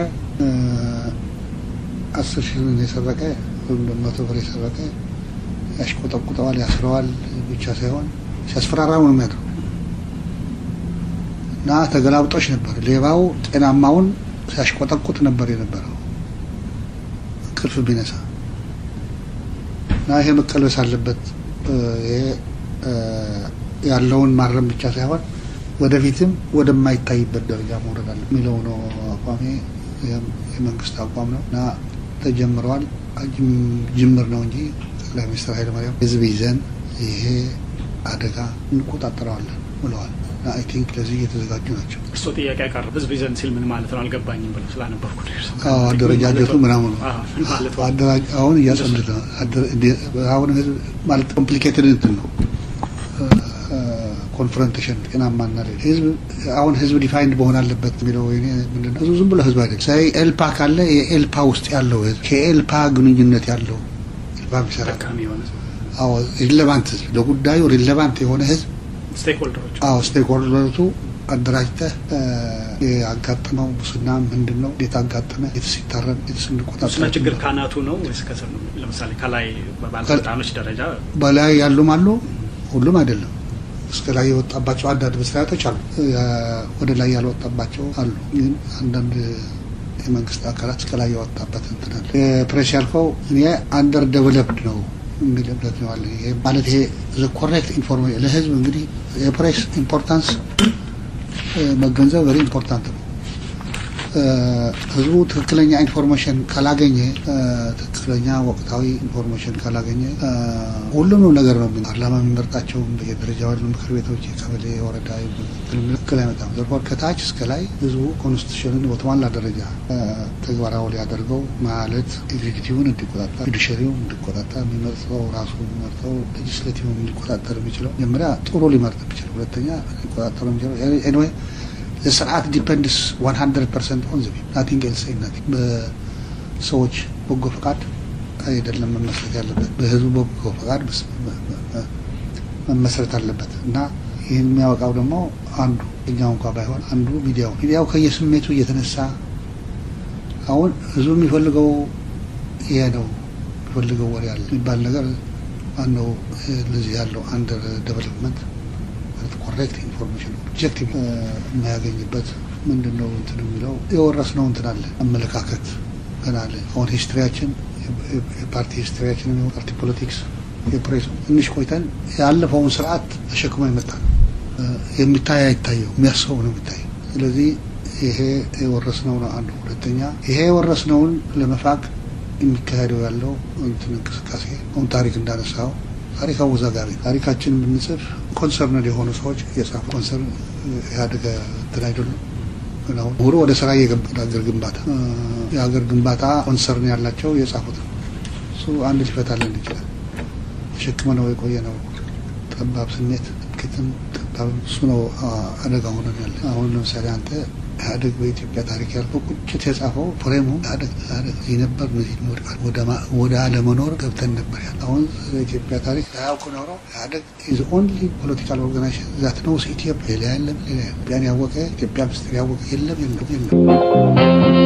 አስር ሺህ የሰረቀ ወይም መቶ ብር የሰረቀ ያሽቆጠቁጠዋል፣ ያስረዋል ብቻ ሳይሆን ሲያስፈራራ ነው የሚያድረው እና ተገላብጦች ነበር። ሌባው ጤናማውን ሲያሽቆጠቁጥ ነበር የነበረው እንቅልፍ ቢነሳ እና ይሄ መቀልበስ አለበት። ይሄ ያለውን ማረም ብቻ ሳይሆን ወደፊትም ወደማይታይበት ደረጃ መውረድ አለ የሚለው ነው አቋሜ። የመንግስት አቋም ነው እና ተጀምረዋል። ጅምር ነው እንጂ ጠቅላይ ሚኒስትር ኃይለማርያም ህዝብ ይዘን ይሄ አደጋ እንቆጣጠረዋለን ብለዋል። አይ ቲንክ ለዚህ እየተዘጋጁ ናቸው። እሱ ጥያቄ ያቀረብ ህዝብ ይዘን ሲል ምን ማለት ነው አልገባኝም ብለው ስላነበብኩ አደረጃጀቱ ምናምኑ አሁን እያጸሉት ነው። አሁን ህዝብ ማለት ኮምፕሊኬትድ እንትን ነው ኮንፍሮንቴሽን ጤናማና ሌ ህዝብ አሁን ህዝብ ዲፋይንድ መሆን አለበት የሚለው ምንድነው? ህዝቡ ዝም ብሎ ህዝብ አይደለም። ሳይ ኤልፓ ካለ የኤልፓ ውስጥ ያለው ህዝብ ከኤልፓ ግንኙነት ያለው ኤልፓ የሚሰራ አዎ ሪሌቫንት ህዝብ ለጉዳዩ ሪሌቫንት የሆነ ህዝብ ስቴክሆልደሮች አዎ ስቴክሆልደሮቹ አደራጅተህ ያጋጠመው ሙስና ምንድን ነው? እንዴት አጋጠመ? የትሲታረም የትስንቆጣጠር ሙስና ችግር ካናቱ ነው ወይስ ከስር ነው? ለምሳሌ ከላይ በባለስልጣኖች ደረጃ በላይ ያሉም አሉ፣ ሁሉም አይደለም። እስከ ላይ የወጣባቸው አንዳንድ መስሪያ ቤቶች አሉ፣ ወደ ላይ ያልወጣባቸው አሉ። ግን አንዳንድ የመንግስት አካላት እስከ ላይ የወጣበት እንትን አለ። ፕሬስ ያልከው እኔ አንደር ዴቨሎፕድ ነው የሚል እምነት ነው አለ። ማለት ይሄ ኮሬክት ኢንፎርሜሽን ለህዝብ እንግዲህ የፕሬስ ኢምፖርታንስ መገንዘብ ቨሪ ኢምፖርታንት ነው። ህዝቡ ትክክለኛ ኢንፎርሜሽን ካላገኘ ትክክለኛ ወቅታዊ ኢንፎርሜሽን ካላገኘ ሁሉንም ነገር ነው ፓርላማ የሚመርጣቸው የደረጃ ያሉ ምክር ቤቶች፣ የቀበሌ፣ የወረዳ ትክክል አይመጣም። ዘርፎር ከታች እስከ ላይ ህዝቡ ኮንስቲቱሽንን በተሟላ ደረጃ ተግባራዊ ሊያደርገው ማለት ኤግዚኪቲቭን እንዲቆጣጠር፣ ጁዲሽሪውን እንዲቆጣጠር የሚመርጠው ራሱ የሚመርጠው ሌጅስሌቲቭን እንዲቆጣጠር የሚችለው መጀመሪያ ጥሩ ሊመርጥ የሚችለው ሁለተኛ ሊቆጣጠር የሚችለው ኤኒዌይ ስርዓት ዲፐንድስ 100 ፐርሰንት ኦን ዘ ናቲንግ ኤልስ ናቲንግ በሰዎች በጎ ፈቃድ አይደለም መመስረት ያለበት በህዝቡ በጎ ፈቃድ መመስረት አለበት እና ይህን የሚያወቃው ደግሞ አንዱ እኛው እንኳ ባይሆን አንዱ ሚዲያው ሚዲያው ከየስሜቱ እየተነሳ አሁን ህዝቡ የሚፈልገው ይሄ ነው የሚፈልገው ወሬ አለ የሚባል ነገር ዋናው ለዚህ ያለው አንደር ዴቨሎፕመንት ኮሬክት ኢንፎርሜሽን ኦብጀክቲቭ የማያገኝበት ምንድን ነው እንትን የሚለው የወረስነው እንትን አለ አመለካከት ገና አለ። አሁን ሂስትሪያችን የፓርቲ ሂስትሪያችን ፓርቲ ፖለቲክስ የፕሬሱ ትንሽ ቆይተን ያለፈውን ስርዓት ተሸክሞ የመጣ ነው። የሚታይ አይታየው የሚያስበው ነው የሚታየው። ስለዚህ ይሄ የወረስነው ነው አንዱ። ሁለተኛ ይሄ የወረስነውን ለመፋቅ የሚካሄደው ያለው እንትን እንቅስቃሴ አሁን ታሪክ እንዳነሳው ታሪክ አወዛጋቢ ታሪካችንን ብንጽፍ ኮንሰርነድ የሆኑ ሰዎች የጻፉ ኮንሰርን ኢህአዴግ እንትን አይደሉም። ግን አሁን ምሁሩ ወደ ስራ እየገባ ሀገር ግንባታ የሀገር ግንባታ ኮንሰርን ያላቸው የጻፉት ነው። እሱ አንድ ሊፈታልን ይችላል። ተሸክመ ነው የቆየ ነው ጠባብ ስሜት ክትም ጠባብ እሱ ነው አደጋ ሆነን ያለ አሁን ለምሳሌ አንተ ኢህአዴግ በኢትዮጵያ ታሪክ ያልከው ቁጭት የጻፈው ፍሬሙ ኢህአዴግ እዚህ ነበር እነዚህ ወድቃል ወደ አለመኖር ገብተን ነበር ያለ። አሁን በኢትዮጵያ ታሪክ ሳያውቁ ኖረው ኢህአዴግ ኢዝ ኦንሊ ፖለቲካል ኦርጋናይዜሽን ዛት ነውስ ኢትዮጵያ ሌላ የለም ሌላ የለም። ኢትዮጵያን ያወቀ ኢትዮጵያ ምስጢር ያወቀ የለም የለም የለም።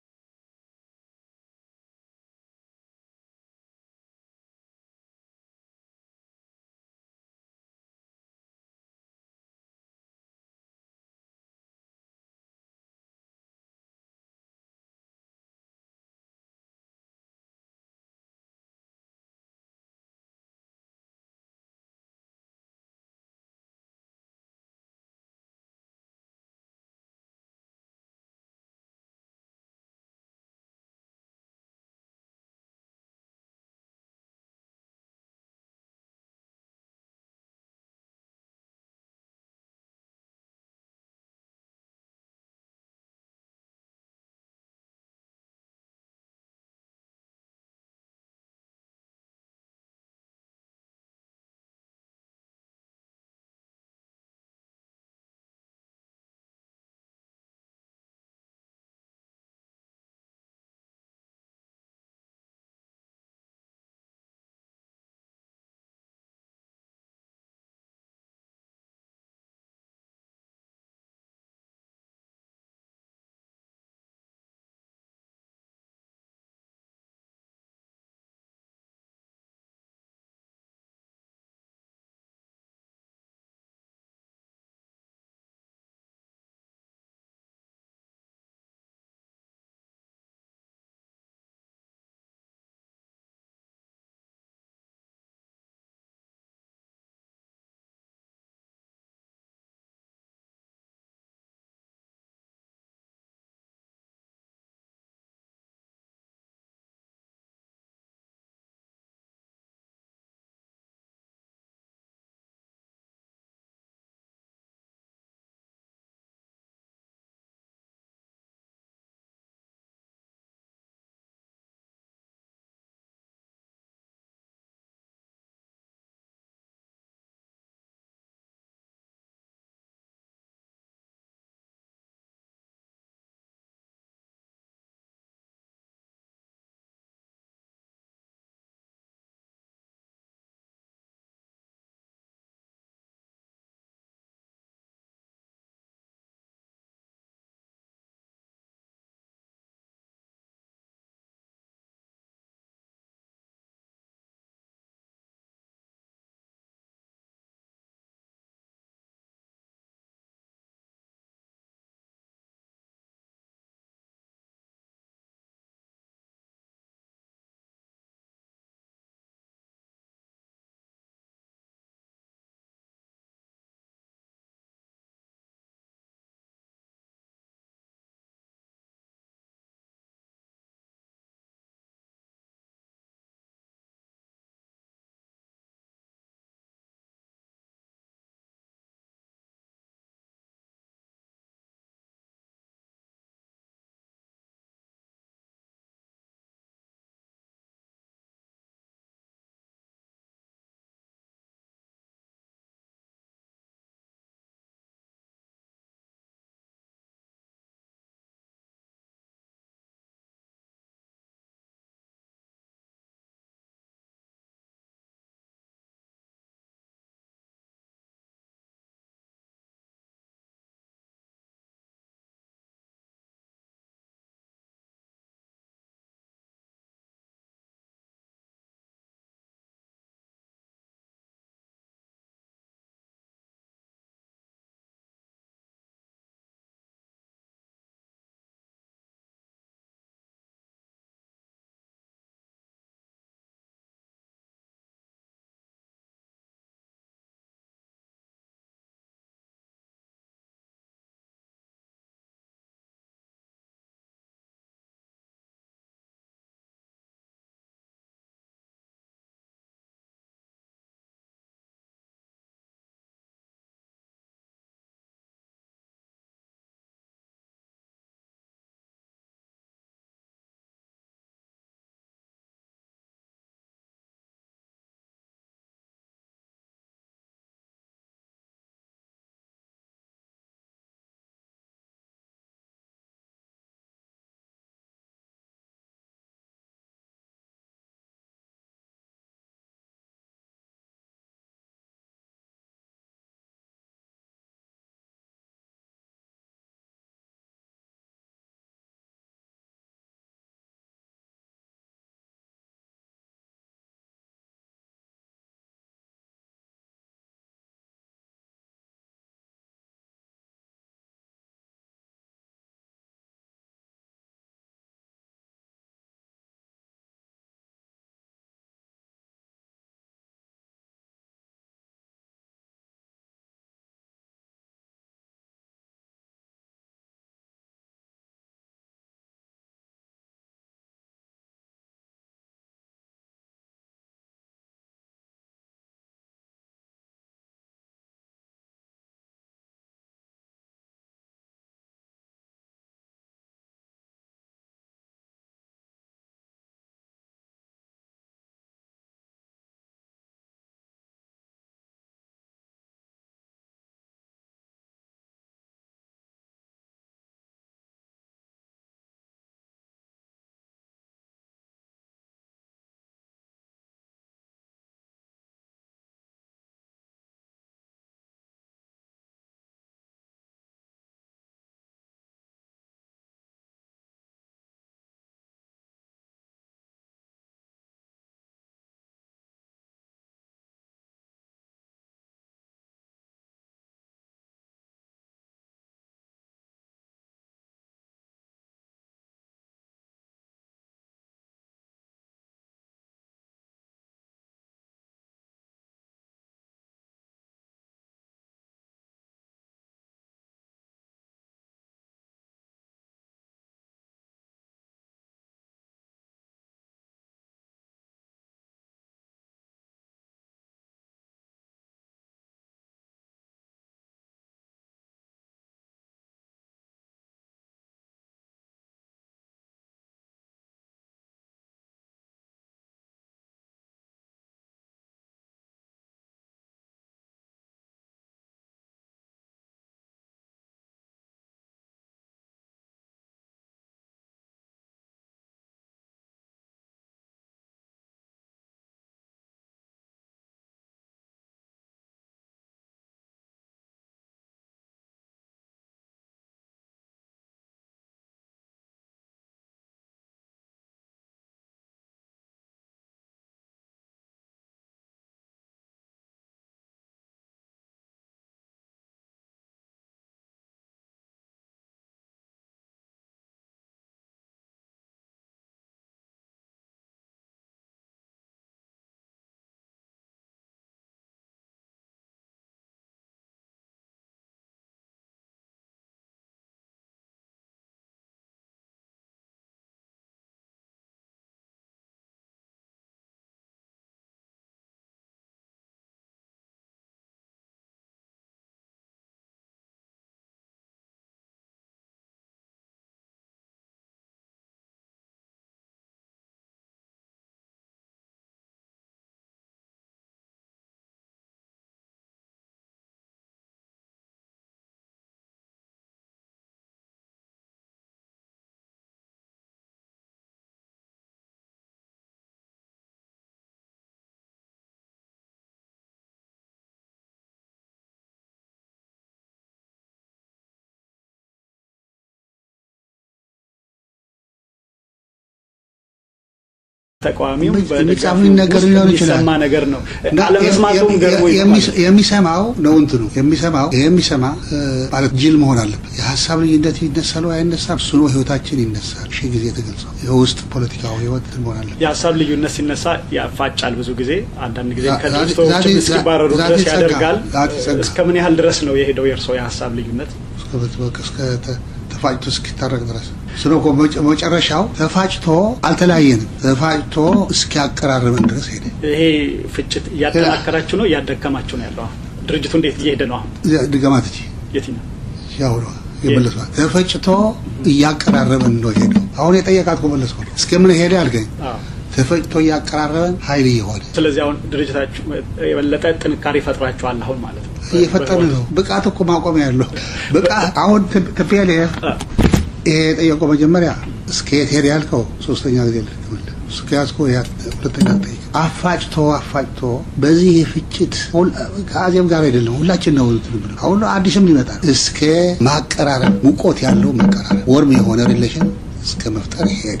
ተቃዋሚው የሚጻፍ ነገር ሊሆን ይችላል። የሚሰማ ነገር ነው። አለመስማቱም ገርሞ የሚሰማው ነው እንትኑ የሚሰማው ይሄ የሚሰማ ማለት ጅል መሆን አለበት። የሀሳብ ልዩነት ይነሳል ወይ አይነሳም? እሱ ነው ህይወታችን ይነሳል። ሺህ ጊዜ ተገልጸው የውስጥ ፖለቲካዊ ህይወት መሆን አለበት። የሀሳብ ልዩነት ሲነሳ ያፋጫል። ብዙ ብዙ ጊዜ አንዳንድ ጊዜ ከድርጅቶች እስኪባረሩ ድረስ ያደርጋል። እስከ ምን ያህል ድረስ ነው የሄደው የእርስዎ የሀሳብ ልዩነት? እስከ ተፋጭቶ እስኪታረቅ ድረስ ስለ እኮ መጨረሻው ተፋጭቶ አልተለያየንም። ተፋጭቶ እስኪያቀራርበን ድረስ ሄደ። ይሄ ፍጭት እያጠናከራችሁ ነው እያደከማችሁ ነው ያለው? ድርጅቱ እንዴት እየሄደ ነው አሁን? ድገማት እ የትኛው ያው ነው የመለስኳት። ተፈጭቶ እያቀራረበን ነው ሄደው። አሁን የጠየቃት እኮ መለስኩ። እስከምን ሄደ አልገኝ ተፈጭቶ እያቀራረበን ኃይል እየሆነ ስለዚህ አሁን ድርጅታችሁ የበለጠ ጥንካሬ ፈጥራችኋል አሁን ማለት ነው። እየፈጠርን ነው። ብቃት እኮ ማቆሚያ ያለው ብቃት አሁን ትፔልፍ ይሄ የጠየቀው መጀመሪያ እስከ የት ሄደ ያልከው ሶስተኛ ጊዜ ልትመለ እስከ ያዝከው ሁለተኛ ጠይቅ አፋጭቶ አፋጭቶ በዚህ ፍጭት ከአዜብ ጋር አይደለም ሁላችን ነው ትንብል አሁን አዲስም ይመጣል እስከ ማቀራረብ ሙቆት ያለው መቀራረብ ወርም የሆነ ሪሌሽን እስከ መፍጠር ይሄድ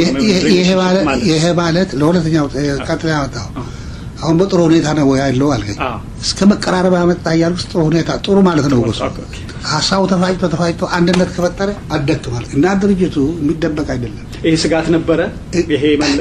ይሄ ማለት ለሁለተኛው ቀጥላ ያመጣው አሁን በጥሩ ሁኔታ ነው ያለው አልከኝ። እስከ መቀራረብ ያመጣ እያልኩ ጥሩ ሁኔታ ጥሩ ማለት ነው። ጎስ ሀሳቡ ተፋጭቶ ተፋጭቶ አንድነት ከፈጠረ አደክ ማለት እና ድርጅቱ የሚደበቅ አይደለም። ይሄ ስጋት ነበረ። ይሄ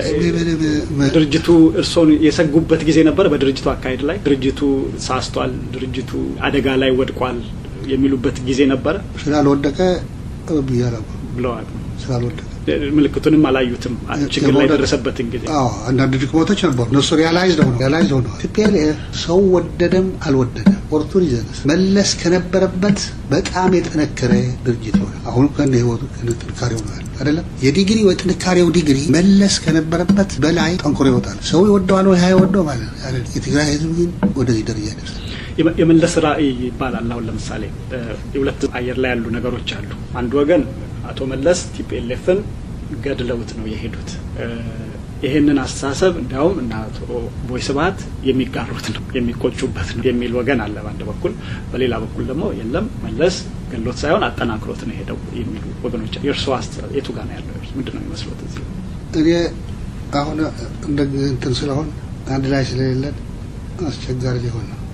ድርጅቱ እርስዎን የሰጉበት ጊዜ ነበረ። በድርጅቱ አካሄድ ላይ ድርጅቱ ሳስቷል፣ ድርጅቱ አደጋ ላይ ወድቋል የሚሉበት ጊዜ ነበረ። ስላልወደቀ ብያለሁ ብለዋል። ስላልወደቀ ምልክቱንም አላዩትም። ችግር ላይ የደረሰበትን ጊዜ አንዳንድ ድክመቶች ነበሩ። እነሱ ሪያላይዝ ነው ሪያላይዝ ሆነ። ቲፒኤልኤፍ ሰው ወደደም አልወደደም ኦፖርቱኒዝም መለስ ከነበረበት በጣም የጠነከረ ድርጅት ሆነ። አሁን ከነ ህይወቱ ከነ ጥንካሬው ነው ያለ አይደለም። የዲግሪ ወይ ጥንካሬው ዲግሪ መለስ ከነበረበት በላይ ጠንክሮ ይወጣል። ሰው ይወደዋል ወይ አይወደው ማለት ነው። የትግራይ ህዝብ ግን ወደዚህ ደረጃ ይደርሳል። የመለስ ራዕይ ይባላል። አሁን ለምሳሌ የሁለት አየር ላይ ያሉ ነገሮች አሉ። አንድ ወገን አቶ መለስ ቲፒኤልኤፍን ገድለውት ነው የሄዱት። ይህንን አስተሳሰብ እንዲያውም እና አቶ ቦይ ስብሀት የሚጋሩት ነው የሚቆጩበት ነው የሚል ወገን አለ በአንድ በኩል። በሌላ በኩል ደግሞ የለም መለስ ገድሎት ሳይሆን አጠናክሮት ነው የሄደው የሚሉ ወገኖች። የእርስዎ አስተሳሰብ የቱ ጋር ነው ያለው? ምንድን ነው የሚመስሎት? እዚህ እኔ አሁን እንደ እንትን ስለሆን አንድ ላይ ስለሌለን አስቸጋሪ ሊሆን ነው።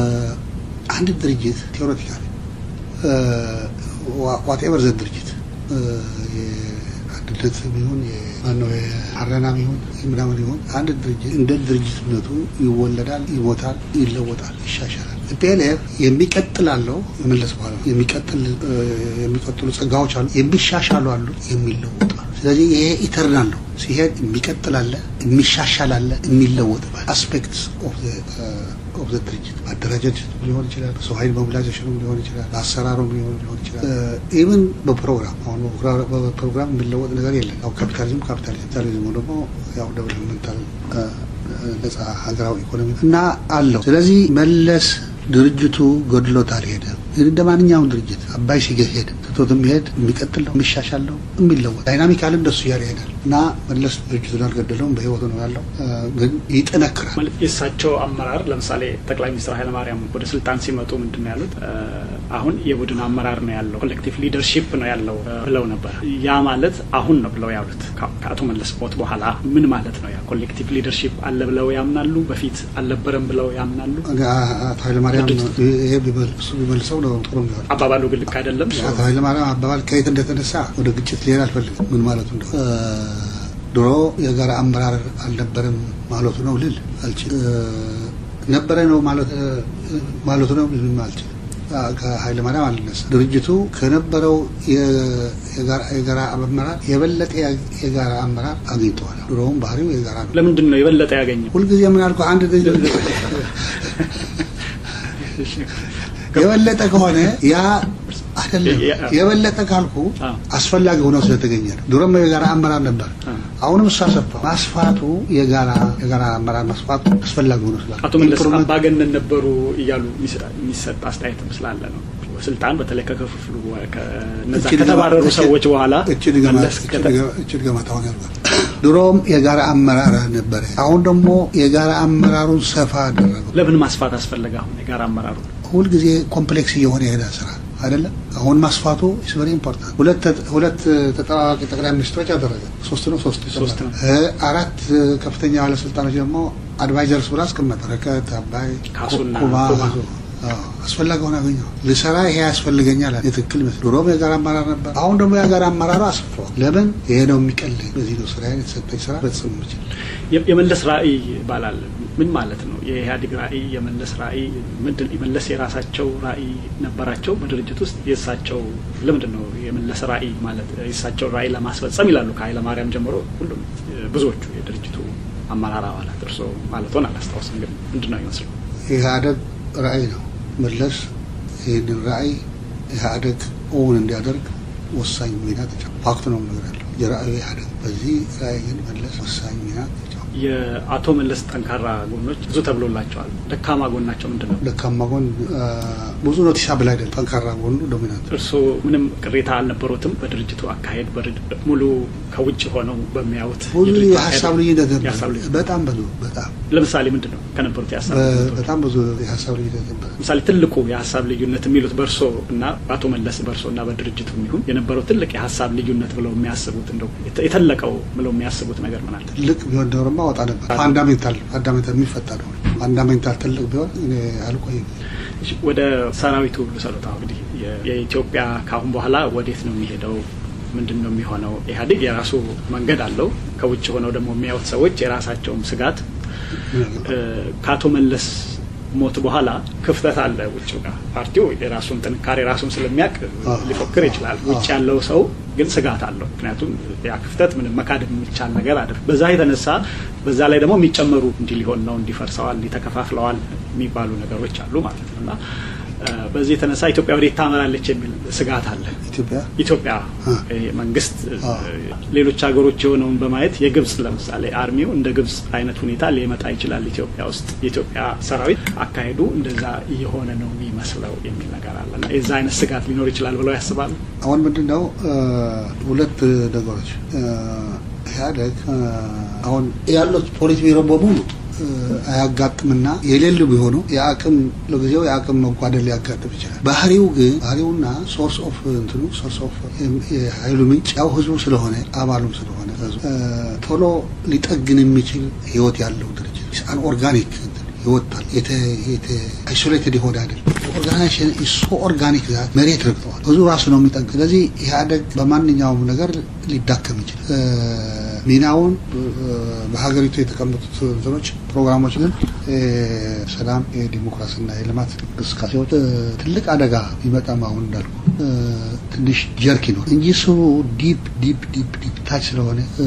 አንድ ድርጅት ቴዎሬቲካል ዋቴቨር ዘ ድርጅት የአንድነት ይሁን ማነው የአረናም ይሁን ምናምን ይሁን አንድ ድርጅት እንደ ድርጅትነቱ ይወለዳል፣ ይሞታል፣ ይለወጣል፣ ይሻሻላል። ፒኤልኤፍ የሚቀጥል አለው መመለስ በኋላ የሚቀጥል የሚቀጥሉ ጸጋዎች አሉ፣ የሚሻሻሉ አሉ፣ የሚለወጡ አሉ። ስለዚህ ይሄ ኢተርናል ነው። ሲሄድ የሚቀጥል አለ፣ የሚሻሻል አለ፣ የሚለወጥ አስፔክትስ ኦፍ ኦፍ ዘ ድርጅት ማደራጀት ሊሆን ይችላል፣ ሰው ኃይል ሞቢላይዜሽኑ ሊሆን ይችላል፣ አሰራሩ ሊሆን ይችላል። ኢቨን በፕሮግራም አሁን በፕሮግራም የሚለወጥ ነገር የለም። ያው ካፒታሊዝም ካፒታሊዝም ካፒታሊዝሙ ደግሞ ያው ዴቨሎፕመንታል ነጻ ሀገራዊ ኢኮኖሚ እና አለው። ስለዚህ መለስ ድርጅቱ ገድሎት አልሄደም። እንደ ማንኛውም ድርጅት አባይ ሲገህ ሄደ ትቶት የሚሄድ የሚቀጥል ነው፣ የሚሻሻል ነው፣ የሚለወጥ ዳይናሚካል እንደሱ እያለ ይሄዳል እና መለስ ድርጅቱን አልገደለውም፣ በህይወቱ ነው ያለው፣ ግን ይጠነክራል። ማለት የእሳቸው አመራር ለምሳሌ ጠቅላይ ሚኒስትር ኃይለማርያም ወደ ስልጣን ሲመጡ ምንድን ነው ያሉት? አሁን የቡድን አመራር ነው ያለው፣ ኮሌክቲቭ ሊደርሺፕ ነው ያለው ብለው ነበር። ያ ማለት አሁን ነው ብለው ያሉት ከአቶ መለስ ሞት በኋላ ምን ማለት ነው? ያ ኮሌክቲቭ ሊደርሺፕ አለ ብለው ያምናሉ? በፊት አልነበረም ብለው ያምናሉ? አቶ ኃይለማርያም ይሄ እሱ ቢመልሰው ነው ጥሩ የሚሆን አባባሉ ግን ልክ አይደለም። አቶ ኃይለማርያም አባባል ከየት እንደተነሳ ወደ ግጭት ሊሄድ አልፈልግም። ምን ማለቱ እንደሆነ ድሮ የጋራ አመራር አልነበረም ማለቱ ነው ልል አልችልም። ነበረ ነው ማለቱ ነው ልል አልችልም። ከኃይለ ማርያም አልነሳ ድርጅቱ ከነበረው የጋራ አመራር የበለጠ የጋራ አመራር አግኝተዋል። ድሮውም ባህሪው የጋራ ነው። ለምንድን ነው የበለጠ ያገኘው? ሁልጊዜ ምን አልኩ አንድ የበለጠ ከሆነ ያ አይደለም። የበለጠ ካልኩ አስፈላጊ ሆነው ስለተገኘ ነው። ድሮም የጋራ አመራር ነበር። አሁንም እሱ አሰፋ ማስፋቱ የጋራ የጋራ አመራር ማስፋቱ አስፈላጊ ሆኖ ስላለ አቶ መለስ አምባገነን ነበሩ እያሉ የሚሰጥ አስተያየት ስላለ ነው። ስልጣን በተለይ ከክፍፍሉ ከነዛ ከተባረሩ ሰዎች በኋላ እችል ገመት አሁን ያልኳል። ድሮም የጋራ አመራር ነበረ። አሁን ደግሞ የጋራ አመራሩን ሰፋ አደረገው። ለምን ማስፋት አስፈለገ? አሁን የጋራ አመራሩ ሁልጊዜ ኮምፕሌክስ እየሆነ የሄደ ስራ አይደለም። አሁን ማስፋቱ ኢስ ቨሪ ኢምፖርታንት። ሁለት ሁለት ተጠባባቂ ጠቅላይ ሚኒስትሮች አደረገ። ሶስት ነው ሶስት ሶስት ነው። አራት ከፍተኛ ባለስልጣኖች ደግሞ አድቫይዘርስ ብሎ አስቀመጠ። በረከት አባይ፣ ካሱና ኩማ ኩማ። አስፈላጊ ሆነ አገኘው ልሰራ ይሄ ያስፈልገኛል አለ። የትክክል ይመስል ድሮም የጋራ አመራር ነበር። አሁን ደግሞ የጋራ አመራሩ አስፍሯል። ለምን ይሄ ነው የሚቀልኝ። በዚህ ነው ስራ የተሰጠኝ ስራ በጽም ምችል የ- የመለስ ራዕይ ይባላል። ምን ማለት ነው? የኢህአዴግ ራዕይ፣ የመለስ ራዕይ ምንድን? የመለስ የራሳቸው ራዕይ ነበራቸው በድርጅት ውስጥ የእሳቸው ለምንድን ነው የመለስ ራዕይ ማለት የእሳቸውን ራዕይ ለማስፈጸም ይላሉ ከኃይለ ማርያም ጀምሮ ሁሉም ብዙዎቹ የድርጅቱ አመራር አባላት እርስዎ ማለት ሆን አላስታውስም፣ ግን ምንድን ነው ይመስሉ ኢህአደግ ራዕይ ነው። መለስ ይህንን ራዕይ ኢህአደግ እውን እንዲያደርግ ወሳኝ ሚና ተጫውቷል። ፋክት ነው ነገር ያለው የራዕዩ ኢህአደግ በዚህ ራዕይ ግን መለስ ወሳኝ ሚና ተጫውቷል። የአቶ መለስ ጠንካራ ጎኖች ብዙ ተብሎላቸዋል። ደካማ ጎናቸው ምንድን ነው? ደካማ ጎን አ፣ ብዙ ኖቲሳብል አይደለም። ጠንካራ ጎኑ ዶሚናንት እርስዎ ምንም ቅሬታ አልነበሩትም በድርጅቱ አካሄድ በድር- ሙሉ ከውጭ ሆነው በሚያዩት ብዙ የድርጅቱ የሀሳብ አካሄድ- ልዩነት ነበር። የሀሳብ ልዩነት በጣም ብዙ በጣም ለምሳሌ ምንድን ነው ከነበሩት የሀሳብ በ- ልዩነቶች? በጣም ብዙ የሀሳብ ልዩነት ነበር። ለምሳሌ ትልቁ የሀሳብ ልዩነት የሚሉት በእርሶ እና በአቶ መለስ በእርሶ እና በድርጅቱ የሚሆን የነበረው ትልቅ የሀሳብ ልዩነት ብለው የሚያስቡት እንደው የተ- የተለቀው ብለው የሚያስቡት ነገር ምን አለ? ትልቅ ቢሆን ኖሮማ ወጣ ነበር። ፋንዳሜንታል ፋንዳሜንታል የሚፈታ ነው። ፋንዳሜንታል ትልቅ ቢሆን እኔ አልቆይም። እሺ፣ ወደ ሰራዊቱ ልሰሉት። አሁን እንግዲህ የ- የኢትዮጵያ ከአሁን በኋላ ወዴት ነው የሚሄደው? ምንድን ነው የሚሆነው? ኢህአዴግ የራሱ መንገድ አለው። ከውጭ ሆነው ደግሞ የሚያዩት ሰዎች የራሳቸውም ስጋት እ፣ ከአቶ መለስ ሞት በኋላ ክፍተት አለ ውጭ ጋር ፓርቲው የራሱን ጥንካሬ ራሱን ስለሚያውቅ አዎ። ሊፎክር ይችላል። ውጭ አዎ። ያለው ሰው ግን ስጋት አለው። ምክንያቱም ያ ክፍተት ምንም መካድ የሚቻል ነገር አይደለም። በዛ የተነሳ በዛ ላይ ደግሞ የሚጨመሩ እንዲህ ሊሆን ነው እንዲፈርሰዋል፣ እንዲህ ተከፋፍለዋል የሚባሉ ነገሮች አሉ ማለት ነው እና እ፣ በዚህ የተነሳ ኢትዮጵያ ወዴት ታመራለች የሚል ስጋት አለ። ኢትዮጵያ ኢትዮጵያ አ። ይሄ መንግስት አ። ሌሎች ሀገሮች የሆነውን በማየት የግብጽ ለምሳሌ አርሚው እንደ ግብጽ አይነት ሁኔታ ሊመጣ ይችላል ኢትዮጵያ ውስጥ የኢትዮጵያ ሰራዊት አካሄዱ እንደዛ እየሆነ ነው የሚመስለው የሚል ነገር አለ እና የዛ አይነት ስጋት ሊኖር ይችላል ብለው ያስባሉ። አሁን ምንድን ነው እ፣ ሁለት ነገሮች እ፣ ኢህአደግ እ፣ አሁን ያሉት ፖሊት ቢሮ በሙሉ እ፣ አያጋጥምና የሌሉ ቢሆኑ የአቅም ለጊዜው የአቅም መጓደል ሊያጋጥም ይችላል። ባህሪው ግን ባህሪውና ሶርስ ኦፍ እንትኑ ሶርስ ኦፍ የሀይሉ ምንጭ ያው ህዝቡ ስለሆነ አባሉም ስለሆነ ህዝቡ እ፣ ቶሎ ሊጠግን የሚችል ህይወት ያለው ድርጅት አን ኦርጋኒክ ይወጣል አይሶሌትድ የሆነ አይደለም። ኦርጋናይዜሽን ሶ ኦርጋኒክ ዛት መሬት ረግጠዋል። ብዙ ራሱ ነው የሚጠንቅ። ስለዚህ ኢህአደግ በማንኛውም ነገር ሊዳከም ይችላል። እ፣ ሚናውን እ፣ በሀገሪቱ የተቀመጡት እንትኖች ፕሮግራሞች ግን እ፣ ሰላም፣ የዲሞክራሲና የልማት እንቅስቃሴዎች እ፣ ትልቅ አደጋ ቢመጣም አሁን እንዳልኩ እ፣ ትንሽ ጀርክ ይኖር እንጂ እሱ ዲፕ ዲፕ ዲፕ ዲፕ ታች ስለሆነ እ፣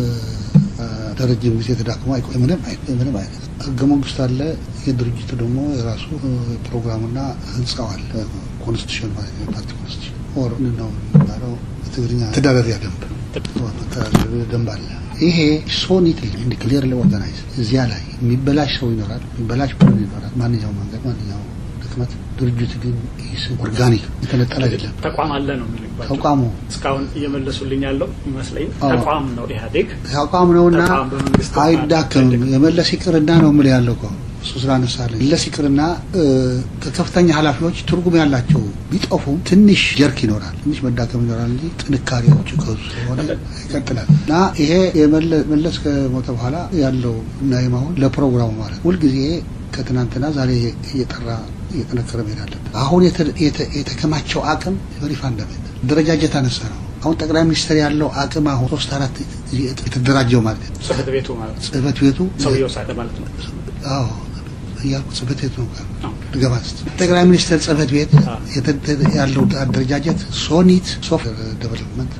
ለረጅም ጊዜ ተዳክሞ አይቆይ ምንም አይነት ምንም አይነት ህገ መንግስት አለ። የድርጅቱ ደግሞ የራሱ እ፣ ፕሮግራምና ህንጻው አለ። ኮንስቲቱሽን ማለት ነው። ፓርቲ ኮንስቲቱሽን ኦር ነው የሚባለው በትግርኛ ተዳደሪያ ደንብ መተዳደሪያ ደንብ አለ። ይሄ ሶ ኒትሊ እንዲ ክሊርሊ ኦርጋናይዝ እዚያ ላይ የሚበላሽ ሰው ይኖራል፣ የሚበላሽ ቡድን ይኖራል። ማንኛውም መንገድ ማንኛውም ድክመት ድርጅት ግን ይህ ኦርጋኒክ የተነጠለ አይደለም። ተቋም አለ ነው የሚልባቸው ተቋሙ እስካሁን እየመለሱልኝ ያለው ይመስለኝ አዎ። ተቋም ነው ኢህአዴግ ተቋም ነውና ተቋም በመንግስት አይዳከምም። አይደለም። የመለስ ይቅርና ነው የምልህ ያለው እኮ እሱ ስላነሳለኝ መለስ ይቅርና እ፣ ከከፍተኛ ኃላፊዎች ትርጉም ያላቸው ቢጠፉም ትንሽ ጀርክ ይኖራል፣ ትንሽ መዳከም ይኖራል እንጂ ጥንካሬዎቹ ከሱ ስለሆነ ይቀጥላል እና ይሄ የመለ- መለስ ከሞተ በኋላ ያለው እናይም አሁን ለፕሮግራሙ ማለት ሁልጊዜ ከትናንትና ዛሬ እየጠራ እየጠነከረ መሄድ አለበት። አሁን የተ- የተ- የተከማቸው አቅም ቨሪ ፋንዳሜንታል ደረጃጀት አነሳ ነው። አሁን ጠቅላይ ሚኒስትር ያለው አቅም አሁን ሶስት አራት የተደራጀው ማለት ነው። ጽህፈት ቤቱ ማለት ነው ጽህፈት ቤቱ ሰውየው ሳለ ማለት ነው። አዎ እያልኩ ጽህፈት ቤት ነው አዎ። ልገባ ስትል ጠቅላይ ሚኒስትር ጽህፈት ቤት አዎ። የተ- ያለው አደረጃጀት ሶኒት ሶፍትዌር ዴቨሎፕመንት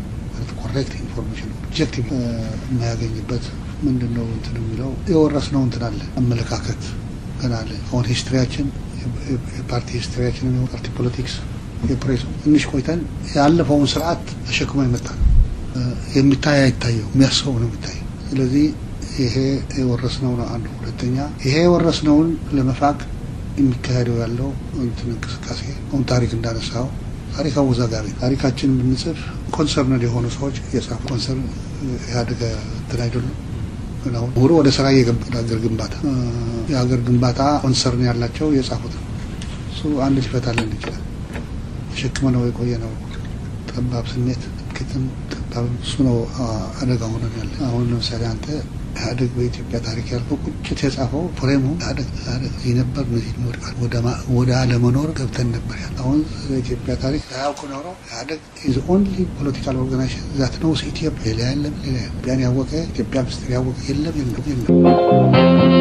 ኮሬክት ኢንፎርሜሽን ኦብጀክቲቭ የማያገኝበት ምንድን ነው እንትን የሚለው የወረስነው እንትን አለ አመለካከት ገና አለ። አሁን ሂስትሪያችን የፓርቲ ሂስትሪያችን ፓርቲ ፖለቲክስ የፕሬሱ ትንሽ ቆይተን ያለፈውን ስርዓት ተሸክሞ የመጣ ነው። የሚታይ አይታየው የሚያስበው ነው የሚታየው። ስለዚህ ይሄ የወረስነው ነው አንዱ። ሁለተኛ ይሄ የወረስነውን ለመፋቅ የሚካሄደው ያለው እንትን እንቅስቃሴ አሁን ታሪክ እንዳነሳው ታሪክ አወዛጋቢ ታሪካችን ብንጽፍ ኮንሰርንድ የሆኑ ሰዎች የጻፉ ኮንሰርን ኢህአዴግ እንትን አይደሉም። ግን አሁን ምሁሩ ወደ ስራ እየገባ የሀገር ግንባታ እ፣ የሀገር ግንባታ ኮንሰርን ያላቸው የጻፉት ነው። እሱ አንድ ሊፈታልን ይችላል። ተሸክመ ነው የቆየ ነው ጠባብ ስሜት ክትም ጠባብ እሱ ነው አደጋ ሆነ ያለ። አሁን ለምሳሌ አንተ ኢህአዴግ በኢትዮጵያ ታሪክ ያልከው ቁጭት የጻፈው ፍሬሙ ኢህአዴግ እዚህ ነበር እነዚህ ወደ አለመኖር ገብተን ነበር ያለ። አሁን በኢትዮጵያ ታሪክ ሳያውቁ ኖረው ኢህአዴግ ኢዝ ኦንሊ ፖለቲካል ኦርጋናይዜሽን ዛት ነው ኢትዮጵያ ሌላ የለም ሌላ ኢትዮጵያን ያወቀ ኢትዮጵያ ምስጢር ያወቀ የለም የለም የለም።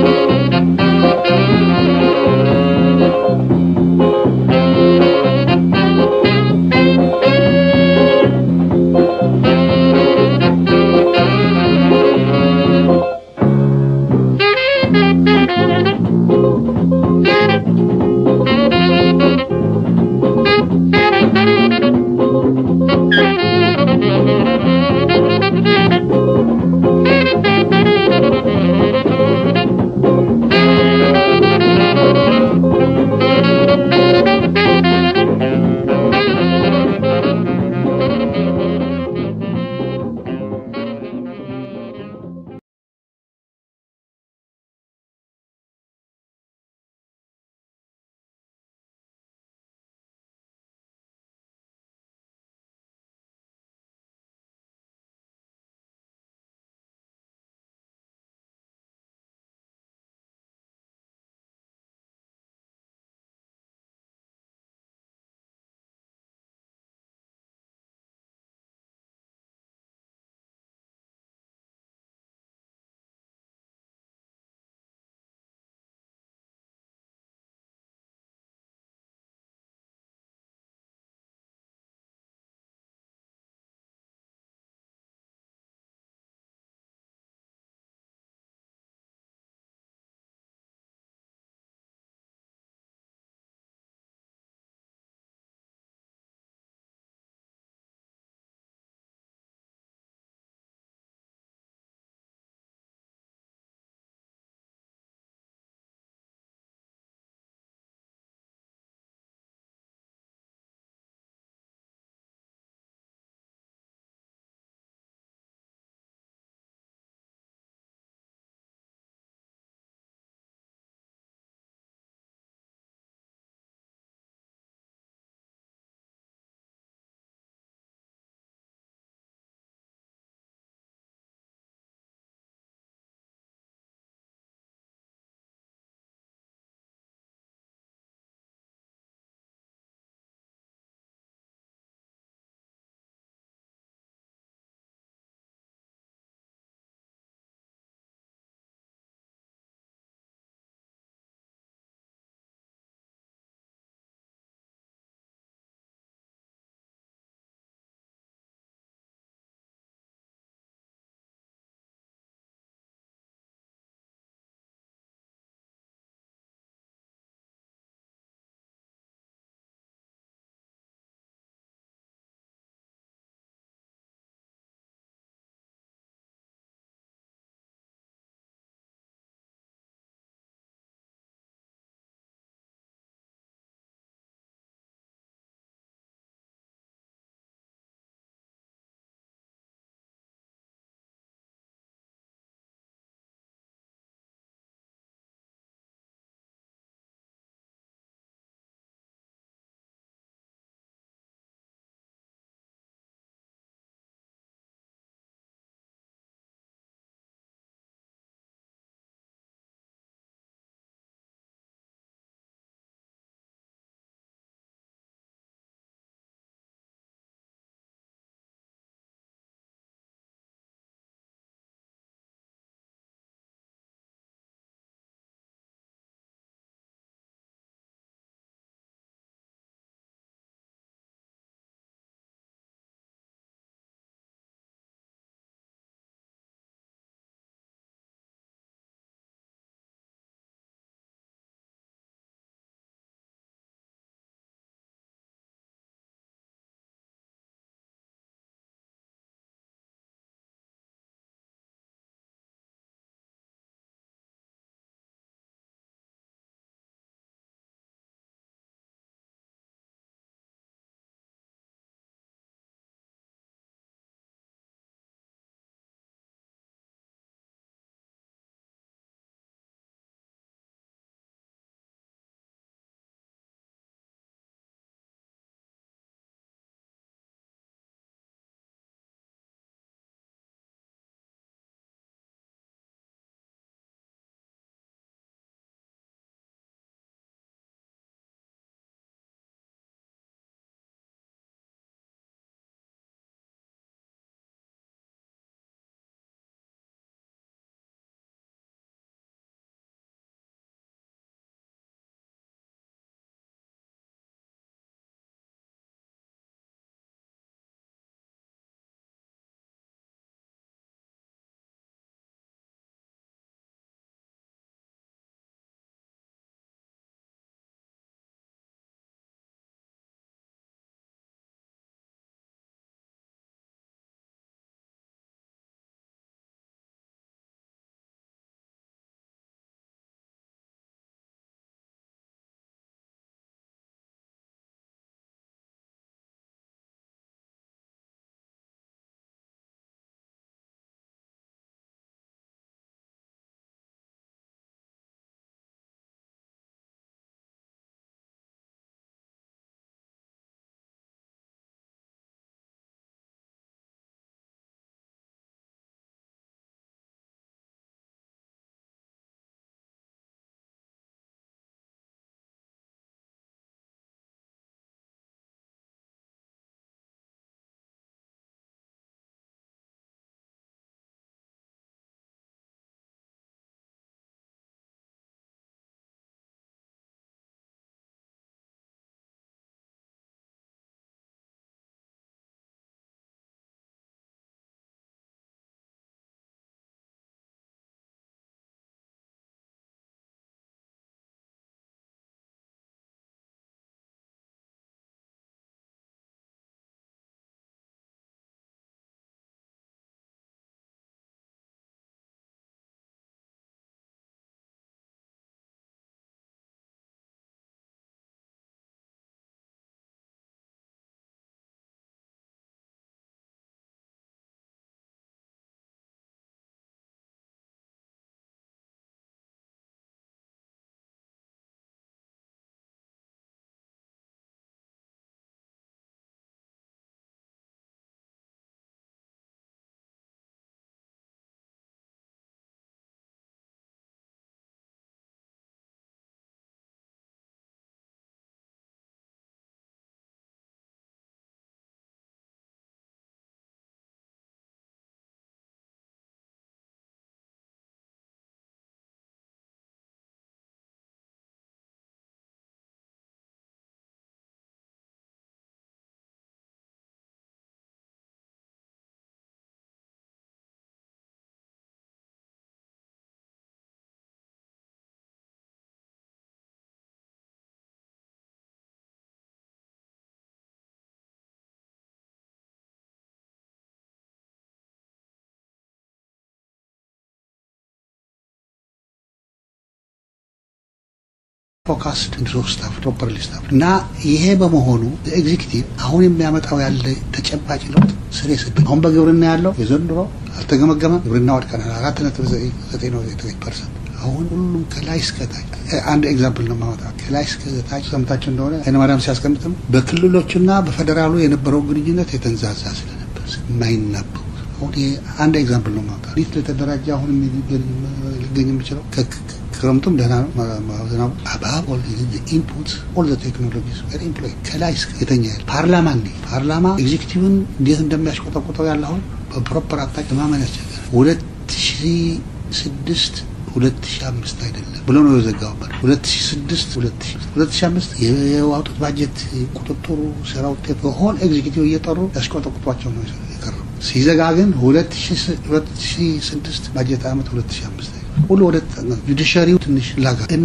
ፎካስድ ድሮ ስታፍ ፕሮፐርሊ ስታፍ እና ይሄ በመሆኑ ኤግዚኪቲቭ አሁን የሚያመጣው ያለ ተጨባጭ ለውጥ ስሬ ስድ አሁን በግብርና ያለው የዘንድሮ አልተገመገመም። ግብርና ወድቀናል አራት ነጥብ ዘጠኝ ነው ዘጠኝ ፐርሰንት አሁን ሁሉም ከላይ እስከታች አንድ ኤግዛምፕል ነው ማወጣ ከላይ እስከታች ሰምታችሁ እንደሆነ ኃይለማርያም ሲያስቀምጥም በክልሎችና በፌዴራሉ የነበረው ግንኙነት የተንዛዛ ስለነበር የማይናበቡ አሁን ይሄ አንድ ኤግዛምፕል ነው ማውጣት እንዴት ለተደራጀ አሁን ሊገኝ የሚችለው ክረምቱም ደህና ነው ዝናቡ አባብ ኦል ኢንፑት ኦል ዘ ቴክኖሎጂስ ቨሪ ኢምፕሎይ ከላይ እስከ የተኛ ፓርላማ እንዴ ፓርላማ ኤግዚኪቲቭን እንዴት እንደሚያሽቆጠቁጠው ያለ አሁን በፕሮፐር አቅጣጫ ማመን ያስቸግራል ሁለት ሺ ስድስት ሁለት ሺ አምስት አይደለም ብሎ ነው የዘጋውበት ሁለት ሺ ስድስት ሁለት ሺ ሁለት ሺ አምስት የዋጡት ባጀት ቁጥጥሩ ስራ ውጤት በሆን ኤግዚኪቲቭ እየጠሩ ያስቆጠቁጧቸው ነው የቀረው ሲዘጋ ግን ሁለት ሺ ስድስት ባጀት አመት ሁለት ሺ አምስት ሁሉ ወደ ጁዲሻሪው ትንሽ ላጋ እና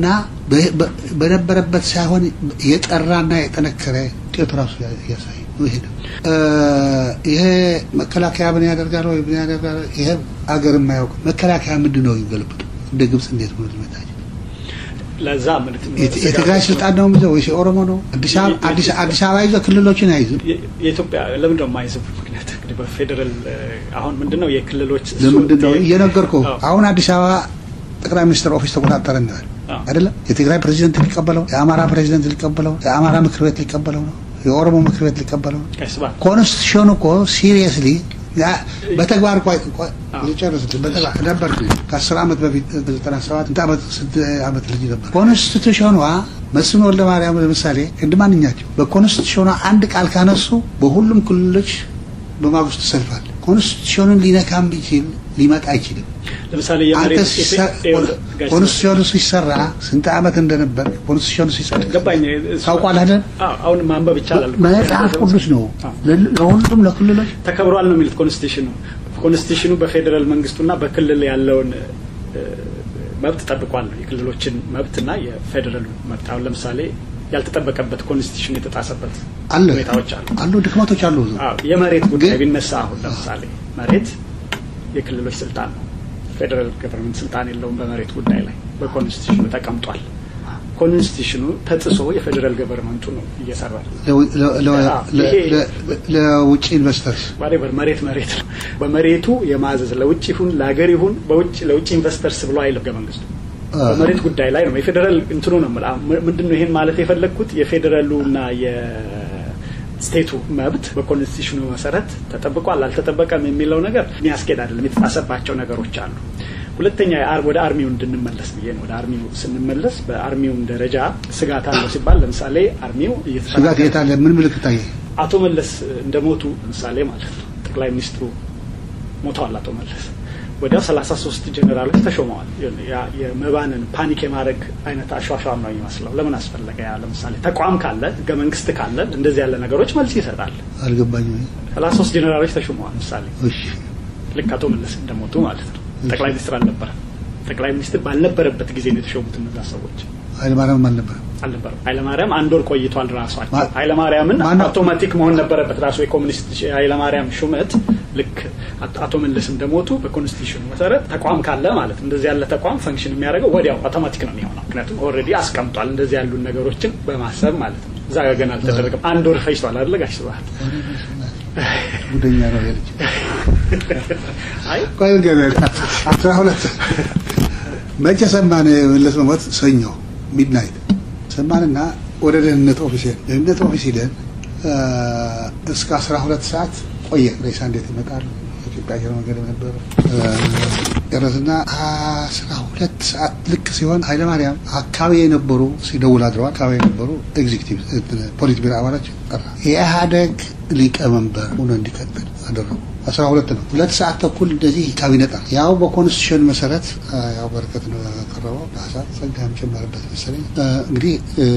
በነበረበት ሳይሆን የጠራና የጠነከረ ውጤቱ ራሱ ያሳይ ይሄ ነው። ይሄ መከላከያ ምን ያደርጋል ወይ ምን ያደርጋል? ይሄ አገር የማያውቅ መከላከያ ምንድን ነው ይገልብጡ እንደ ግብጽ እንዴት ነው ልመታች ለዛ የትግራይ ስልጣን ነው የሚይዘው ወይስ የኦሮሞ ነው? አዲስ አበባ ይዘው ክልሎችን አይዝም። የኢትዮጵያ ለምንድን ነው የማይዝም? ምክንያት እንግዲህ በፌዴራል አሁን ምንድን ነው የክልሎች ለምንድን ነው እየነገርኩህ አሁን አዲስ አበባ ጠቅላይ ሚኒስትር ኦፊስ ተቆጣጠረ እንላል አይደለም። የትግራይ ፕሬዚደንት ሊቀበለው፣ የአማራ ፕሬዚደንት ሊቀበለው፣ የአማራ ምክር ቤት ሊቀበለው ነው፣ የኦሮሞ ምክር ቤት ሊቀበለው ነው። ኮንስቲቱሽኑ እኮ ሲሪየስሊ በተግባር ጨርስልን በተግባር ነበር ከአስር ዓመት በፊት በዘጠና ሰባት ስንት ዓመት ስንት ዓመት ልጅ ነበር። ኮንስቲቱሽኗ መስፍን ወልደ ማርያም ለምሳሌ እንደ ማንኛቸው በኮንስቲቱሽኗ አንድ ቃል ካነሱ በሁሉም ክልሎች በማግስቱ ሰልፋል። ኮንስቲቱሽኑን ሊነካ የሚችል ሊመጣ አይችልም። ለምሳሌ ኮንስቲቱሽኑ ሲሰራ ስንት ዓመት እንደነበር ኮንስቲቱሽኑ ሲሰራ ገባኝ። ታውቋል አይደል? አሁን ማንበብ ይቻላል። መጽሐፍ ቅዱስ ነው ለሁሉም ለክልሎች ተከብሯል ነው የሚሉት ኮንስቲቱሽኑ። ኮንስቲቱሽኑ በፌዴራል መንግስቱና በክልል ያለውን መብት ጠብቋል። የክልሎችን መብትና የፌዴራል መብት አሁን ለምሳሌ ያልተጠበቀበት ኮንስቲቱሽን የተጣሰበት አለ ሁኔታዎች አሉ አሉ ድክመቶች አሉ። የመሬት ጉዳይ ቢነሳ አሁን ለምሳሌ መሬት የክልሎች ስልጣን ነው። ፌዴራል ገቨርንመንት ስልጣን የለውም በመሬት ጉዳይ ላይ በኮንስቲቱሽኑ ተቀምጧል። ኮንስቲቱሽኑ ተጥሶ የፌዴራል ገቨርንመንቱ ነው እየሰራ ለውጭ ኢንቨስተርስ ዋሬቨር መሬት መሬት ነው። በመሬቱ የማዘዝ ለውጭ ይሁን ለሀገር ይሁን በውጭ ለውጭ ኢንቨስተርስ ብሎ አይልም ህገ መንግስቱ በመሬት ጉዳይ ላይ ነው። የፌዴራል እንትኑ ነው ምንድን ነው ይሄን ማለት የፈለግኩት የፌዴራሉና የስቴቱ መብት በኮንስቲቱሽኑ መሰረት ተጠብቋል አልተጠበቀም የሚለው ነገር የሚያስኬድ አይደለም። የተጣሰባቸው ነገሮች አሉ። ሁለተኛ ወደ አርሚው እንድንመለስ ብዬ ነው። ወደ አርሚው ስንመለስ በአርሚውም ደረጃ ስጋት አለው ሲባል ለምሳሌ አርሚው ስጋት የት አለ? ምን ምልክት ታየ? አቶ መለስ እንደሞቱ ለምሳሌ ማለት ነው ጠቅላይ ሚኒስትሩ ሞተዋል አቶ መለስ ወዲያው ሰላሳ ሶስት ጀኔራሎች ተሾመዋል። የመባንን ፓኒክ የማድረግ አይነት አሿሿም ነው የሚመስለው። ለምን አስፈለገ? ያ ለምሳሌ ተቋም ካለ ህገ መንግስት ካለ እንደዚህ ያለ ነገሮች መልስ ይሰጣል። አልገባኝም። ሰላሳ ሶስት ጀኔራሎች ተሾመዋል። ምሳሌ እሺ፣ ልክ አቶ መለስ እንደሞቱ ማለት ነው። ጠቅላይ ሚኒስትር አልነበረ። ጠቅላይ ሚኒስትር ባልነበረበት ጊዜ ነው የተሾሙት እነዛ ሰዎች። ኃይለማርያም አልነበረም አልነበረም። ኃይለማርያም አንድ ወር ቆይቷል። ራሷቸው ኃይለማርያምን አውቶማቲክ መሆን ነበረበት። ራሱ የኮሚኒስት ኃይለማርያም ሹመት ልክ አቶ መለስ እንደሞቱ በኮንስቲቱሽኑ መሰረት ተቋም ካለ ማለት እንደዚህ ያለ ተቋም ፈንክሽን የሚያደርገው ወዲያው አውቶማቲክ ነው የሚሆነው። ምክንያቱም ኦልሬዲ አስቀምጧል እንደዚህ ያሉ ነገሮችን በማሰብ ማለት ነው። እዛ ጋ ገና አልተደረገም። አንድ ወር ፈጅቷል አይደለ ጋሽ ስብሀት? ጉደኛ ነው ያለች። አይ ቆይ አስራ ሁለት መቼ ሰማን መለስ መሞት? ሰኞ ሚድናይት ሰማንና ወደ ደህንነት ኦፊስ ደህንነት ኦፊስ ሂደን እስከ አስራ ሁለት ሰዓት ቆየ። ሬሳ እንዴት ይመጣል? ኢትዮጵያ አየር መንገድ ነበር ጨረስና አስራ ሁለት ሰዓት ልክ ሲሆን ኃይለማርያም አካባቢ የነበሩ ሲደውል አድረዋል። አካባቢ የነበሩ ኤግዚክቲቭ ፖሊት ቢሮ አባላች ጠራ። የኢህአደግ ሊቀመንበር ሆኖ እንዲቀጥል አደረጉ። አስራ ሁለት ነው። ሁለት ሰዓት ተኩል እንደዚህ ካቢኔ ጠራ። ያው በኮንስቲቱሽን መሰረት ያው በረከት ነው ያቀረበው ሀሳብ ጸጋም ጨመረበት መሰለኝ። እንግዲህ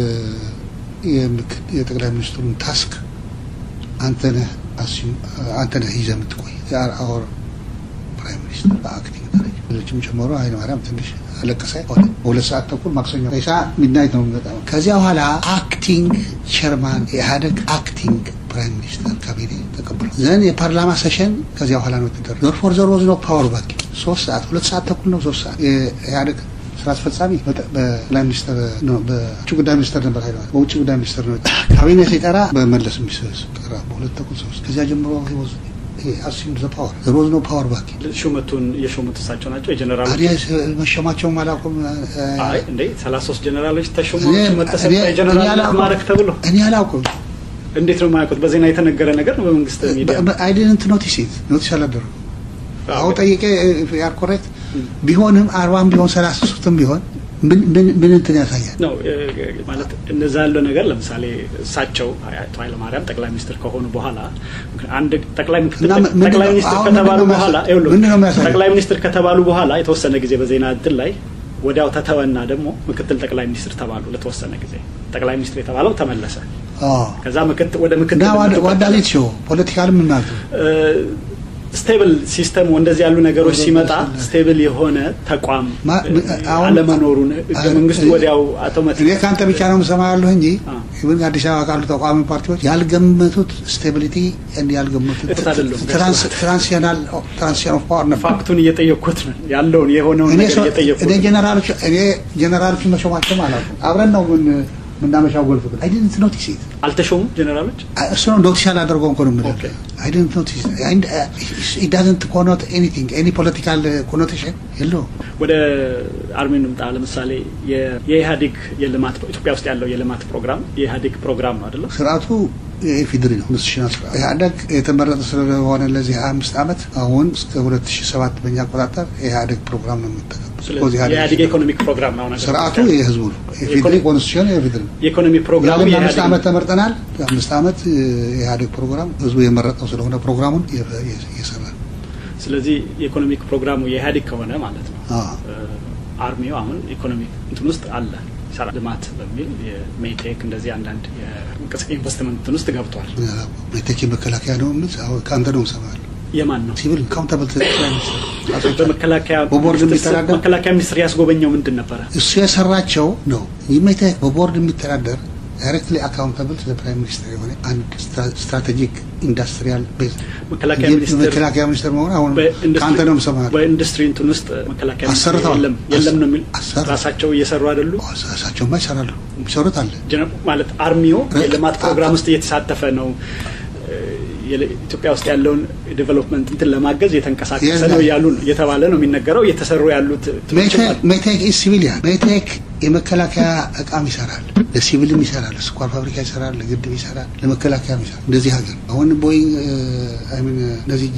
የጠቅላይ ሚኒስትሩን ታስክ አንተነህ አንተነህ ይዘህ የምትቆይ አወር ፕራይም ሚኒስትር በአክቲንግ ደረጃ ሌሎችም ጨምሮ ኃይለማርያም ትንሽ አለቀሰ። ሆነ በሁለት ሰዓት ተኩል ማክሰኞ ሬሳ ሚድናይት ነው የሚመጣው። ከዚያ በኋላ አክቲንግ ቸርማን የኢህአደግ አክቲንግ ፕራይም ሚኒስተር ካቢኔ ተቀብለው ዘን የፓርላማ ሴሽን ከዚያ በኋላ ነው የተደረገው። ዞር ፎር ዞር ወዝ ነው ፓወር ባክ ሶስት ሰዓት ሁለት ሰዓት ተኩል ነው ሶስት ሰዓት የኢህአደግ ስራ አስፈጻሚ በጠቅላይ ሚኒስትር በውጭ ጉዳይ ሚኒስትር ነበር ኃይለ በውጭ ጉዳይ ሚኒስትር ነው ካቢኔ ሲጠራ በመለስ የሚሰራ በሁለት ተኩል ሶስት ከዚያ ጀምሮ አሲም ዘ ፓወር ሮዝ ነው ፓወር ባክ ሹመቱን የሾሙት እሳቸው ናቸው። የጀነራሎች መሸማቸውም አላውቅም። አይ እንዴ ሰላሳ ሶስት ጀነራሎች ተሾሙ መተሰጠ የጀነራል ማዕረግ ተብሎ እኔ አላውቅም። እንዴት ነው የማያውቁት? በዜና የተነገረ ነገር ነው። በመንግስት ሚዲያ አይ ዲድንት ኖቲስ ኢት ኖቲስ አላደረጉም። አሁን ጠይቄ ያር ኮሬክት ቢሆንም አርባም ቢሆን ሰላሳ ሶስትም ቢሆን ምን እንትን ያሳያል ነው ማለት እነዛ ያለው ነገር ለምሳሌ እሳቸው አቶ ኃይለማርያም ጠቅላይ ሚኒስትር ከሆኑ በኋላ አንድ ጠቅላይ ጠቅላይ ሚኒስትር ከተባሉ በኋላ ጠቅላይ ሚኒስትር ከተባሉ በኋላ የተወሰነ ጊዜ በዜና እድል ላይ ወዲያው ተተወና ደግሞ ምክትል ጠቅላይ ሚኒስትር ተባሉ። ለተወሰነ ጊዜ ጠቅላይ ሚኒስትር የተባለው ተመለሰ። ከዛ ወደ ምክትል ዋዳሊት ሾ ፖለቲካል ምን ማለት ነው? ስቴብል ሲስተም እንደዚህ ያሉ ነገሮች ሲመጣ ስቴብል የሆነ ተቋም አለመኖሩን ህገ መንግስቱ ወዲያው አውቶማቲክ እኔ ከአንተ ብቻ ነው የምሰማ ያለሁ እንጂ ይሁን አዲስ አበባ ካሉ ተቋሚ ፓርቲዎች ያልገመቱት ስቴቢሊቲ ያልገመቱት ትራንሲሽናል ትራንሲሽን ኦፍ ፓወር ነበር። ፋክቱን እየጠየቅኩት ነው ያለውን የሆነውን ነገር እየጠየቅኩት እኔ ጀነራሎች እኔ ጀነራሎች መሾማቸውም አላውቅም። አብረን ነው ምን ምናመሻው ጎልፍ ግን አይ ዲድንት ኖቲስ ኢት አልተሾሙም ጀነራሎች እሱ ነው ኖቲስ አላደርገውም እኮ ነው የምልህ አይ ዲድንት ኖቲስ ኢት ዳዝንት ኮኖት ኤኒቲንግ ኤኒ ፖለቲካል ኮኖቴሽን የለውም ወደ አርሚ እንምጣ ለምሳሌ የኢህአዴግ የልማት ኢትዮጵያ ውስጥ ያለው የልማት ፕሮግራም የኢህአዴግ ፕሮግራም ነው አይደለም ስርዓቱ የኢፌዴሪ ነው ኢንስቲቱሽናል ስርዓት ኢህአዴግ የተመረጠ ስለሆነ ለዚህ ሀያ አምስት ዓመት አሁን እስከ ሁለት ሺ ሰባት በእኛ አቆጣጠር የኢህአዴግ ፕሮግራም ነው የምንጠቀም የኢህአዴግ ኢኮኖሚክ ፕሮግራም ነው ስርዓቱ የህዝቡ ነው የፌዴሪ ኮንስቲቱሽን የፌዴሪ ነው የኢኮኖሚ ፕሮግራሙ አምስት ዓመት ተመርጠናል አምስት ዓመት የኢህአዴግ ፕሮግራም ህዝቡ የመረጠው ስለሆነ ፕሮግራሙን እየሰራ ነው ስለዚህ የኢኮኖሚክ ፕሮግራሙ የኢህአዴግ ከሆነ ማለት ነው አርሚው አሁን ኢኮኖሚክ እንትን ውስጥ አለ ሰራ ልማት በሚል የሜቴክ እንደዚህ አንዳንድ ኢንቨስትመንት ውስጥ ገብቷል። ሜቴክ የመከላከያ ነው ምን ከአንተ ነው ሰማል የማን ነው ሲቪል ካውንታብል በመከላከያ በቦርድ የሚተዳደር መከላከያ ሚኒስትር ያስጎበኘው ምንድን ነበረ? እሱ የሰራቸው ነው። ሜቴክ በቦርድ የሚተዳደር ዳይሬክትሊ አካውንታብል ለፕራይም ሚኒስትር የሆነ አንድ ስትራቴጂክ ኢንዱስትሪያል ቤዝ መከላከያ ሚኒስትር መሆን አሁን ከአንተ ነው የምሰማህ። በኢንዱስትሪ እንትን ውስጥ መከላከያ ሚኒስትር አሰርተዋል። የለም የለም ነው የሚል አሰሩ። ራሳቸው እየሰሩ አይደሉ ራሳቸውማ ይሰራሉ። የሚሰሩት አለ ማለት አርሚው የልማት ፕሮግራም ውስጥ እየተሳተፈ ነው ኢትዮጵያ ውስጥ ያለውን ዴቨሎፕመንት እንትን ለማገዝ የተንቀሳቀሰ ነው እያሉ እየተባለ ነው የሚነገረው። እየተሰሩ ያሉት ሜቴክ ሲቪሊያን ሜቴክ የመከላከያ እቃም ይሰራል፣ ለሲቪልም ይሰራል፣ ለስኳር ፋብሪካ ይሰራል፣ ለግድብ ይሰራል፣ ለመከላከያም ይሰራል። እንደዚህ ሀገር አሁን ቦይንግ አይሚን እነዚህ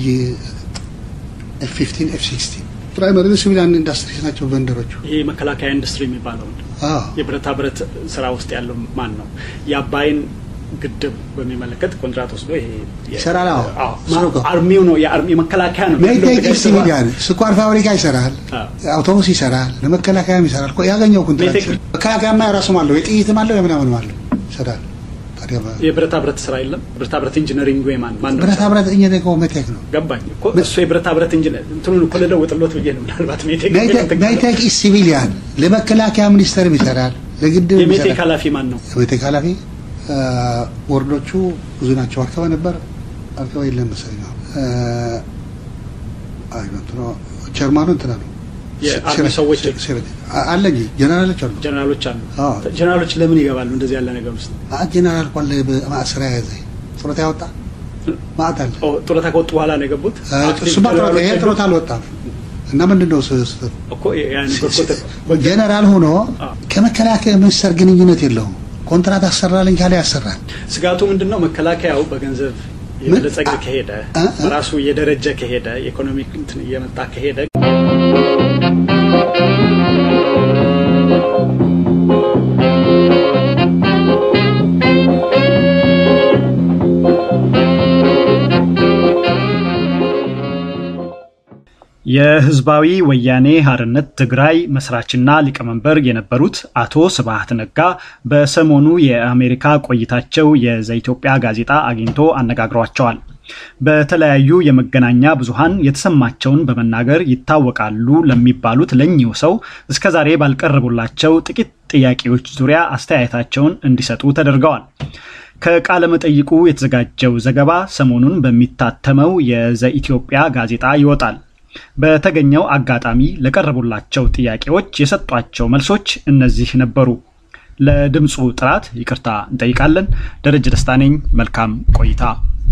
ኤፍ ፊፍቲን ኤፍ ሲክስቲን ፕራይመሪ ሲቪሊያን ኢንዱስትሪ ናቸው ቨንደሮቹ። ይሄ የመከላከያ ኢንዱስትሪ የሚባለውን የብረታ ብረት ስራ ውስጥ ያለው ማን ነው? የአባይን ግድብ በሚመለከት ኮንትራት ወስዶ ይሄ ይሰራል። አርሚው ነው የመከላከያ ነው። ሜቴክ ሲቪሊያን ስኳር ፋብሪካ ይሰራል፣ አውቶቡስ ይሰራል፣ ለመከላከያም ይሰራል። ያገኘው ኮንትራት መከላከያማ የራሱም አለው የጥይትም አለው የምናምንም አለው ይሰራል። የብረታ ብረት ስራ የለም። ብረታ ብረት ኢንጂነሪንግ ወይ ማን ማን ነው? ብረታ ብረት ኢንጂነሪንግ ሜቴክ ነው። ገባኝ እኮ እሱ የብረታ ብረት ኢንጂነር እንትኑን እኮ ልለውጥሎት ብዬ ነው። ምናልባት ሜቴክ ሜቴክ ሲቪሊያን ለመከላከያ ሚኒስቴርም ይሰራል፣ ለግድብ የሜቴክ ኃላፊ ማን ነው? የሜቴክ ኃላፊ ቦርዶቹ ብዙ ናቸው። አርከበ ነበር አርከበ የለም መሰለኝ ነው አይ ነው ቸርማኑ እንትና ነው የአርሚ ሰዎች አለ እንጂ ጀነራሎች አሉ ጀነራሎች አሉ። ጀነራሎች ለምን ይገባሉ እንደዚህ ያለ ነገር ውስጥ? ጀነራል ኳለ በማስራ ያዘ ጡረታ ያወጣ ማዕት አለ። ጡረታ ከወጡ በኋላ ነው የገቡት። እሱማ ጡረታ ይሄ ጡረታ አልወጣም። እና ምንድን ነው ስህተቱ? እኮ ያን ጀነራል ሆኖ ከመከላከያ ሚኒስቴር ግንኙነት የለውም። ኮንትራት አሰራልኝ ካለ ያሰራል። ስጋቱ ምንድን ነው? መከላከያው በገንዘብ የበለጸገ ከሄደ በራሱ እየደረጀ ከሄደ ኢኮኖሚክ እንትን እየመጣ ከሄደ የህዝባዊ ወያኔ ሀርነት ትግራይ መስራችና ሊቀመንበር የነበሩት አቶ ስብሀት ነጋ በሰሞኑ የአሜሪካ ቆይታቸው የዘኢትዮጵያ ጋዜጣ አግኝቶ አነጋግሯቸዋል። በተለያዩ የመገናኛ ብዙሃን የተሰማቸውን በመናገር ይታወቃሉ ለሚባሉት ለኚሁ ሰው እስከዛሬ ባልቀረቡላቸው ጥቂት ጥያቄዎች ዙሪያ አስተያየታቸውን እንዲሰጡ ተደርገዋል። ከቃለ መጠይቁ የተዘጋጀው ዘገባ ሰሞኑን በሚታተመው የዘኢትዮጵያ ጋዜጣ ይወጣል። በተገኘው አጋጣሚ ለቀረቡላቸው ጥያቄዎች የሰጧቸው መልሶች እነዚህ ነበሩ። ለድምፁ ጥራት ይቅርታ እንጠይቃለን። ደረጀ ደስታ ነኝ። መልካም ቆይታ።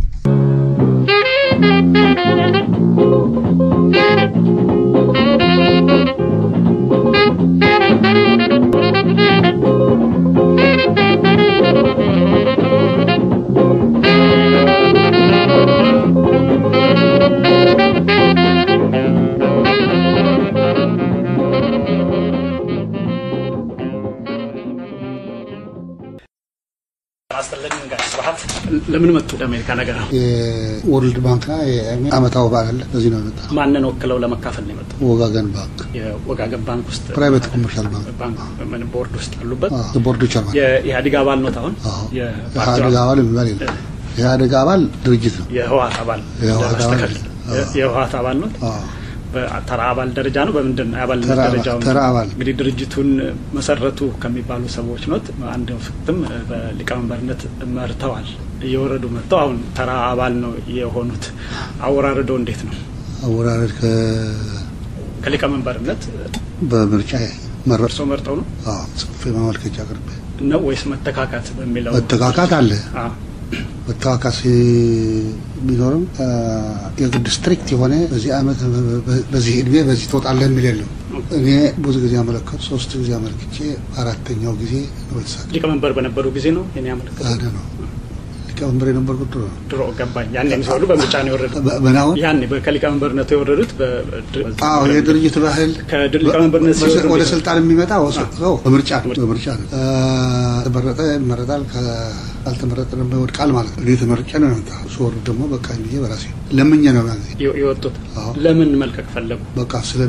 ለምን መጡ ወደ አሜሪካ ነገር ነው? የወርልድ ባንክና አመታዊ በዓል አለ። በዚህ ነው የመጣ። ማንን ወክለው ለመካፈል ነው የመጡት? ወጋገን ባንክ የወጋገን ባንክ ውስጥ ፕራይቬት ኮመርሻል ባንክ ባንክ ምን ቦርድ ውስጥ አሉበት? ቦርዱ ቸርማን የኢህአዴግ አባል ኖት? አሁን የኢህአዴግ አባል የሚባል የለም። የኢህአዴግ አባል ድርጅት ነው። የህወሓት አባል የህወሓት አባል የህወሓት አባል ኖት? በተራ አባል ደረጃ ነው። በምንድን ነው የአባልነት ደረጃው? ተራ አባል እንግዲህ ድርጅቱን መሰረቱ ከሚባሉ ሰዎች ኖት። አንድ ወቅትም በሊቀመንበርነት መርተዋል። እየወረዱ መጥተው አሁን ተራ አባል ነው የሆኑት። አወራረዶ እንዴት ነው? አወራረድ ከሊቀመንበርነት በምርጫ መረጥ እርስዎ መርጠው ነው ጽፌ ማመልከቻ አቅርቤ ነው ወይስ መተካካት በሚለው መተካካት አለ መተካካት ቢኖርም የግድ ስትሪክት የሆነ በዚህ አመት በዚህ እድሜ በዚህ ትወጣለህ የሚል የለም። እኔ ብዙ ጊዜ አመለከቱ ሶስት ጊዜ አመልክቼ አራተኛው ጊዜ ነው የተሳካ። ሊቀመንበር በነበሩ ጊዜ ነው እኔ ያመለከቱ አደ ነው ሊቀመንበር የነበርኩት ድሮ ነው። ድሮ ገባኝ። ያኔ የሚሰሩ በምርጫ ነው የወረዱት። በናሁን ያኔ ከሊቀመንበርነቱ የወረዱት አዎ የድርጅት ባህል ከሊቀመንበርነት ሲወርዱ ወደ ስልጣን የሚመጣ ሰው በምርጫ ነው በምርጫ ነው። ተመረጠ ይመረጣል፣ ካልተመረጠ ደግሞ ይወድቃል ማለት ነው። እኔ ተመርጬ ነው የመጣ ስወርድ ደግሞ በቃ ብዬ በራሴ ለምኜ ነው ያ ጊዜ የወጡት። ለምን መልቀቅ ፈለጉ? በቃ ስለ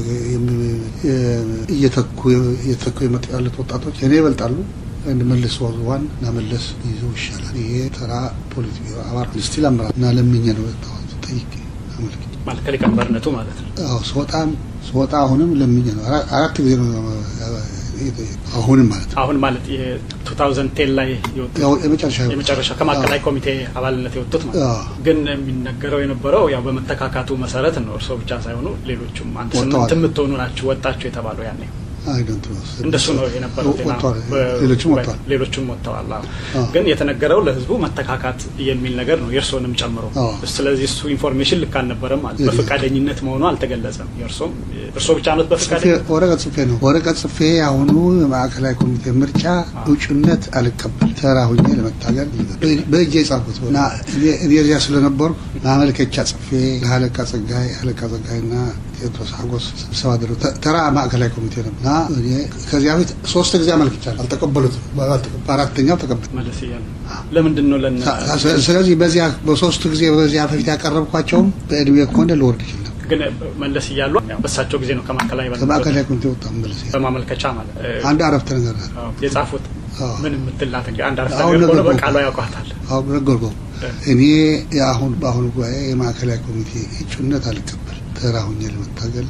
እየተኩ እየተኩ የመጡ ያሉት ወጣቶች እኔ ይበልጣሉ መለስ ዋን እና መለስ ይዞ ይሻላል። ይሄ ተራ ፖለቲካ አባል ስቲል አመራር እና ለምኜ ነው የወጣሁት ጠይቄ አመልክቼ ማለት ከሊቀመንበርነቱ ማለት ነው። አዎ ስወጣም ስወጣ አሁንም ለምኜ ነው አራት ጊዜ ነው አሁንም ማለት ነው። አሁን ማለት የ2010 ላይ የመጨረሻ የመጨረሻ ከማዕከላዊ ኮሚቴ አባልነት የወጡት ማለት ግን የሚነገረው የነበረው ያው በመተካካቱ መሰረት ነው። እርስዎ ብቻ ሳይሆኑ ሌሎቹም አንድ ስምንት የምትሆኑ ናችሁ ወጣችሁ የተባለው ያኔ አይደንት እንደሱ ነው የነበረው። ሌሎችም ወጥተዋል ሌሎችም ወጥተዋል። ግን የተነገረው ለህዝቡ መተካካት የሚል ነገር ነው የእርስዎንም ጨምሮ። ስለዚህ እሱ ኢንፎርሜሽን ልክ አልነበረም ማለት በፈቃደኝነት መሆኑ አልተገለጸም። የእርስዎም እርስዎ ብቻ ነት በፈቃደኝነት ወረቀት ጽፌ ነው ወረቀት ጽፌ አሁኑ የማዕከላዊ ኮሚቴ ምርጫ እጩነት አልቀበል ተራ ሁኜ ለመታገል በእጄ የጻፍኩት እና እኔ እዚያ ስለነበርኩ ማመልከቻ ጽፌ ለአለቃ ጸጋይ አለቃ ጸጋይና ቴዎድሮስ ሀጎስ ስብሰባ አደረጉ። ተራ ማዕከላዊ ኮሚቴ ነው እና ከዚያ በፊት ሶስት ጊዜ አመልክቻለሁ፣ አልተቀበሉትም። በአራተኛው ተቀበል መለስ እያሉ ለምንድን ነው ለነ ስለዚህ በዚያ በሶስቱ ጊዜ በዚያ በፊት ያቀረብኳቸውም በእድሜ ከሆነ ልወርድ ይችላል። ግን መለስ እያሉ በሳቸው ጊዜ ነው ከማዕከላዊ ከማዕከላዊ ኮሚቴ ወጣ መለስ በማመልከቻ ማለት አንድ አረፍተ ነገር የጻፉት ምን የምትላት እንግዲህ አንድ አረፍተ ነገር ሆነ በቃሉ ያውቋታል። አሁን ነገርኩህ። እኔ የአሁን በአሁኑ ጉባኤ የማዕከላዊ ኮሚቴ እጩነት አልቀበል ተራ ሁኜ ለመታገል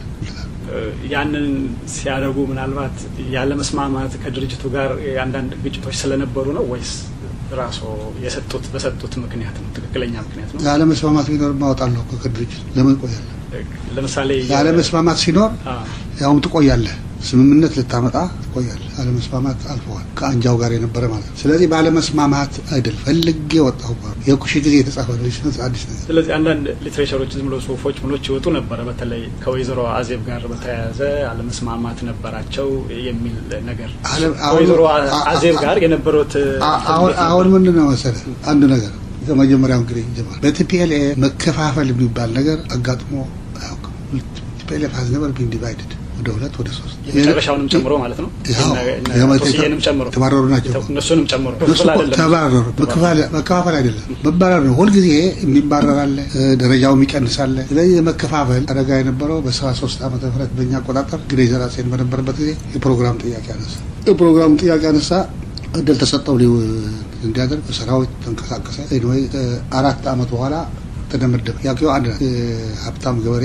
ያንን ሲያደርጉ ምናልባት ያለመስማማት ከድርጅቱ ጋር አንዳንድ ግጭቶች ስለነበሩ ነው ወይስ ራሱ የሰጡት በሰጡት ምክንያት ነው? ትክክለኛ ምክንያት ነው? ያለመስማማት ቢኖር ማወጣለሁ ከድርጅት ለምን ቆያለህ? ለምሳሌ ያለመስማማት ሲኖር ያውም ትቆያለህ። ስምምነት ልታመጣ ትቆያለህ። አለመስማማት አልፈዋል። ከአንጃው ጋር የነበረ ማለት ነው። ስለዚህ ባለመስማማት አይደል ፈልጌ ወጣሁ። የኩሽ ጊዜ የተጻፈ ነው አዲስ ነገር። ስለዚህ አንዳንድ ሊትሬቸሮች ዝም ብሎ ጽሁፎች ምኖች ይወጡ ነበረ። በተለይ ከወይዘሮ አዜብ ጋር በተያያዘ አለመስማማት ነበራቸው የሚል ነገር ከወይዘሮ አዜብ ጋር የነበሩት አሁን ምንድን ነው መሰለህ አንዱ ነገር ከመጀመሪያው እንግዲህ ጀመር በቲፒኤልኤ መከፋፈል የሚባል ነገር አጋጥሞ አያውቅም። ቲፒኤልኤፍ ሀዝ ነቨር ቢን ዲቫይድድ ወደ ሁለት ወደ ሶስት የመጨረሻውንም ጨምሮ ማለት ነው። ቶስዬንም ጨምሮ ተባረሩ ናቸው። እነሱንም ጨምሮ ተባረሩ። መከፋፈል አይደለም መባረር ነው። ሁልጊዜ የሚባረር አለ፣ ደረጃው የሚቀንስ አለ። ስለዚህ የመከፋፈል አደጋ የነበረው በሰባ ሶስት ዓመተ ምህረት በእኛ አቆጣጠር እንግዲህ ዘራሴን በነበረበት ጊዜ የፕሮግራም ጥያቄ አነሳ። የፕሮግራም ጥያቄ አነሳ። እድል ተሰጠው እንዲያደርግ ሰራዊት ተንቀሳቀሰ። ወይ አራት ዓመት በኋላ ተደመደመ። ያው አንድ ሀብታም ገበሬ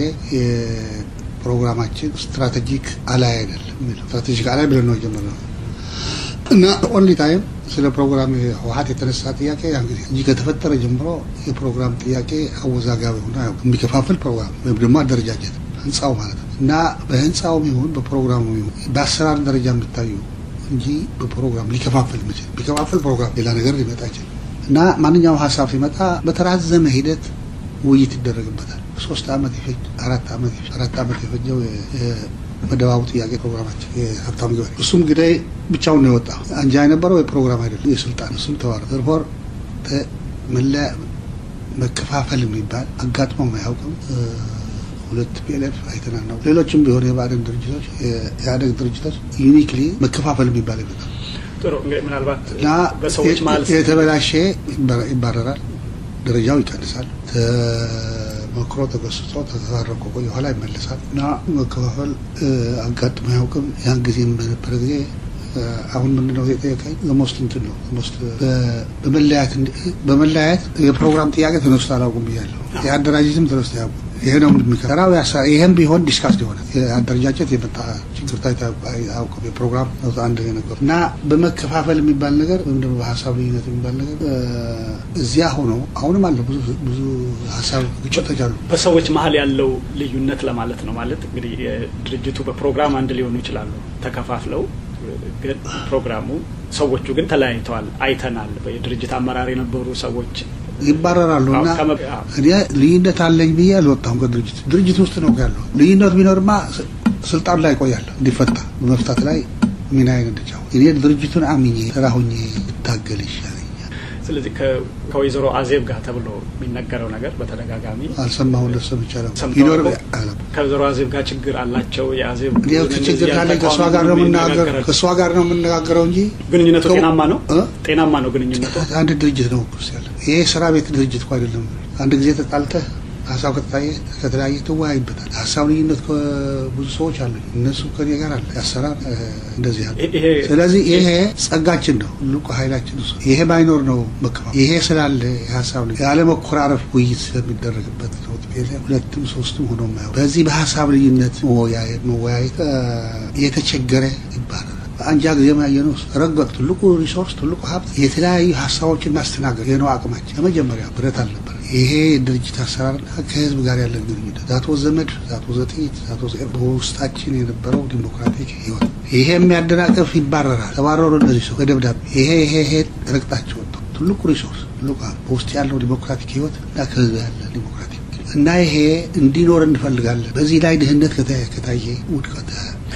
ፕሮግራማችን ስትራቴጂክ አላይ አይደለም የሚለው ስትራቴጂክ አላይ ብለን ነው የጀመርነው እና ኦንሊ ታይም ስለ ፕሮግራም ህወሀት የተነሳ ጥያቄ ያ እንግዲህ እንጂ ከተፈጠረ ጀምሮ የፕሮግራም ጥያቄ አወዛጋቢ ሆነ የሚከፋፍል ፕሮግራም ወይም ደግሞ አደረጃጀት ህንፃው ማለት ነው እና በህንፃውም ይሁን በፕሮግራሙ ይሁን በአሰራር ደረጃ የምታዩ እንጂ በፕሮግራም ሊከፋፍል ምችል ቢከፋፍል ፕሮግራም ሌላ ነገር ሊመጣ ይችላል እና ማንኛውም ሀሳብ ሲመጣ በተራዘመ ሂደት ውይይት ይደረግበታል። ሶስት ዓመት ይፈጅ አራት ዓመት ይፈጅ አራት ዓመት የፈጀው መደባቡ ጥያቄ ፕሮግራማችን የሀብታሙ ገበሬ እሱም እንግዲህ ብቻውን ነው የወጣው። አንጃ የነበረው የፕሮግራም አይደለም የስልጣን እሱም ተዋረ ዘርፎር መለያ መከፋፈል የሚባል አጋጥሞ አያውቅም። ሁለት ፒኤልኤፍ አይተናል ነው። ሌሎችም ቢሆን የባዕድን ድርጅቶች የኢህአዴግ ድርጅቶች ዩኒክሊ መከፋፈል የሚባል ይመጣል ጥሩ እንግዲህ ምናልባት እና በሰዎች ማለት የተበላሸ ይባረራል፣ ደረጃው ይቀንሳል። ተመክሮ ተገስጾ ተታረቆ ቆየ ኋላ ይመለሳል እና መከፋፈል አጋጥሞ አያውቅም። ያን ጊዜም በነበረ ጊዜ አሁን ምንድነው የጠየቀኝ ሞስት እንትን ነው ሞስት በመለያየት በመለያየት የፕሮግራም ጥያቄ ተነስቶ አላውቅም ብያለሁ። የአደራጀትም ተነስቶ አያውቁም። ይሄ ነው የሚከራው። ይሄም ቢሆን ዲስካስ ሆነ የአደረጃጀት የመጣ ችግር ታይቶ አያውቅም። የፕሮግራም አንድ ነገር እና በመከፋፈል የሚባል ነገር ወይም ደግሞ በሀሳብ ልዩነት የሚባል ነገር እዚያ ሆኖ አሁንም አለ ብዙ ብዙ ሀሳብ ግጭቶች አሉ። በሰዎች መሀል ያለው ልዩነት ለማለት ነው። ማለት እንግዲህ ድርጅቱ በፕሮግራም አንድ ሊሆኑ ይችላሉ ተከፋፍለው ግን ፕሮግራሙ ሰዎቹ ግን ተለያይተዋል። አይተናል። የድርጅት አመራር የነበሩ ሰዎች ይባረራሉ እና እኔ ልዩነት አለኝ ብዬ አልወጣሁም ከድርጅት ድርጅት ውስጥ ነው ያለው። ልዩነት ቢኖርማ ስልጣን ላይ ቆያለሁ እንዲፈታ በመፍታት ላይ ሚናዬን እንድጫወት እኔ ድርጅቱን አምኜ ስራ ሁኜ እታገል ይሻለኛል። ስለዚህ ከወይዘሮ አዜብ ጋር ተብሎ የሚነገረው ነገር በተደጋጋሚ አልሰማሁም። ለሰምቻ ይኖር ከወይዘሮ አዜብ ጋር ችግር አላቸው። የአዜብ ችግር ካለ ከእሷ ጋር ነው የምነጋገረው ከእሷ ጋር ነው የምነጋገረው እንጂ ግንኙነቱ ጤናማ ነው ጤናማ ነው ግንኙነቱ። አንድ ድርጅት ነው እኮ ያለ ይሄ ስራ ቤት ድርጅት እኮ አይደለም። አንድ ጊዜ ተጣልተህ ሀሳብ ከተታየ ከተለያየ ትወያይበታል። ሀሳብ ልዩነት ብዙ ሰዎች አሉ። እነሱ ከኔ ጋር አለ ያሰራር እንደዚህ ያለ። ስለዚህ ይሄ ጸጋችን ነው፣ ትልቁ ኃይላችን እሱ። ይሄ ባይኖር ነው መከፋ ይሄ ስላለ የሀሳብ ልዩ ያለ መኮራረፍ ውይይት ስለሚደረግበት ነው። ሁለትም ሶስትም ሆኖ ማየው በዚህ በሀሳብ ልዩነት መወያየት የተቸገረ ይባላል። በአንጃ ጊዜ ያየነው ረገጥ ትልቁ ሪሶርስ ትልቁ ሀብት የተለያዩ ሀሳቦችን ማስተናገድ ይህ ነው አቅማችን። ለመጀመሪያ ብረት አልነበረ። ይሄ የድርጅት አሰራርና ከህዝብ ጋር ያለን ግንኙነት ዛቶ ዘመድ ዛቶ ዘጥይት ዛቶ በውስጣችን የነበረው ዲሞክራቲክ ህይወት ይሄ የሚያደናቀፍ ይባረራል። ተባረሩ እነዚህ ሰው በደብዳቤ ይሄ ይሄ ይሄ ረግጣቸው ወጥተው ትልቁ ሪሶርስ ትልቁ በውስጥ ያለው ዲሞክራቲክ ህይወት እና ከህዝብ ያለ ዲሞክራቲክ እና ይሄ እንዲኖር እንፈልጋለን። በዚህ ላይ ድህነት ከታየ ውድቀት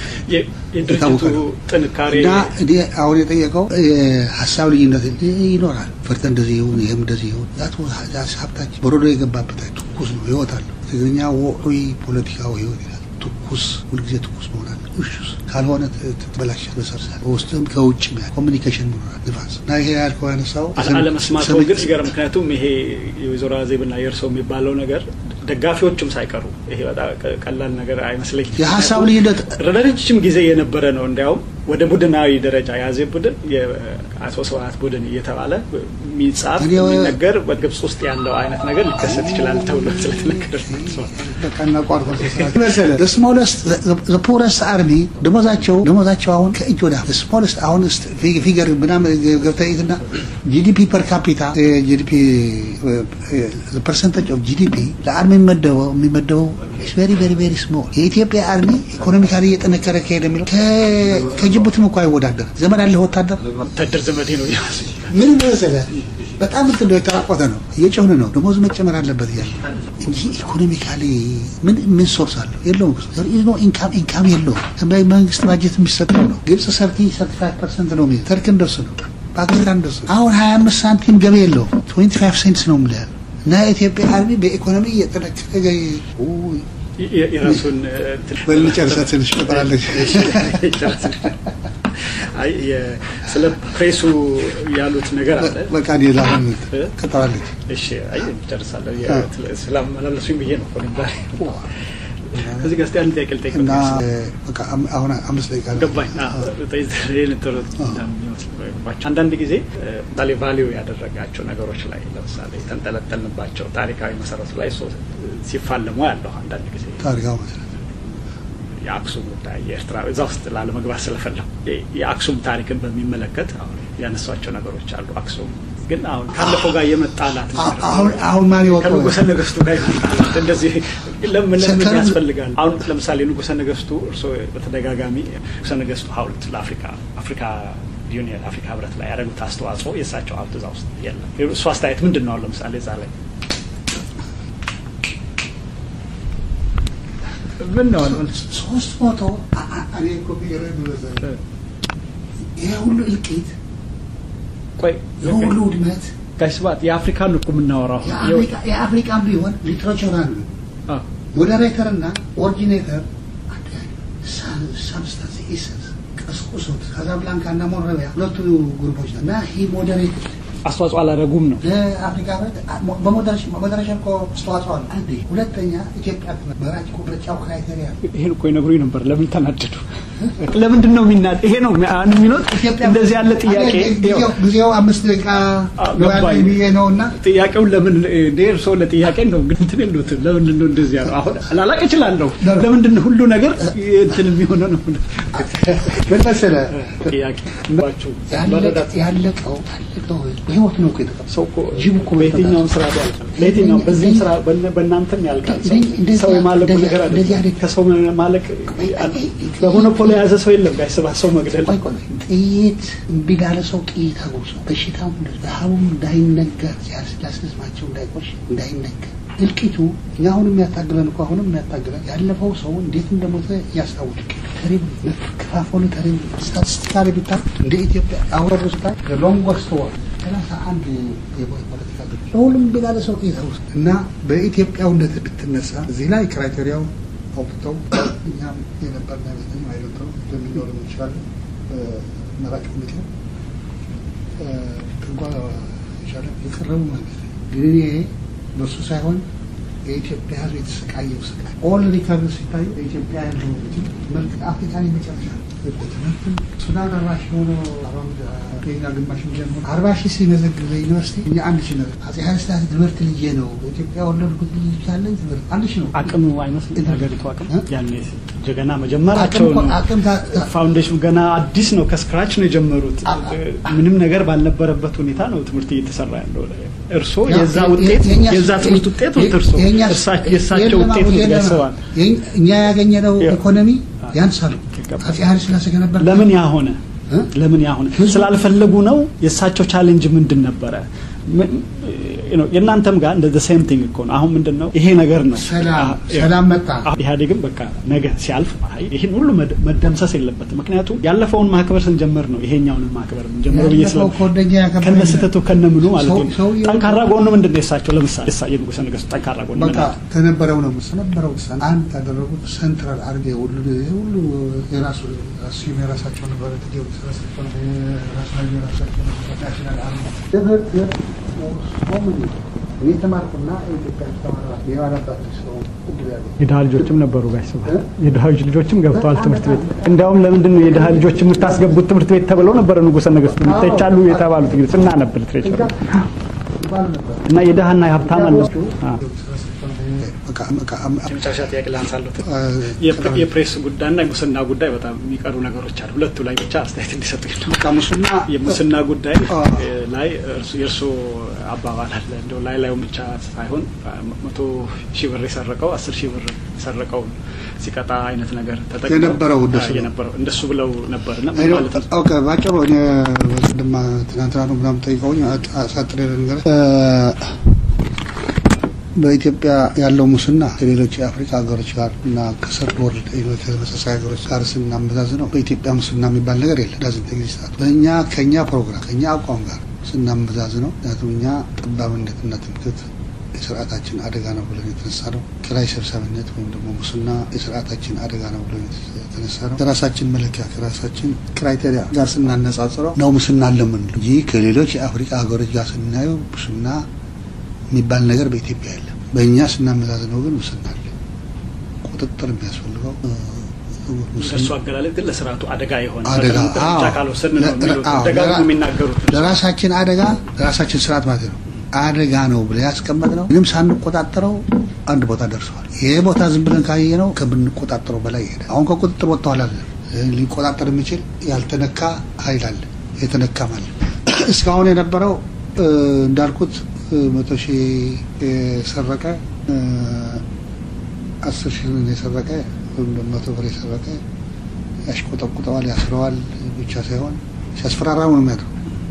የድርጅቱ ጥንካሬ እና እኔ አሁን የጠየቀው ሀሳብ ልዩነት ይኖራል። ፈርተ እንደዚህ ይሁን ይህም እንደዚህ ይሁን ሀብታችን በሮዶ የገባበት ትኩስ ነው፣ ህይወት አለው። ትግርኛ ወዑይ ፖለቲካዊ ህይወት ይላል። ትኩስ ሁልጊዜ ትኩስ መሆናል። እሹስ ካልሆነ ትበላሻል። በሰርሳል በውስጥም ከውጭ ኮሚኒኬሽን መኖራል ንፋስ እና ይሄ ያልከው ያነሳው አለመስማቱ ግን ሲገርም፣ ምክንያቱም ይሄ የወይዘሮ አዜብና የእርሰው የሚባለው ነገር ደጋፊዎቹም ሳይቀሩ ይሄ በጣም ቀላል ነገር አይመስለኝም። የሀሳብ ልዩነት ረጅም ጊዜ የነበረ ነው። እንዲያውም ወደ ቡድናዊ ደረጃ የአዜብ ቡድን የአቶ ስብሀት ቡድን እየተባለ የሚጻፍ የሚነገር በግብጽ ውስጥ ያለው አይነት ነገር ሊከሰት ይችላል ተብሎ ስለተነገረ በቃና ቋርጦ ስሞለስት ፖረስት አርሚ ደሞዛቸው ደሞዛቸው አሁን ከእጅ ወደ ስሞለስት አሁን ፊገር ምናምን ገብተይትና ጂዲፒ ፐር ካፒታ ጂዲፒ ፐርሰንቴጅ ኦፍ ጂዲፒ ለአርሚ የሚመደበው የሚመደበው ቬሪ ቬሪ ቬሪ ስሞል የኢትዮጵያ አርሚ ኢኮኖሚካሊ እየጠነከረ ከሄደ የሚለው ከጅቡቲም እኮ አይወዳደር ዘመድ አለ ወታደር ወታደር ዘመዴ ነው ምን መሰለህ በጣም እንትን ነው የተራቆተ ነው እየጨውን ነው ደሞዝ መጨመር አለበት እያለ እንጂ ኢኮኖሚካሊ ምን ምን ሶርስ አለው የለውም ነው ኢንካም ኢንካም የለውም መንግስት ባጀት የሚሰጠው ነው ግብጽ ሰርቲ ሰርቲ ፋይቭ ፐርሰንት ነው የሚይዘው ተርክ እንደሱ ነው ፓኪስታን እንደሱ አሁን ሀያ አምስት ሳንቲም ገቢ የለውም ትዌንቲ ፋይቭ ሴንትስ ነው የምልህ እና የኢትዮጵያ አርሚ በኢኮኖሚ እየጠነከረ የራሱን በልጨርሳ ትንሽ ቀጠላለች ስለ ፕሬሱ ያሉት ነገር አለ። በቃ ሌላ ቀጠላለች። እሺ፣ አይ ጨርሳለሁ። ስላመላለሱኝ ብዬ ነው ዛሬ ከዚህ ጋር እስኪ አንድ ጥያቄ ልጠይቅ። እና በቃ አሁን አምስት ደቂቃ ገባኝ። አንዳንድ ጊዜ ምሳሌ ቫሊዩ ያደረጋቸው ነገሮች ላይ ለምሳሌ የተንጠለጠልንባቸው ታሪካዊ መሰረቱ ላይ ሲፋለሙ ያለሁ አንዳንድ ጊዜ ታሪካዊ መሰረት የአክሱም ጉዳይ የኤርትራ እዛ ውስጥ ላለመግባት ስለፈለሁ የአክሱም ታሪክን በሚመለከት አሁን ያነሷቸው ነገሮች አሉ። አክሱም ግን አሁን ካለፈው ጋር የመጣላት አሁን ማን ይወጣው ከንጉሰ ነገስቱ ጋር የመጣላት እንደዚህ ለምን ለምን ያስፈልጋል? አሁን ለምሳሌ ንጉሰ ነገስቱ እርስዎ በተደጋጋሚ ንጉሰ ነገስቱ ሐውልት ለአፍሪካ አፍሪካ ዩኒየን አፍሪካ ህብረት ላይ ያደረጉት አስተዋጽኦ የእሳቸው ሀብት እዛ ውስጥ የለም። እሱ አስተያየት ምንድን ነው? ለምሳሌ እዛ ላይ ምን ነው ሶስት መቶ እኔ እኮ ይሄ ሁሉ እልቂት ቆይ የሁሉ ውድመት ጋሽ ስብሐት የአፍሪካን እኮ የምናወራው የአፍሪካን ቢሆን ሊትሬቸር አሉ ሞዴሬተር እና ኦሪጂኔተር ሳብስታንስ ኢሰንስ ቀስቁሶት ካዛብላንካ እና ሞረቢያ ሁለቱ ግሩፖች እና ሂ ሞዴሬት አስተዋጽኦ አላደረጉም ነው ለአፍሪካ ህብረት በሞዴሬሽን እኮ አስተዋጽኦ አለ። አንዴ ሁለተኛ ኢትዮጵያ መራጭ እኮ ምርጫው ክራይቴሪያ ይሄን እኮ ይነግሩኝ ነበር። ለምን ተናደዱ? ለምንድን ነው የሚናድ? ይሄ ነው የሚሉት። እንደዚህ ያለ ጥያቄ ጊዜው አምስት ደቂቃ ገባኝ ብዬ ነው እና ጥያቄውን ለምን እንደ እርስዎ ለጥያቄ ነው ግን እንትን የሉትም። ለምንድን ነው እንደዚህ ያለው? አሁን ላላቅ እችላለሁ። ለምንድን ነው ሁሉ ነገር እንትን የሚሆነው ነው? ምን መሰለህ ጥያቄ ያለቀው ያለቀው በህይወት ነው እኮ የተቀበለው ሰው እኮ ጅብ እኮ በየትኛውም ስራ ያልቃል። በየትኛውም በዚህም ስራ በእናንተም ያልቃል። ሰው የማለቁ ነገር አለ። ከሰው ማለቅ በሞኖፖሊ የያዘ ሰው የለም። ጋር ስባት ሰው መግደል ጥይት እምቢ ላለ ሰው ጥይት አጉርሶ በሽታው ረሃቡም እንዳይነገር ሲያስልስማቸው እንዳይቆሽ እንዳይነገር እልቂቱ እኛ አሁን የሚያታግለን እኮ አሁንም የሚያታግለን ያለፈው ሰው እንዴት እንደሞተ እያስታውቅ ተሪብ መከፋፈሉ ተሪብ ስታቲስቲካሊ ቢታ እንደ ኢትዮጵያ አወሩ ስታ ሎንጎስት ወር ሰላሳ አንድ የፖለቲካ ድርጅት ለሁሉም ቢላለ ሰው ጥይት ውስጥ እና በኢትዮጵያውነት ብትነሳ እዚህ ላይ ክራይቴሪያው አውጥተው እኛም የነበርና ይመስለኝ አይለተው ለሚኖር ይችላል መራጭ ኮሚቴው ትንኳ የቻለ የቀረቡ ማለት ግን እኔ በሱ ሳይሆን የኢትዮጵያ ሕዝብ የተሰቃየው ስቃይ ኦል ሪከርድ ሲታዩ በኢትዮጵያ ያለው መልክ አፍሪካን የመጨረሻ ትምህርትም ሱዳን አርባ ሺህ ሆኖ ኬንያ ግማሽ ሚሊዮን ሆኖ አርባ ሺህ ሲመዘግብ በዩኒቨርሲቲ እኛ አንድ ሺህ ነው። አጼ ኃይለ ሥላሴ ትምህርት ልዬ ነው በኢትዮጵያ ወለድኩት ልጅ ያለኝ ትምህርት አንድ ሺህ ነው። አቅም አይመስልም የሀገሪቱ አቅም ያኔ ገና መጀመራቸው ፋውንዴሽኑ ገና አዲስ ነው። ከስክራች ነው የጀመሩት። ምንም ነገር ባልነበረበት ሁኔታ ነው ትምህርት እየተሰራ ያለው። እርስዎ የዛ ውጤት የዛ ትምህርት ውጤት ነው። እርስዎ የእሳቸው ውጤት ነው ያስባል። እኛ ያገኘነው ኢኮኖሚ ያንሳሉ። አጼ ኃይለ ሥላሴ ከነበር ለምን ያ ሆነ? ለምን ያ ሆነ? ስላልፈለጉ ነው። የእሳቸው ቻሌንጅ ምንድን ነበረ? የእናንተም ጋር እንደ ሴም ቲንግ እኮ ነው። አሁን ምንድን ነው ይሄ ነገር ነው ሰላም መጣ። ኢህአዴግም በቃ ነገ ሲያልፍ ይህን ሁሉ መደምሰስ የለበትም። ምክንያቱም ያለፈውን ማክበር ስንጀምር ነው ይሄኛውን ማክበር የምንጀምረው ብዬ ስለ ከነ ስህተቱ ከነ ምኑ ማለት ነው። ጠንካራ ጎኑ ምንድን ነው የእሳቸው? ለምሳሌ የንጉሠ ነገሥቱ ጠንካራ ጎኑ በቃ ከነበረው ነው ከነበረው አንድ ያደረጉት ሴንትራል አድርጌ ሁሉ ሁሉ የራሱ ራሱ የራሳቸው ነበረ ራሳቸው የራሳቸው ናሽናል አርማ ትምህርት እኔ ተማርኩና ኢትዮጵያ ተማራ የባላባት ሰው የድሀ ልጆችም ነበሩ ጋሽ ስብሐት የድሀ ልጆችም ገብተዋል ትምህርት ቤት። እንዲያውም ለምንድን ነው የድሀ ልጆች የምታስገቡት ትምህርት ቤት ተብለው ነበረ ንጉሠ ነገሥቱ ይተቻሉ የተባሉት እንግዲህ ስናነብ ሊትሬቸር እና የድሀና የሀብታም አለ መጨረሻ ጥያቄ ላንሳለት። የፕሬስ ጉዳይና የሙስና ጉዳይ በጣም የሚቀሩ ነገሮች አሉ። ሁለቱ ላይ ብቻ አስተያየት እንዲሰጡኝ ነው። ሙስና የሙስና ጉዳይ ላይ የእርስዎ አባባል አለ እንደው ላይ ላዩን ብቻ ሳይሆን መቶ ሺህ ብር የሰረቀው አስር ሺህ ብር የሰረቀው ሲቀጣ አይነት ነገር ተጠቅመው የነበረው እንደሱ የነበረው እንደሱ ብለው ነበር እና ኦኬ ባጭሩ እኔ ቅድማ ትናንትና ነው ምናምን ጠይቀውኝ አሳጥሬ ነገር በኢትዮጵያ ያለው ሙስና ከሌሎች የአፍሪካ ሀገሮች ጋር እና ከሰርድ ወርልድ ሌሎች ተመሳሳይ ሀገሮች ጋር ስናመዛዝ ነው በኢትዮጵያ ሙስና የሚባል ነገር የለም። ዳዝንት ኤግዚስት በእኛ ከእኛ ፕሮግራም ከእኛ አቋም ጋር ስናመዛዝ ነው። ምክንያቱም እኛ ጠባብነትና ትምክህት የስርዓታችን አደጋ ነው ብለን የተነሳ ነው። ኪራይ ሰብሳቢነት ወይም ደግሞ ሙስና የስርዓታችን አደጋ ነው ብለን የተነሳ ነው። ከራሳችን መለኪያ ከራሳችን ክራይቴሪያ ጋር ስናነጻጽረው ነው ሙስና አለምን እንጂ ከሌሎች የአፍሪካ ሀገሮች ጋር ስናየው ሙስና የሚባል ነገር በኢትዮጵያ የለም። በእኛ ስናመዛዝነው ግን ሙስና አለ። ቁጥጥር የሚያስፈልገው እሱ አገላለጥ ግን ለስርዓቱ አደጋ የሆነ አደጋ ካልወሰድን ነው የሚሉት ደጋግሞ የሚናገሩት ለራሳችን አደጋ ለራሳችን ስርዓት ማለት ነው አደጋ ነው ብለ ያስቀመጥ ነው ምንም ሳንቆጣጠረው አንድ ቦታ ደርሰዋል። ይሄ ቦታ ዝም ብለን ካየ ነው ከምንቆጣጠረው በላይ ይሄዳል። አሁን ከቁጥጥር ወጥተዋል አለ ሊቆጣጠር የሚችል ያልተነካ ኃይል አለ፣ የተነካም አለ። እስካሁን የነበረው እንዳልኩት መቶ ሺህ የሰረቀ አስር ሺህ የሰረቀ ወይም መቶ ብር የሰረቀ ያሽቆጠቁጠዋል፣ ያስረዋል ብቻ ሳይሆን ሲያስፈራራ ነው የሚያድረው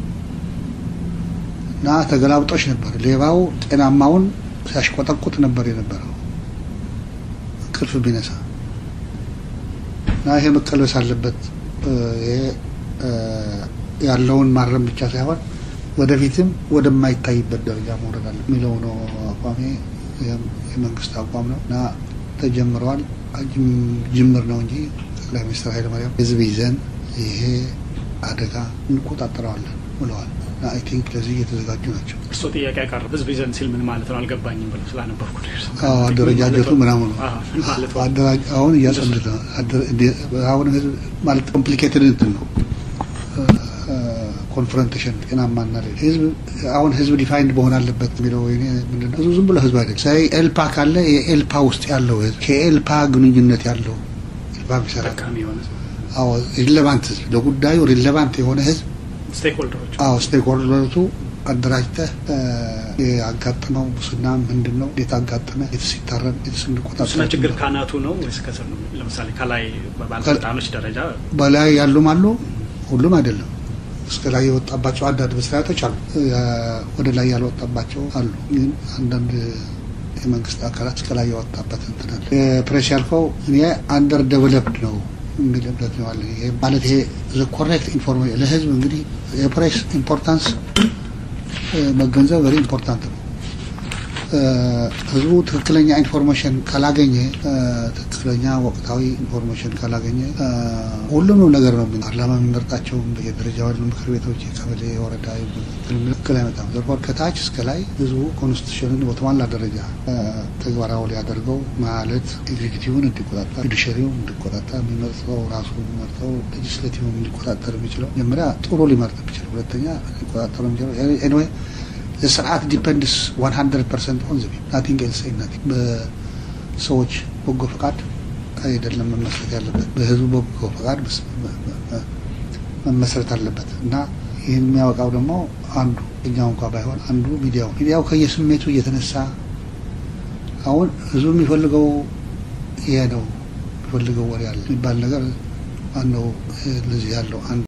እና ተገላብጦች ነበር። ሌባው ጤናማውን ሲያሽቆጠቁጥ ነበር የነበረው እንቅልፍ ቢነሳ እና ይሄ መቀልበስ አለበት። ይሄ ያለውን ማረም ብቻ ሳይሆን ወደፊትም ወደማይታይበት ደረጃ መውረድ አለ የሚለው ነው አቋሜ። የመንግስት አቋም ነው እና ተጀምረዋል። ጅምር ነው እንጂ ጠቅላይ ሚኒስትር ኃይለማርያም ህዝብ ይዘን ይሄ አደጋ እንቆጣጠረዋለን ብለዋል። እና አይ ቲንክ ለዚህ እየተዘጋጁ ናቸው። እርስዎ ጥያቄ ያቀረብ ህዝብ ይዘን ሲል ምን ማለት ነው አልገባኝም ብለው ስላነበርኩ አደረጃጀቱ ምናምኑ አሁን እያጸሉት ነው። አሁን ህዝብ ማለት ኮምፕሊኬትድ እንትን ነው ኮንፍሮንቴሽን ጤናማና ህዝብ አሁን ህዝብ ዲፋይንድ መሆን አለበት የሚለው ምንድነው? ህዝቡ ዝም ብሎ ህዝብ አይደለም። ሳይ ኤልፓ ካለ የኤልፓ ውስጥ ያለው ህዝብ ከኤልፓ ግንኙነት ያለው ኤልፓ የሚሰራ አዎ ሪሌቫንት ህዝብ ለጉዳዩ ሪሌቫንት የሆነ ህዝብ ስቴክሆልደሮች አዎ ስቴክሆልደሮቹ አደራጅተህ ያጋጠመው ሙስና ምንድን ነው? እንዴት አጋጠመ? የትስ ይታረም? የትስ እንቆጣጠር? ሙስና ችግር ካናቱ ነው ወይስ ከስር ነው? ለምሳሌ ከላይ በባለስልጣኖች ደረጃ በላይ ያሉም አሉ፣ ሁሉም አይደለም። እስከ ላይ የወጣባቸው አንዳንድ መስሪያ ቤቶች አሉ፣ ወደ ላይ ያልወጣባቸው አሉ። ግን አንዳንድ የመንግስት አካላት እስከ ላይ የወጣበት እንትን አለ። ፕሬስ ያልከው እኔ አንደር ዴቨሎፕድ ነው የሚል እምነት ነው አለ። ማለት ይሄ ኮሬክት ኢንፎርሜሽን ለህዝብ እንግዲህ የፕሬስ ኢምፖርታንስ መገንዘብ ቨሪ ኢምፖርታንት ነው። ህዝቡ ትክክለኛ ኢንፎርሜሽን ካላገኘ ትክክለኛ ወቅታዊ ኢንፎርሜሽን ካላገኘ ሁሉንም ነገር ነው ፓርላማ የሚመርጣቸው በየደረጃ ያሉ ምክር ቤቶች፣ የቀበሌ፣ የወረዳ ትክክል አይመጣም። ዘርፎር ከታች እስከ ላይ ህዝቡ ኮንስቲቱሽንን በተሟላ ደረጃ ተግባራዊ ሊያደርገው ማለት ኤግዚኪቲቭን እንዲቆጣጠር፣ ጁዲሽሪውን እንዲቆጣጠር የሚመርጠው ራሱ የሚመርጠው ሌጅስሌቲቭን እንዲቆጣጠር የሚችለው መጀመሪያ ጥሩ ሊመርጥ የሚችለው ሁለተኛ ሊቆጣጠር የሚችለው ኤኒዌይ ስርዓት ዲፐንድስ 100 ፐርሰንት ኦን ዘቢ ናቲንግ ኤልስ ናቲንግ በሰዎች በጎ ፈቃድ አይደለም መመስረት ያለበት በህዝቡ በጎ ፈቃድ መመስረት አለበት እና ይህን የሚያወቃው ደግሞ አንዱ እኛው እንኳ ባይሆን አንዱ ሚዲያው ሚዲያው ከየስሜቱ እየተነሳ አሁን ህዝቡ የሚፈልገው ይሄ ነው የሚፈልገው ወሬ አለ የሚባል ነገር ማነው ለዚህ ያለው አንድ